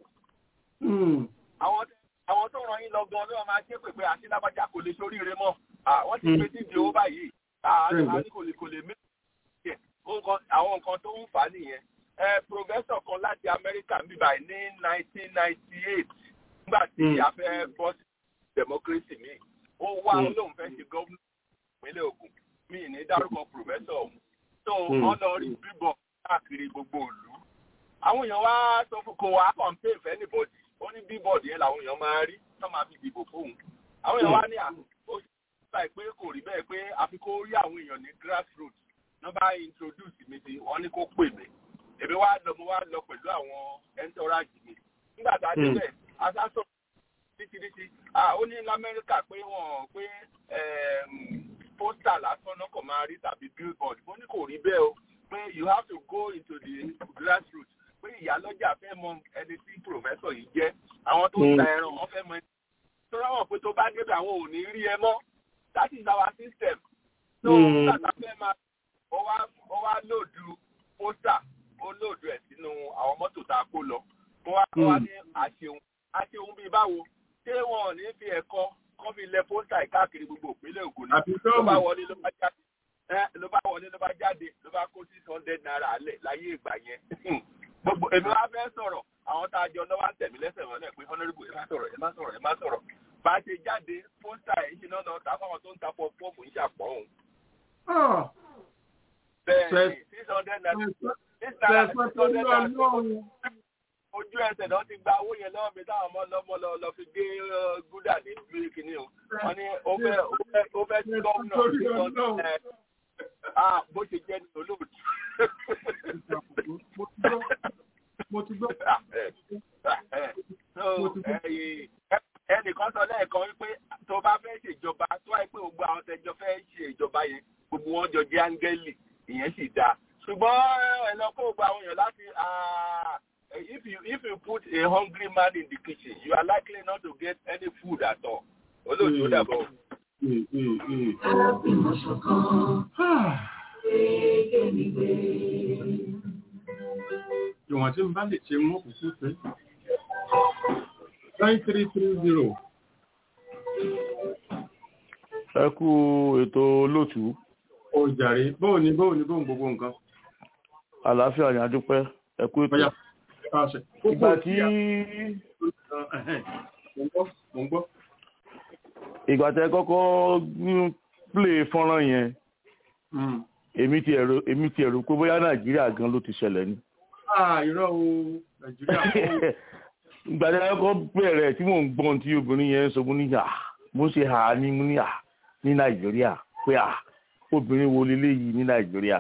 àwọn tó ràn yín lọ gan ló máa ṣe pé pé àṣìlábàjá kò lè sóríire mọ́ wọ́n ti pè síbi owó báyìí àní kò lè kò lè mí àwọn nǹkan tó ń fà á nìyẹn. professor kan láti Amẹ́ríkà ń bíbá ní nineteen ninety eight nígbà tí a fẹ́ bọ́ sí democracy mi ó wá olóhùn fẹ́ ṣe gómìnà ìpínlẹ̀ Ògùn mi ní dárúkọ professor ọ̀hún tó wọ́n lọ rí bíbọ̀ káàkiri gbogbo ìlú. àwọn èèyàn wá sọ fún kò wá campaign for anybody ó ní billboard yẹn làwọn èèyàn máa rí tó máa fi dìbò fóun. àwọn èèyàn wá ní à ó ṣe pé kò rí bẹ́ẹ̀ pé àfi kó rí àwọn èèyàn ní grassroots náà bá introduce mi sí wọ́n ní kó pè mí. èmi wá lọ mo wá lọ pẹ̀lú àwọn entourage mi. nígbà tá a débẹ̀ asásọ̀ títí ó ní lamẹ́ríkà pé wọ́n pé pósítà lásán náà kò máa rí tàbí billboard mo ní kò rí bẹ́ẹ̀ o pé you have to go into the grassroots pé ìyálọ́jà fẹ́ mọ ẹni tí professor yìí jẹ́ àwọn tó ń ta ẹran wọn fẹ́ mọ ẹni tó ráwọ̀ pé tó bá débẹ̀ àwọn ò ní rí ẹ mọ́ that is our system so tàtà fẹ́ máa ó wá lòdù pósítà ó lòdù ẹ̀ sínú àwọn mọ́tò tá a kó lọ ó wá ní àṣeun àṣeun bíi báwo ṣé wọn ò ní fi ẹ̀kọ́ kọ́ fi lẹ pósítà káàkiri gbogbo ìpínlẹ̀ Ògùn ní ló bá wọlé ló bá jáde ló bá wọlé ló bá jáde ló bá kó six hundred naira lẹ̀ láyé ìgbà yẹn gbogbo èmi wá fẹ́ sọ̀rọ̀ àwọn tá a jọ lọ́wọ́ tẹ̀mí lẹ́sẹ̀ wọn lẹ̀ pé honourable ẹ má sọ̀rọ̀ ẹ má sọ̀rọ̀ ẹ má sọ̀rọ̀ bá a ṣe jáde pósítà ẹ̀ ń ṣe náà lọ ta fáwọn tó ń ta pọ́ọ̀pù ń ṣàpọ̀ òun. bẹ́ẹ̀ ni six hundred naira six hundred naira ojú ẹsẹ̀ náà ti gba owó yẹn lọ́wọ́ mi táwọn ọmọ lọ́mọ lọ lọ fi gé gúdà ní ìlú kìíní o wọ́n ní ó fẹ́ ó fẹ́ tí gómìnà ẹ̀ ah bó ṣe jẹ́ ní olóòtú. mo ti gbọ́. ẹnìkan sọ lẹ́ẹ̀kan wípé tó bá fẹ́ ṣèjọba tó wáyé pé gbogbo àwọn tẹjọ fẹ́ ṣe ìjọba yẹn gbogbo wọn jọ jẹ́ áńgẹ́lì ìyẹn sì dáa ṣùgbọ́n ẹ lọ kó gbogbo àwọn èèyàn láti if you if you put a hungry man in the kitchen you are likely not to get any food at all. olóòtú ó dàbọ̀. alábìmọ̀ ṣọ̀kan gbégbé mi gbé. ìwọ̀n tí n bá lè ṣe mú kúkú pé nine three three zero. ẹ kú ètò olóòtú. ó jàre bóun ni bóun ni bóun gbogbo nǹkan. àlàáfíà ni a dúpẹ́ ẹ kú ètò ìgbà tí mo ń gbọ́ ìgbà tẹ kọ́kọ́ play fọ́nrán yẹn èmi ti ẹ̀rọ èmi ti ẹ̀rọ pé bóyá nàìjíríà gan ló ti ṣẹlẹ̀ ni. irọ́ o nàìjíríà kọ́. ìgbà tẹ kọ́kọ́ bẹ̀rẹ̀ tí mò ń gbọ́n tí obìnrin yẹn sọ fún níyà mo ṣe hà á ní mo ní à ní nàìjíríà pé à obìnrin wo leléyìí ní nàìjíríà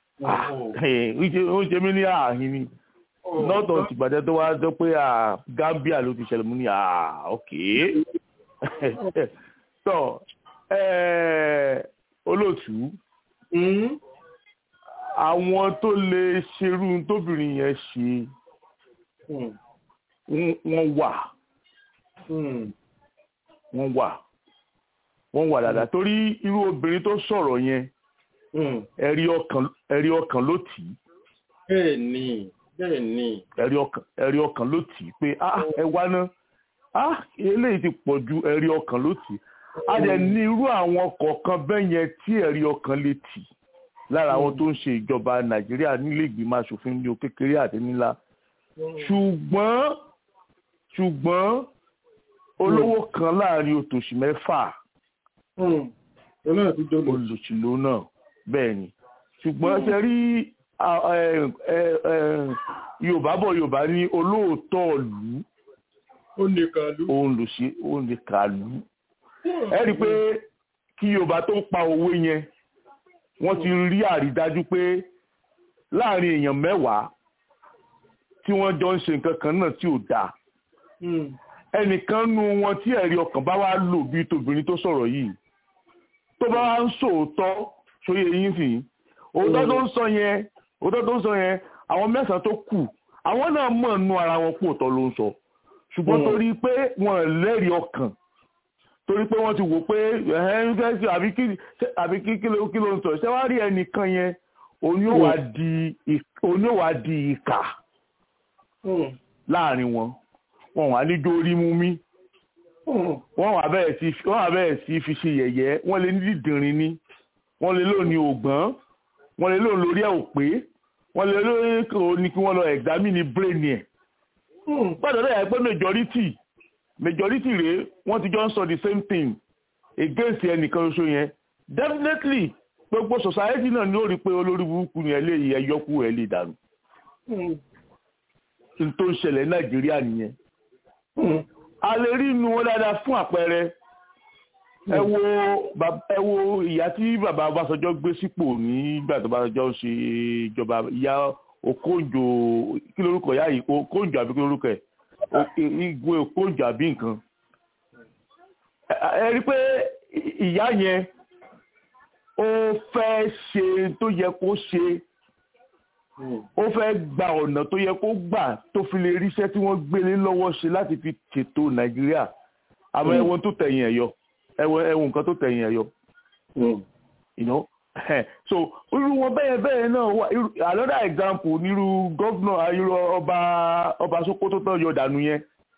ó ṣe mí ní ààhin ni lọ́tọ̀ tìgbàdẹ́ tó wá sọ pé Gambia ló ti ṣẹlẹ̀ mú ní ok tọ́ olóòtú àwọn tó lè ṣerú tóbìnrin yẹn ṣe wọ́n wà wọ́n wà wọ́n wà dáadáa torí irú obìnrin tó sọ̀rọ̀ yẹn ẹ̀rí ọkàn ẹ̀rí ọkàn ló tì í. bẹ́ẹ̀ ni bẹ́ẹ̀ ni. ẹ̀rí ọkàn ẹ̀rí ọkàn ló tì í pé ah ẹ wá ná ah eléyìí ti pọ̀ ju ẹ̀rí ọkàn ló tì í. a dẹ̀ ní irú àwọn kọ̀ọ̀kan bẹ́ẹ̀ yẹn tí ẹ̀rí ọkàn lè tì lára àwọn tó ń ṣe ìjọba nàìjíríà nílé ìgbìmọ̀ asòfin ní o kékeré àti nílá. ṣùgbọ́n ṣùgbọ́n olówó kan láàrin òtòṣì mẹ́fà olùsìlò náà bẹ́ẹ̀ ni ṣùgbọ́n ṣe rí yorùbá bọ̀ yorùbá ní olóòótọ́ ìlú òun lò ṣe òun lè kà lù ẹ rí i pé kí yorùbá tó pa òwe yẹn wọ́n ti rí àrídájú pé láàrin èèyàn mẹ́wàá tí wọ́n jọ ń ṣe nǹkan kan náà tí ò dáa ẹnìkan nu wọn tí ẹ̀rí ọkàn bá wá lò bí tobìnrin tó sọ̀rọ̀ yìí tó bá wá ń sòótọ́ sóyè yín sì òótọ́ tó ń sọ yẹn òótọ́ tó ń sọ yẹn àwọn mẹ́sàn-án tó kù àwọn náà mọ̀ nú ara wọn kú òótọ́ ló ń sọ ṣùgbọ́n torí pé wọn lẹ́rìí ọkàn torí pé wọ́n ti wò pé àbí kí ló ń sọ ṣé wàá rí ẹnìkan yẹn òní ò wá di ìkà láàrin wọn wọn wà ní dórí mú mi wọ́n wà bẹ́ẹ̀ sí fi ṣe yẹ̀yẹ́ wọ́n lè ní dídìrín ní wọ́n lè lò ní ògbọ́n wọ́n lè lò lórí ẹ̀ ò pé wọ́n lè lò ní kí wọ́n lọ examine brain ẹ̀. gbọ́dọ̀ dẹ̀ pé majority majority rèé wọ́n ti jọ ń sọ the same thing against ẹnìkan ṣoṣo yẹn definitely gbogbo society náà ni ó rí i pé olórí burúkú ni ẹ lè yẹ yọkú ẹ lè dànù. n tó ń ṣẹlẹ̀ nàìjíríà nìyẹn a lè rí inú wọn dáadáa fún àpẹẹrẹ ẹ wo ẹ wo ìyá tí bàbá Ọbásanjọ́ gbé sípò nígbà tó Ọbásanjọ́ ń ṣe ìjọba ìyá Okonjo kí lórúkọ ìyá yìí Okonjo àbí kí lórúkọ ẹ Igwe Okonjo àbí nǹkan ẹ rí pé ìyá yẹn ó fẹ́ ṣe tó yẹ kó ṣe ó fẹ́ gba ọ̀nà tó yẹ kó gbà tó fi lè ríṣẹ́ tí wọ́n gbélé lọ́wọ́ ṣe láti fi ṣètò nàìjíríà àmọ́ ẹ̀wọ̀n tó tẹ̀yìn ẹ̀ yọ ẹ̀wọ̀n ẹ̀wọ̀n nǹkan tó tẹ̀yìn ẹ̀ yọ. so irú wọn bẹ́ẹ̀ bẹ́ẹ̀ náà wà another example nírú gọ́vnà irú ọba ọba Sókótó tó yọ dànù yẹn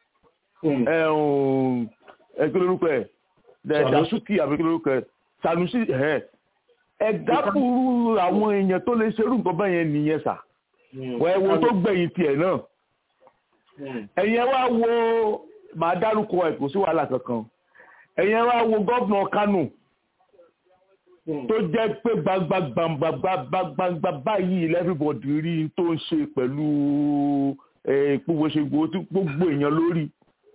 ẹ̀kí lórúkọ ẹ̀ Dàsúkì àbí kí lórúkọ ẹ̀ Sanusi ẹ̀dápùrú àwọn èèyàn tó lè ṣerú nǹkan bẹ́ẹ̀ yẹn nìyẹn sà wọ́n ẹ wo tó gbẹ̀yìn tiẹ̀ náà ẹ̀yin ẹ wá wo màá dárúkọ ẹ̀ kò sí wàhálà kankan ẹ̀yin ẹ wá wo gọ́vnà Kánò tó jẹ́ pé gbangba báyìí everybody rí tó ń ṣe pẹ̀lú ìpòwòṣègbò tí gbogbo èèyàn lórí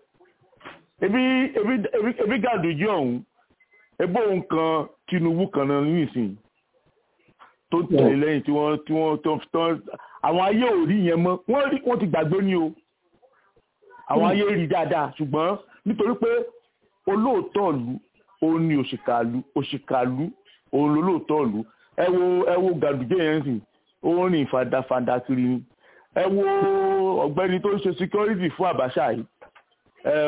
ebi Gàdújí ọ̀hún ebó nǹkan Tinubu kan náà nísìnyí tó tẹ̀lé lẹ́yìn tí wọ́n tí wọ́n tó tán àwọn ayé ò rí yẹn mọ́ wọ́n rí wọ́n ti gbàgbé ní o àwọn ayé rí dáadáa ṣùgbọ́n nítorí pé olóòótọ́ ìlú òun ni òṣìkàlú òṣìkàlú òun lolóòótọ́ ìlú ẹ wo ẹ wo Gàdújí yẹn sìn òun rìn fàdàfàdà kiri ni ẹ wo ọ̀gbẹ́ni tó ń ṣe security fún Àbáṣà yìí ẹ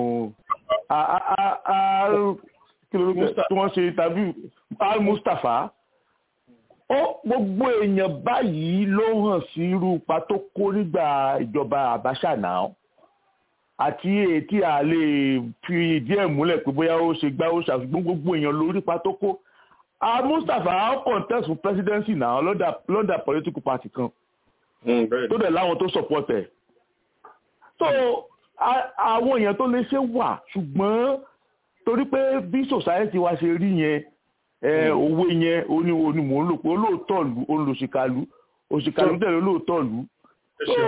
kí ló tí wọ́n ṣe interview al Mustapha ó gbogbo èèyàn báyìí ló hàn sí irú ipa tó kó nígbà ìjọba Abacha náà àti ètí a lè fi ìdí ẹ̀ múlẹ̀ pé bóyá ó ṣe gbá ó ṣàfihàn gbogbo èèyàn lórí ipa tó kó al Mustapha á contest fún presidency náà lọ́dà political party kan tó dẹ̀ láwọn tó support ẹ̀ so àwọn èèyàn tó lè ṣe wà ṣùgbọ́n torí pé bí society wa ṣe rí yẹn owó yẹn oní oní mò ń lò pé olóòótọ́ lu olùsìkàlù òsìkàlù tẹ̀lé olóòótọ́ lu so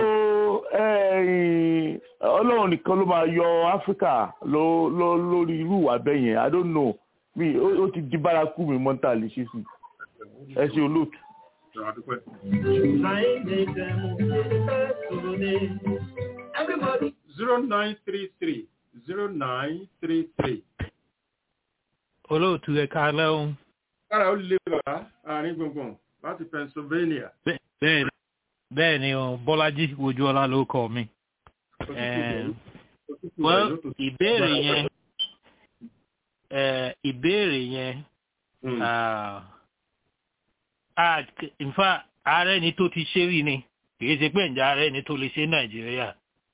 ọlọ́run nìkan ló máa yọ áfíríkà lórí irú ìwà bẹ́ẹ̀ yẹn i don't know mi ó ti di bárakú mi mọ́tà lè ṣe sí ẹ ṣe olóòtú. zero nine three three zero nine three three. olóòtú ẹ̀ka lẹ́hùn. kára ó lè wá àárín gbùngbùn láti pennsylvania. bẹ́ẹ̀ bẹ́ẹ̀ ni o bọ́lájí ojúọlá ló kọ mi. well ìbéèrè yẹn ìbéèrè yẹn in fact ààrẹ ni tó ti ṣe rí ni kìí ṣe pé ǹjẹ́ ààrẹ ni tó lè ṣe nàìjíríà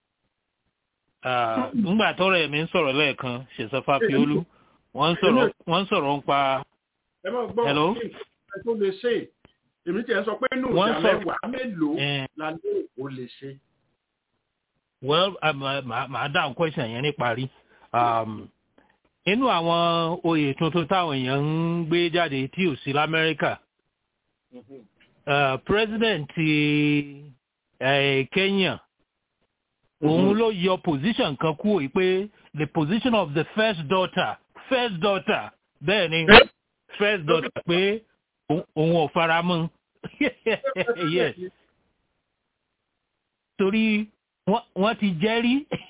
nígbà tọrọ ẹ̀mí ń sọ̀rọ̀ lẹ́ẹ̀kan ṣèṣọ́fà piolú wọ́n ń sọ̀rọ̀ ń pa. ẹ máa gbọ́ kí ẹ tó lè ṣe èmi tiẹ̀ sọ pé nù ìjà mẹ́wàá mélòó la lè ò lè ṣe. well màá dáhùn question yẹn níparí inú àwọn oyè tuntun táwọn èèyàn ń gbé jáde tí ò sí lamẹ́ríkà president ti kenya òun ló yọ position kan kúrò yìí pé the position of the first daughter first daughter bẹ́ẹ̀ ni first daughter pé òun ò fara mọ́ yes torí wọ́n ti jẹ́rí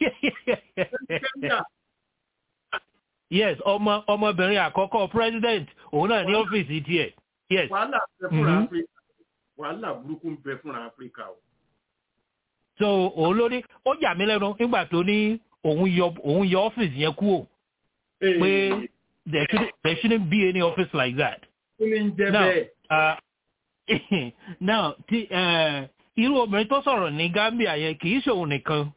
yes ọmọ ọmọbìnrin àkọ́kọ́ president òun náà ní ọ́fíìsì tiẹ̀ yes. wàhálà bẹ fúnra áfíríkà wàhálà burúkú ń bẹ fúnra áfíríkà o. so òun ló ní ó yà mí lẹ́nu nígbà tó ní òun yọ òun yọ ọ́fíìsì yẹn kúrò pé there shouldn't there shouldn't be any office like that. kí ni ń jẹ bẹ́ẹ̀. now ti irú obìnrin tó sọ̀rọ̀ ní gambia yẹn kì í ṣòun nìkan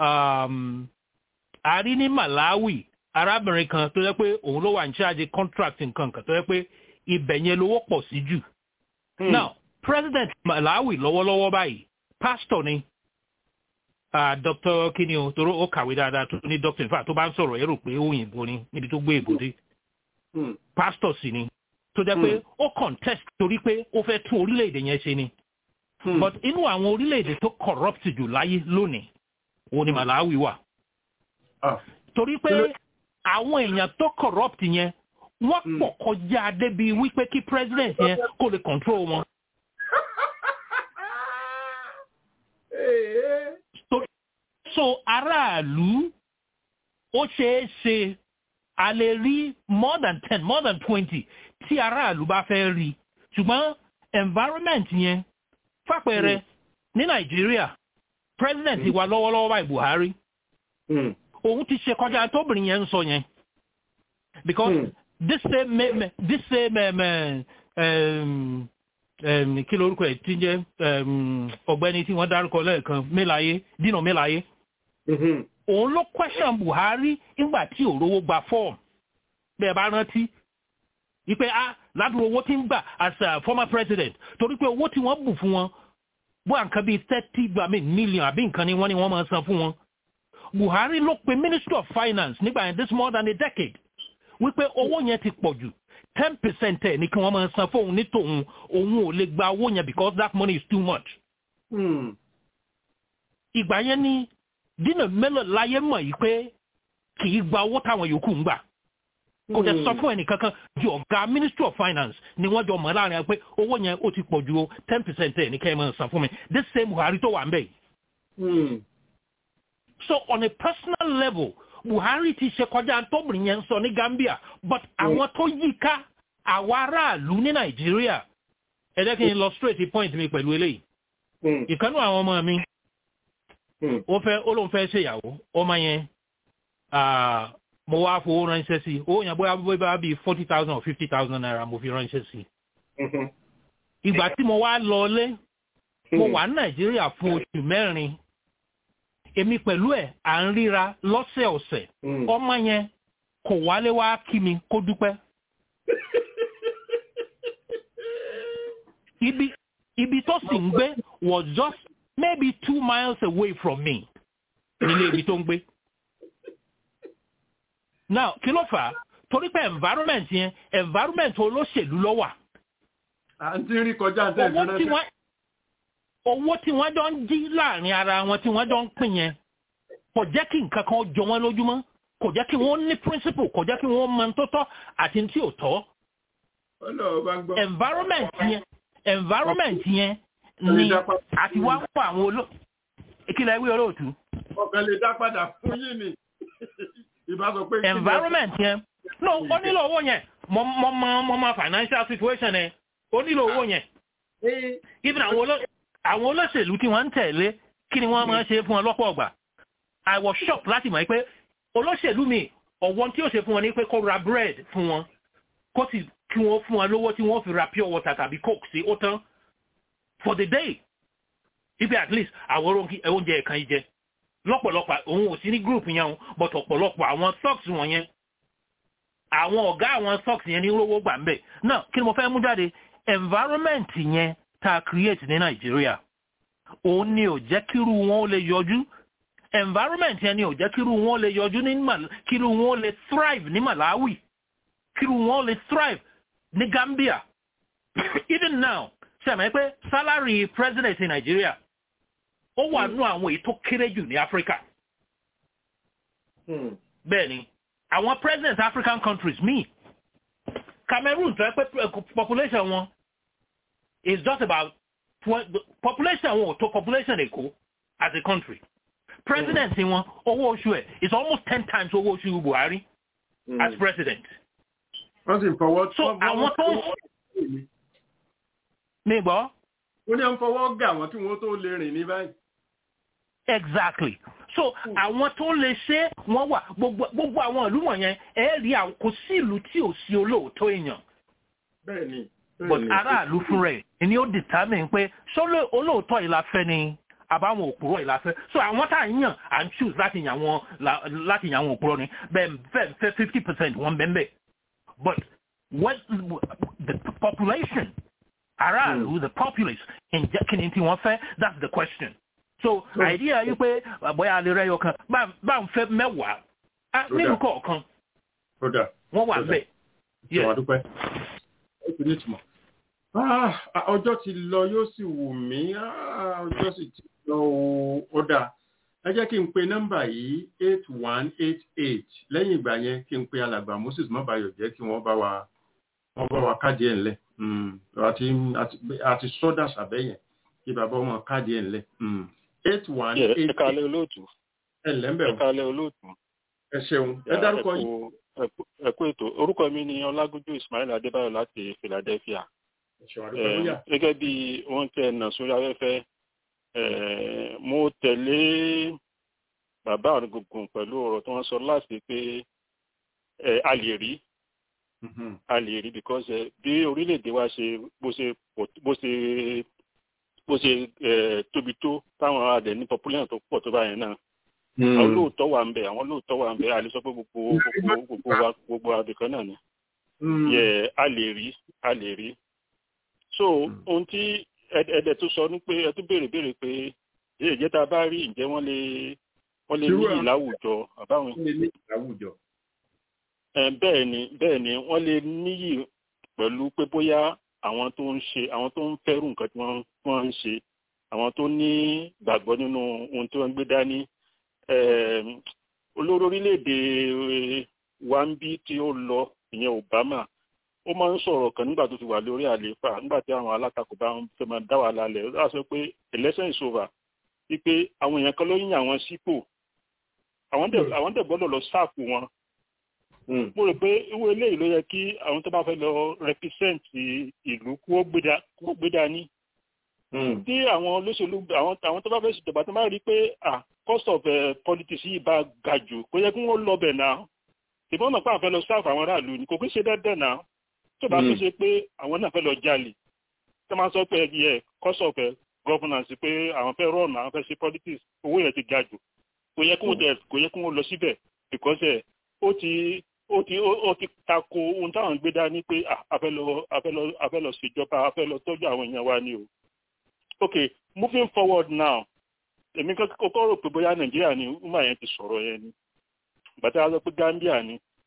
a rí ní malawi arábìnrin kan tó yẹ pé òun ló wà ní ṣáàjì contract nǹkan kan tó yẹ pé ibẹ̀ yẹn lówó pọ̀ sí jù. now president malawi lọ́wọ́lọ́wọ́ báyìí pastor ni uh, dr kini o toro ó kàwé dáadáa tó ní doctor in fact tó bá ń sọ̀rọ̀ ẹ rò pé òyìnbó ni níbi tó gbé èbó dé pastor sì ni tó jẹ́ pé ó contest torí pé ó fẹ́ tún orílẹ̀-èdè yẹn ṣe ni but inú àwọn orílẹ̀-èdè tó corrupt jù láyé lónìí òun ni malawi wà torí pé àwọn èèyàn tó corrupt yẹn wọ́n pọ̀ kọjá débi wípé kí president yẹn kó lè control wọn. so aráàlú ó ṣeé ṣe a lè rí more than ten more than twenty tí aráàlú bá fẹ́ rí ṣùgbọ́n environment yẹn fàpẹẹrẹ ní nàìjíríà president wa lọ́wọ́lọ́wọ́ báyìí buhari òun ti ṣe kọjá tóbìnrin yẹn ń sọ yẹn because mm. this same this same um, um, um, kí lorúkọ ẹ ti jẹ ọ̀gbẹ́ni tí wọ́n dárúkọ lẹ́ẹ̀kan mélàyé dínà mélàyé òun ló question buhari nígbà tí òrówó gba form bẹ́ẹ̀ bá rántí wípé ah ládùúgbò owó tí ń gbà as a former president torí pé owó tí wọ́n bù fún wọn bó àǹkan bíi thirty gbàmí million àbí nǹkan ni wọ́n ní wọ́n máa san fún wọn buhari ló pe ministry of finance nígbà yẹn this more than a decade wípé owó yẹn ti pọ̀ jù ten percent ẹ̀ ní kí wọ́n máa san fóun ní tòun òun ò lè gba owó yẹn because that money is too much. ìgbà yẹn ni dínà mélòó láyé mọ̀ yìí pé kì í gba owó táwọn yòókù ń gbà kò dẹ̀ sọ fún ẹnìkankan ju ọ̀gá ministry of finance ni wọ́n jọ mọ̀ láàrin pé owó yẹn ó ti pọ̀ ju o ten percent ẹ̀ ní kí ẹ máa san fún mi this same buhari tó wà ń bẹ̀ yìí. so on a personal level buhari ti ṣe kọjá tóbìnrin yẹn ń sọ ní gambia but àwọn tó yí ká àwa aráàlú ní nàìjíríà ẹ jẹ́ kí n lọ straight point mi pẹ̀lú eléyìí ìkànnì àwọn ọmọ mi ó fẹ́ ó lóun fẹ́ ṣèyàwó ọmọ yẹn mo wá fowó ránṣẹ́ sí i owó yẹn bóyá bóyá bíi forty thousand or fifty thousand naira mo fi ránṣẹ́ sí i ìgbà tí mo wá lọlé mo wà ní nàìjíríà fún oṣù mẹ́rin èmi pẹ̀lú ẹ̀ à ń ríra lọ́sẹ̀ọ̀sẹ̀ ọmọ yẹn kò wálé wá kí mi kó dúpẹ́. ibi ibi tó sì ń gbé was just maybe two miles away from me nílé ibi tó ń gbé. now kí ló fà á torí pé environment yẹn environment olóṣèlú ló wà. à ń tí ń rí kọjá ń tẹ̀ owó tí wọ́n owó tí wọ́n jọ ń jí láàrin ara wọn tí wọ́n jọ ń pín yẹn kò jẹ́ kí nǹkan kan jọ wọ́n lójúmọ́ kò jẹ́ kí wọ́n ní principle kò jẹ́ kí wọ́n mọ tó tọ́ àti tí ò tọ́. environment yẹn environment yẹn ni àti wá fún àwọn olóò ìkìlẹ̀ ìwé olóòtú. ọ̀kan lè dá padà fún yín ni ìbá sọ pé. environment yẹn no ó nílò owó yẹn mo mo mo mo ma financial situation ẹ ó nílò owó yẹn. even àwọn olóṣèlú tí wọ́n ń tẹ̀lé kí ni wọ́n máa ń ṣe fún wọn lọ́pọ̀ ọgbà. I was shocked láti mọ̀ pé olóṣèlú mi ọ̀wọ́n tí ó ṣe fún wọn ní pé kó ra bread fún wọn kó sì kí wọ́n fún wọn lówó tí wọ́n fi ra pure water tàbí coke sí ó tán for the day ibi at least àwọn oúnjẹ ẹ̀kan yìí jẹ lọ́pọ̀lọpọ̀ òun ò sí ní group yẹn o but ọ̀pọ̀lọpọ̀ àwọn socks wọ̀nyẹn àwọn ọ̀gá àwọn socks yẹn ní rówó gbà ń bẹ̀ náà kí ni mo fẹ́ mú jáde environment yẹn tá a create ní Nàìjíríà òun ni ò jẹ́ kírú wọn ó lè yọjú environment yẹn ni ò jẹ́ kírú wọn ó lè yọjú ní kírú wọn ó lè thrive ní Malawi kírú wọn ó lè thrive ní Gambia even now ṣàmì pé salary president in Nigeria ó wà nú àwọn èyí tó kéré jù ní Africa. bẹ́ẹ̀ni àwọn president African countries míì Cameroon tó yẹ pé population wọn is just about population wọn ò tó population Èkó as a country president wọn owó oṣù ẹ̀ is almost ten times owó oṣù Buhari mm. as president. wọ́n sì fọwọ́ so àwọn tó ń ní gbọ́. ó ní ń fọwọ́ gà wọ́n tí wọ́n tó lè rìn ní báyìí. exactly so àwọn tó lè ṣe wọ́n wà gbogbo àwọn ìlú wọ̀nyẹn ẹ rí kò sí ìlú tí ò sí olóòótọ́ èèyàn. bẹ́ẹ̀ni. but aráàlú fún rẹ̀ ni ó determine pé ṣó olóòótọ́ yìí la fẹ́ ni àbáwọn òpùrọ̀ yìí la fẹ́ so àwọn tá à ń yàn à ń choose láti yàn wọn láti yàn àwọn òpùrọ̀ ni bẹ́ẹ̀ bẹ́ẹ̀ fẹ́ fifty percent wọ́n bẹ́ẹ̀ bẹ́ẹ̀ but what the population aráàlú mm. the populace ǹjẹ́ kí ni tí wọ́n fẹ́ that's the question. so idea yìí pé bóyá alẹ́ rẹ̀ yọ kan bá ń fẹ́ mẹ́wàá nínú kọ̀ọ̀kan wọ́n wà bẹ́ẹ̀. ìṣòwò àdúpẹ́ ó ti ní ìtumọ̀. ọjọ́ ti lọ yóò sì wù mí ọjọ́ sì ti lọ ó dáa ẹ jẹ́ kí n pe nọ́mbà yìí eight one eight eight lẹ́yìn ìgbà yẹn kí n pe alàgbà Moses mọ́bàyọ̀ jẹ́ kí wọ́n bá wa wọ́n bá wa káàdì ẹ̀ ńlẹ̀ àti sọ́dà sàbẹ̀yẹn kí bàbá ọmọ káàdì ẹ̀ ńlẹ̀ eight one eight eight. ẹ kálẹ́ olóòtú. ẹ lẹ́mbẹ̀ ẹ kálẹ́ olóòtú. ẹ ṣeun ẹ dárúkọ yìí. ẹ kú ètò orúkọ mi ni ọlágúnjú ismail adébáyọ̀ láti philadelphia. gẹ́gẹ́ bí wọ́n tẹ ẹ̀nà sórí afẹ́fẹ́ mo tẹ̀lé bàbá àrùngùngùn pẹ̀lú ọ̀rọ̀ tí wọ́n sọ láti pé a lè rí a lè rí because bí orílẹ̀-èdè wa ṣe bó ṣe bó ṣe bó ṣe tóbi tó táwọn adẹ̀ ní population tó pọ̀ tó báyẹn náà àwọn lóòótọ́ wà ń bẹ̀ àwọn lóòótọ́ wà ń bẹ̀ a lè sọ pé gbogbo gbogbo gbogbo wa gbogbo abìkan náà ni yẹ a lè rí a lè rí so ohun tí ẹ̀ẹ́dẹ̀ tó sọ ní pé ẹ tún béèrè béèrè pé ṣé ìjẹta bá rí ǹjẹ́ wọ́n lè wọ́n lè ní ìláwùjọ àbáwọn. bẹ́ẹ̀ ni bẹ́ẹ̀ ni wọ́n lè níyì pẹ̀lú pé bóyá àwọn tó ń ṣe àwọn tó ń fẹ́rù nǹkan tí wọ́n ń ṣe àwọn tó ní gbàgbọ́ nínú ohun tí wọ́n ń gbé dání olórí orílẹ̀-èdè wa ń bí tí ó lọ ìyẹn Obama ó máa ń sọ̀rọ̀ kan nígbà tó ti wà lórí àlééfà nígbà tí àwọn alátakò bá ń fẹ́ máa dá wà lálẹ́ ó dá sọ pé election is over wípé àwọn èèyàn kan ló yìn àwọn sípò àwọn dẹ̀ gbọ́dọ̀ lọ sáàpù wọn mo rò pé irú eléyìí ló yẹ kí àwọn tó bá fẹ́ lọ represent ìlú kó gbé dání tí àwọn olóṣèlú àwọn tó bá fẹ́ ṣèjọba tó máa rí pé cost of politics yìí bá ga jù kó yẹ kí wọ́n lọ bẹ̀ náà ìbọn náà pàǹfẹ́ lọ sáàpù àwọn aráàlú ni kò kí ń ṣe dandan náà tó bá fi ṣe pé àwọn náà fẹ́ lọ jalè tó máa sọ pé ẹ cost of governance pé àwọn fẹ́ rọ̀nà àwọn fẹ́ ṣe politics owó yẹn ti ga jù kò yẹ kí wọ́n lọ síbẹ̀ because ẹ ó ti ó ti ó ti tako ohun táwọn gbé dání pé afẹ́lọ afẹ́lọ afẹ́lọ ṣèjọba afẹ́lọ tọ́jú àwọn èèyàn wa ni o. ok moving forward now èmi kọ́kọ́ rò pé bóyá nàìjíríà ni umar yẹn ti sọ̀rọ̀ yẹn ni bàtà sọ pé gambia ni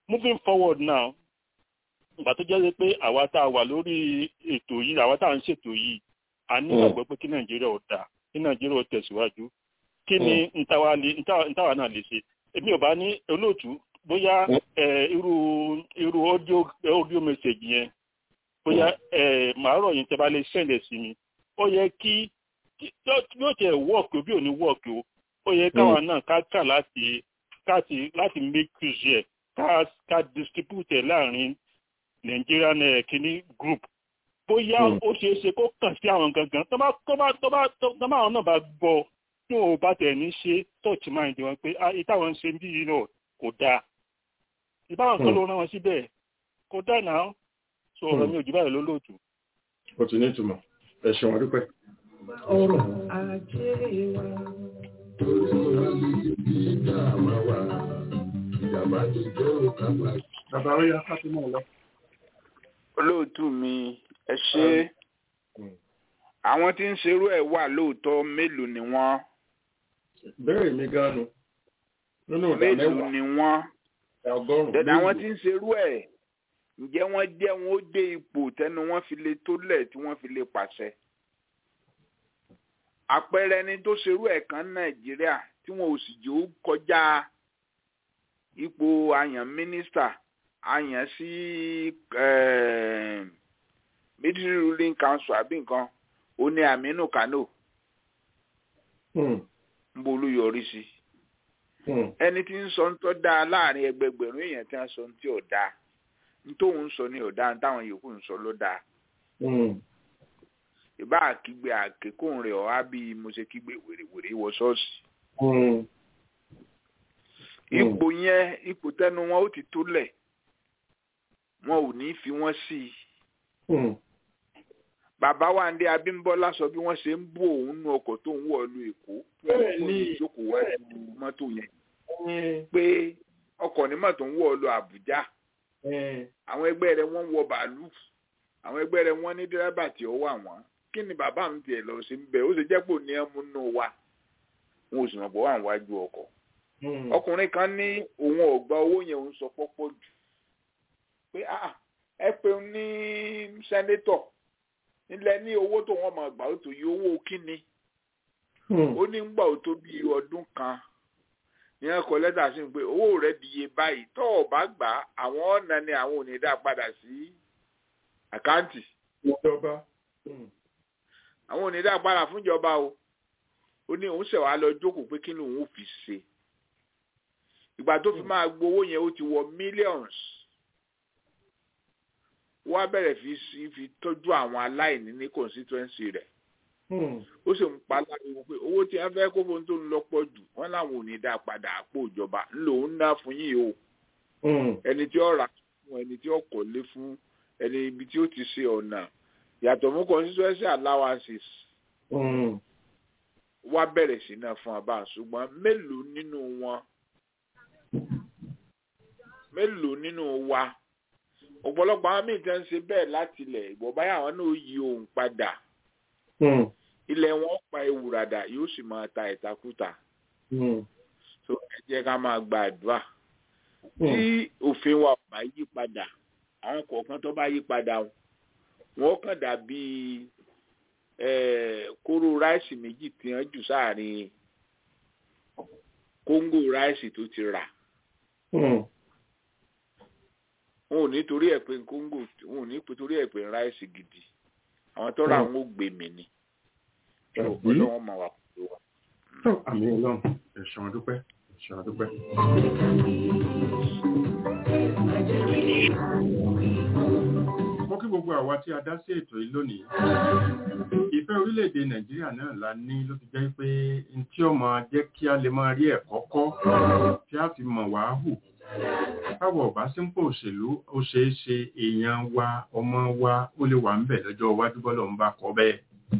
moving forward now ìgbà tó jẹ́ pé àwa tá a wà lórí ètò yìí àwa tá a ń ṣètò yìí a ní ìgbàgbọ́ pé kí nàìjíríà ò dáa kí nàìjíríà ò tẹ̀síwájú kí ni ntàwa náà lè ṣe èmi ò bá ní olóòtú bóyá irú irú audio audio message yẹn bóyá màá rọ̀ yín tẹ́ bá lè ṣẹlẹ̀ sí mi ó yẹ kí yóò tẹ̀ wọ́ọ̀kì o bí ò ní wọ́ọ̀kì o ó yẹ káwa náà ká kà láti láti láti make use ẹ̀ ká ká distribute ẹ̀ láàrin Nigerian kìíní group bóyá ó ṣeé ṣe kó kàn sí àwọn gangan tó bá tó bá tó bá tó bá àwọn náà bá gbọ́ tí wọn ò bá tẹ̀ ní ṣe touch mind wọn pé ìtàwọn ń ṣe bí yìí náà kò dáa ìbáwọn kan ló rán wọn síbẹ̀ kò dáa náà sọ ọ̀rọ̀ mi ò jù báyìí lólóòtú. ó ti ní ìtumọ̀ ẹ ṣeun adúpẹ́. ọ̀rọ̀ ajé wa torí wa lè bí ìjà àmà wa ìjàmbá ti jó kàmá. bàbá ó yá fátímọ̀ lọ. olóòtú mi ẹ ṣe àwọn tí ń ṣerú ẹ̀ wà lóòótọ́ mélòó ni wọ́n. bẹ́ẹ̀ mi gánu nínú ìdá mẹ́wàá mélòó ni wọ́n. ọgọ́rùn-ún dẹ̀dẹ̀ àwọn tí ń ṣerú ẹ̀ ǹjẹ́ wọ́n jẹ́ wọn ó dé ipò tẹnu wọn fi lè tólẹ̀ tí wọ́n fi lè pàṣẹ. àpẹẹrẹ ẹni tó ṣerú ẹ̀ kan nàìjíríà tí wọn ò sì jẹ́ ó kọjá ipò àyàn mínísítà àyàn sí military ruling council àbí nǹkan ó ní aminu kano ń bolú yọrí sí ẹni tí ń sọ ń tọ́ da láàrin ẹgbẹgbẹ̀rún èèyàn tí wọ́n sọ ń tí ò dáa nítòun sọ ní ọ̀dà táwọn yòókù ń sọ ló dáa. ìbá àkígbe àkékòun rẹ̀ ọ̀há bí mo ṣe kígbe wèrèwèrè wọ ṣọ́ọ̀ṣì. ipò yẹn ipò tẹnu wọn ó ti tó lẹ̀ wọn ò ní fi wọ́n sí i. bàbá wa ń dé abímbọ́lá sọ bí wọ́n ṣe ń bú òun nú ọkọ̀ tó ń wọ̀ lu èkó wọ́n ní ìjókòó wájú mọ́tò yẹn pé ọkọ̀ ní mọ́tò ń wọ̀ lu àbújá àwọn ẹgbẹ́ rẹ̀ wọ́n wọ bàálù àwọn ẹgbẹ́ rẹ̀ wọ́n ní dírẹ́bà tí ó wà wọ́n kí ni bàbá mi tiẹ̀ lọ sí bẹ́ẹ̀ ó sì jẹ́ pò ní ẹmu nù wa wọn ò sì mọ̀ pé wà wájú ọkọ̀ ọkùnrin kan ní òun ò gba owó yẹn òun sọ pọ́pọ́ jù pé ẹ pé ní sẹ́nétọ̀ nílẹ̀ ní owó tó wọ́n máa gbà ó tó yí owó kíni ó ní gbà ó tó bí ọdún kan ní ẹkọ lẹ́tà sí pé owó rẹ̀ di iye báyìí tó o bá gbà àwọn ọ̀nà ni àwọn ò ní dá padà sí àkáǹtì. ìjọba. àwọn ò ní dá padà fúnjọba o ó ní òun ṣẹ̀wá lọ jókòó pé kí ni òun ò fi ṣe. ìgbà tó fi máa gbowó yẹn ó ti wọ millions. wọ́n á bẹ̀rẹ̀ fi fi tọ́jú àwọn aláìní ní constituency rẹ̀ ó sì ń pa láriwo pé owó tí wọn fẹ́ kó fún tó ń lọ́pọ̀ jù wọn làwọn ò ní dá padà àpò ìjọba ńlò ń ná fún yìí o ẹni tí ó rà fún ẹni tí ó kọ́lé fún ẹni ibi tí ó ti ṣe ọ̀nà yàtọ̀ mú constituency allowances wá bẹ̀rẹ̀ sí náà fún abá ṣùgbọ́n mélòó nínú wọn mélòó nínú wa ọ̀pọ̀lọpọ̀ àwọn míì tẹ́ ń ṣe bẹ́ẹ̀ láti ilẹ̀ ìgbọ̀ báyà àwọn náà yí ohun padà ilẹ̀ wọn pa ewùràdà yóò sì máa ta ìtakùtà so ẹ jẹ́ ká máa gba àdúrà tí òfin wa ò bá yí padà àwọn kọ̀ọ̀kan tó bá yí padà wọn kàn dàbí kóró ráìsì méjì tí wọ́n jù sáàrin kóńgò ráìsì tó ti rà wọn ò ní torí ẹ̀ pé kóńgò wọn ò ní torí ẹ̀ pé ráìsì gidi àwọn tó rà wọn ò gbé mi ni ọlọ́wọ́n máa wà pẹ̀lú wa. àmì ọlọ́run ẹ̀sán àdúpẹ́ ẹ̀sán àdúpẹ́. mo kí gbogbo àwa tí a dá sí ètò yìí lónìí ìfẹ́ orílẹ̀-èdè nàìjíríà náà la ní ló fi jẹ́ pé n tí ó máa jẹ́ kí a lè máa rí ẹ̀kọ́ kọ́ tí a fi mọ̀ wá hù káwọ̀ ọ̀bá sípò òṣèlú ó ṣeé ṣe èèyàn wa ọmọ wa ó lè wà ń bẹ̀ lọ́jọ́ iwájú bọ́lọ̀ ń bá kọ́ bẹ́ẹ̀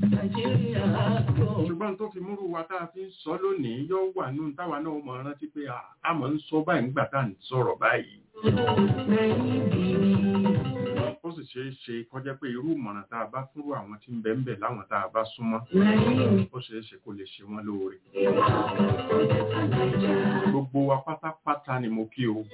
ṣùgbọ́n tó fi múrú wa tá a fi ń sọ lónìí yóò wà nù táwa náà mọ̀ rántí pé a mọ̀ ń sọ báyìí nígbà tá à ń sọ̀rọ̀ báyìí. ó sì ṣeé ṣe kọjá pé irú ìmọ̀ràn tá a bá fúnrú àwọn tí ń bẹ ń bẹ láwọn tá a bá súnmọ́ ó ṣeé ṣe kó lè ṣe wọ́n lóore. gbogbo wa pátápátá ni mo kí o.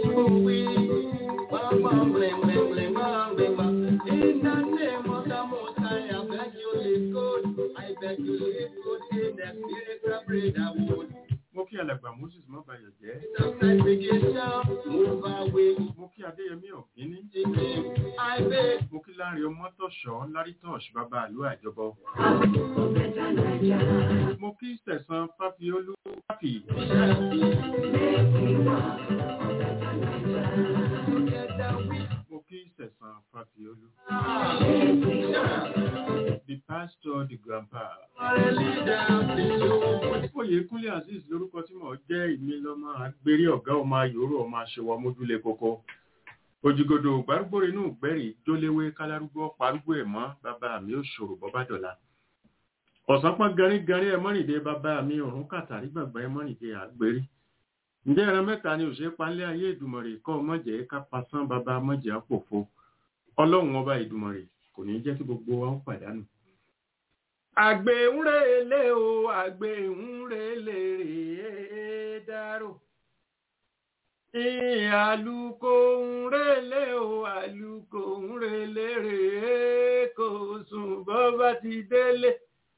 In the name of the Most High, I beg you, live good. I beg you, live good in the spirit of brotherhood. mo kí alàgbà moses mọ́bàyọ̀ jẹ́. Move away. mo kí adéyẹmí ọ̀gíní. I beg. mo kí láàrin ọmọtọ̀ṣọ́ lárítọ̀ṣ bàbá àlú àjọbọ. mo kí sẹ̀sán fáfiolú fáfì. mo kí sẹ̀sán fáfiolú. the pastor the grandpa. Oyèkúnlé Azeez lórúkọ tí mo jẹ́ ìmí lọ́mọ agbérí ọ̀gá ọmọ ayòrò ọmọ aṣèwà mójúlé kókó. Òjìgòdò gbárùgbòrò inú gbẹ̀rì jóléwé kálárúgbó parúgbó ẹ̀ mọ́ bàbá mi ò ṣòro bọ́bá dọ̀la. Ọ̀sán pọ́n garígarí ẹ mọ́rìndé bàbá mi ọ̀run kàtàrí gbàgbà ẹ mọ́rìndé àgbérí. Ǹjẹ́ ẹran mẹ́ta ni òṣèré panlé ayé ìdùmọ̀rè kọ́ mọ̀jẹ̀ ká pasán bàbá mọ̀jẹ̀ àpòfo. Ọlọ́run ọba ìdùmọ̀rè kò ní jẹ́ kí gbogbo wa ó pàdánù àgbẹ̀ ń relé o àgbẹ̀ ń relé rèé dárò àlùkò ń relé o àlùkò ń relé rèé kò sùn bọ́ bá ti délé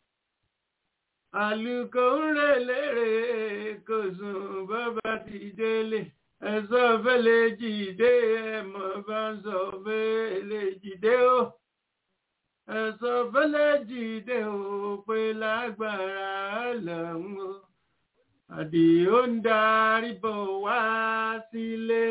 àlùkò ń relé rèé kò sùn bọ́ bá ti délé ẹ̀sọ́ fẹ́lẹ́ jìdé ẹ̀mọ́ bá ń sọ fẹ́lẹ́ jìdé o ẹ̀sọ́ fẹ́lẹ́ jìde ò pé lágbára lọ́hùn o àdìó ń darí bọ̀ wá sílé.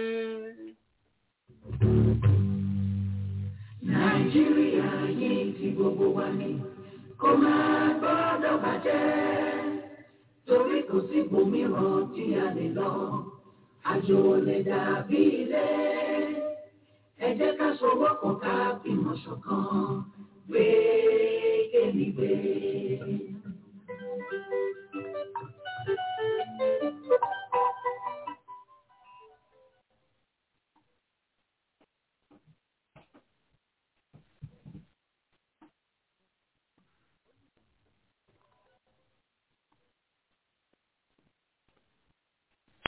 nàìjíríà yìí ti gbogbo wa ní kó máa gbọ́dọ̀ bàjẹ́ torí kò sí ibòmíràn tí a lè lọ àjò lè dàbí ilé ẹ jẹ́ ká sowọ́pọ̀ ká fìmọ̀ ṣọ̀kan gbé kémi gbé.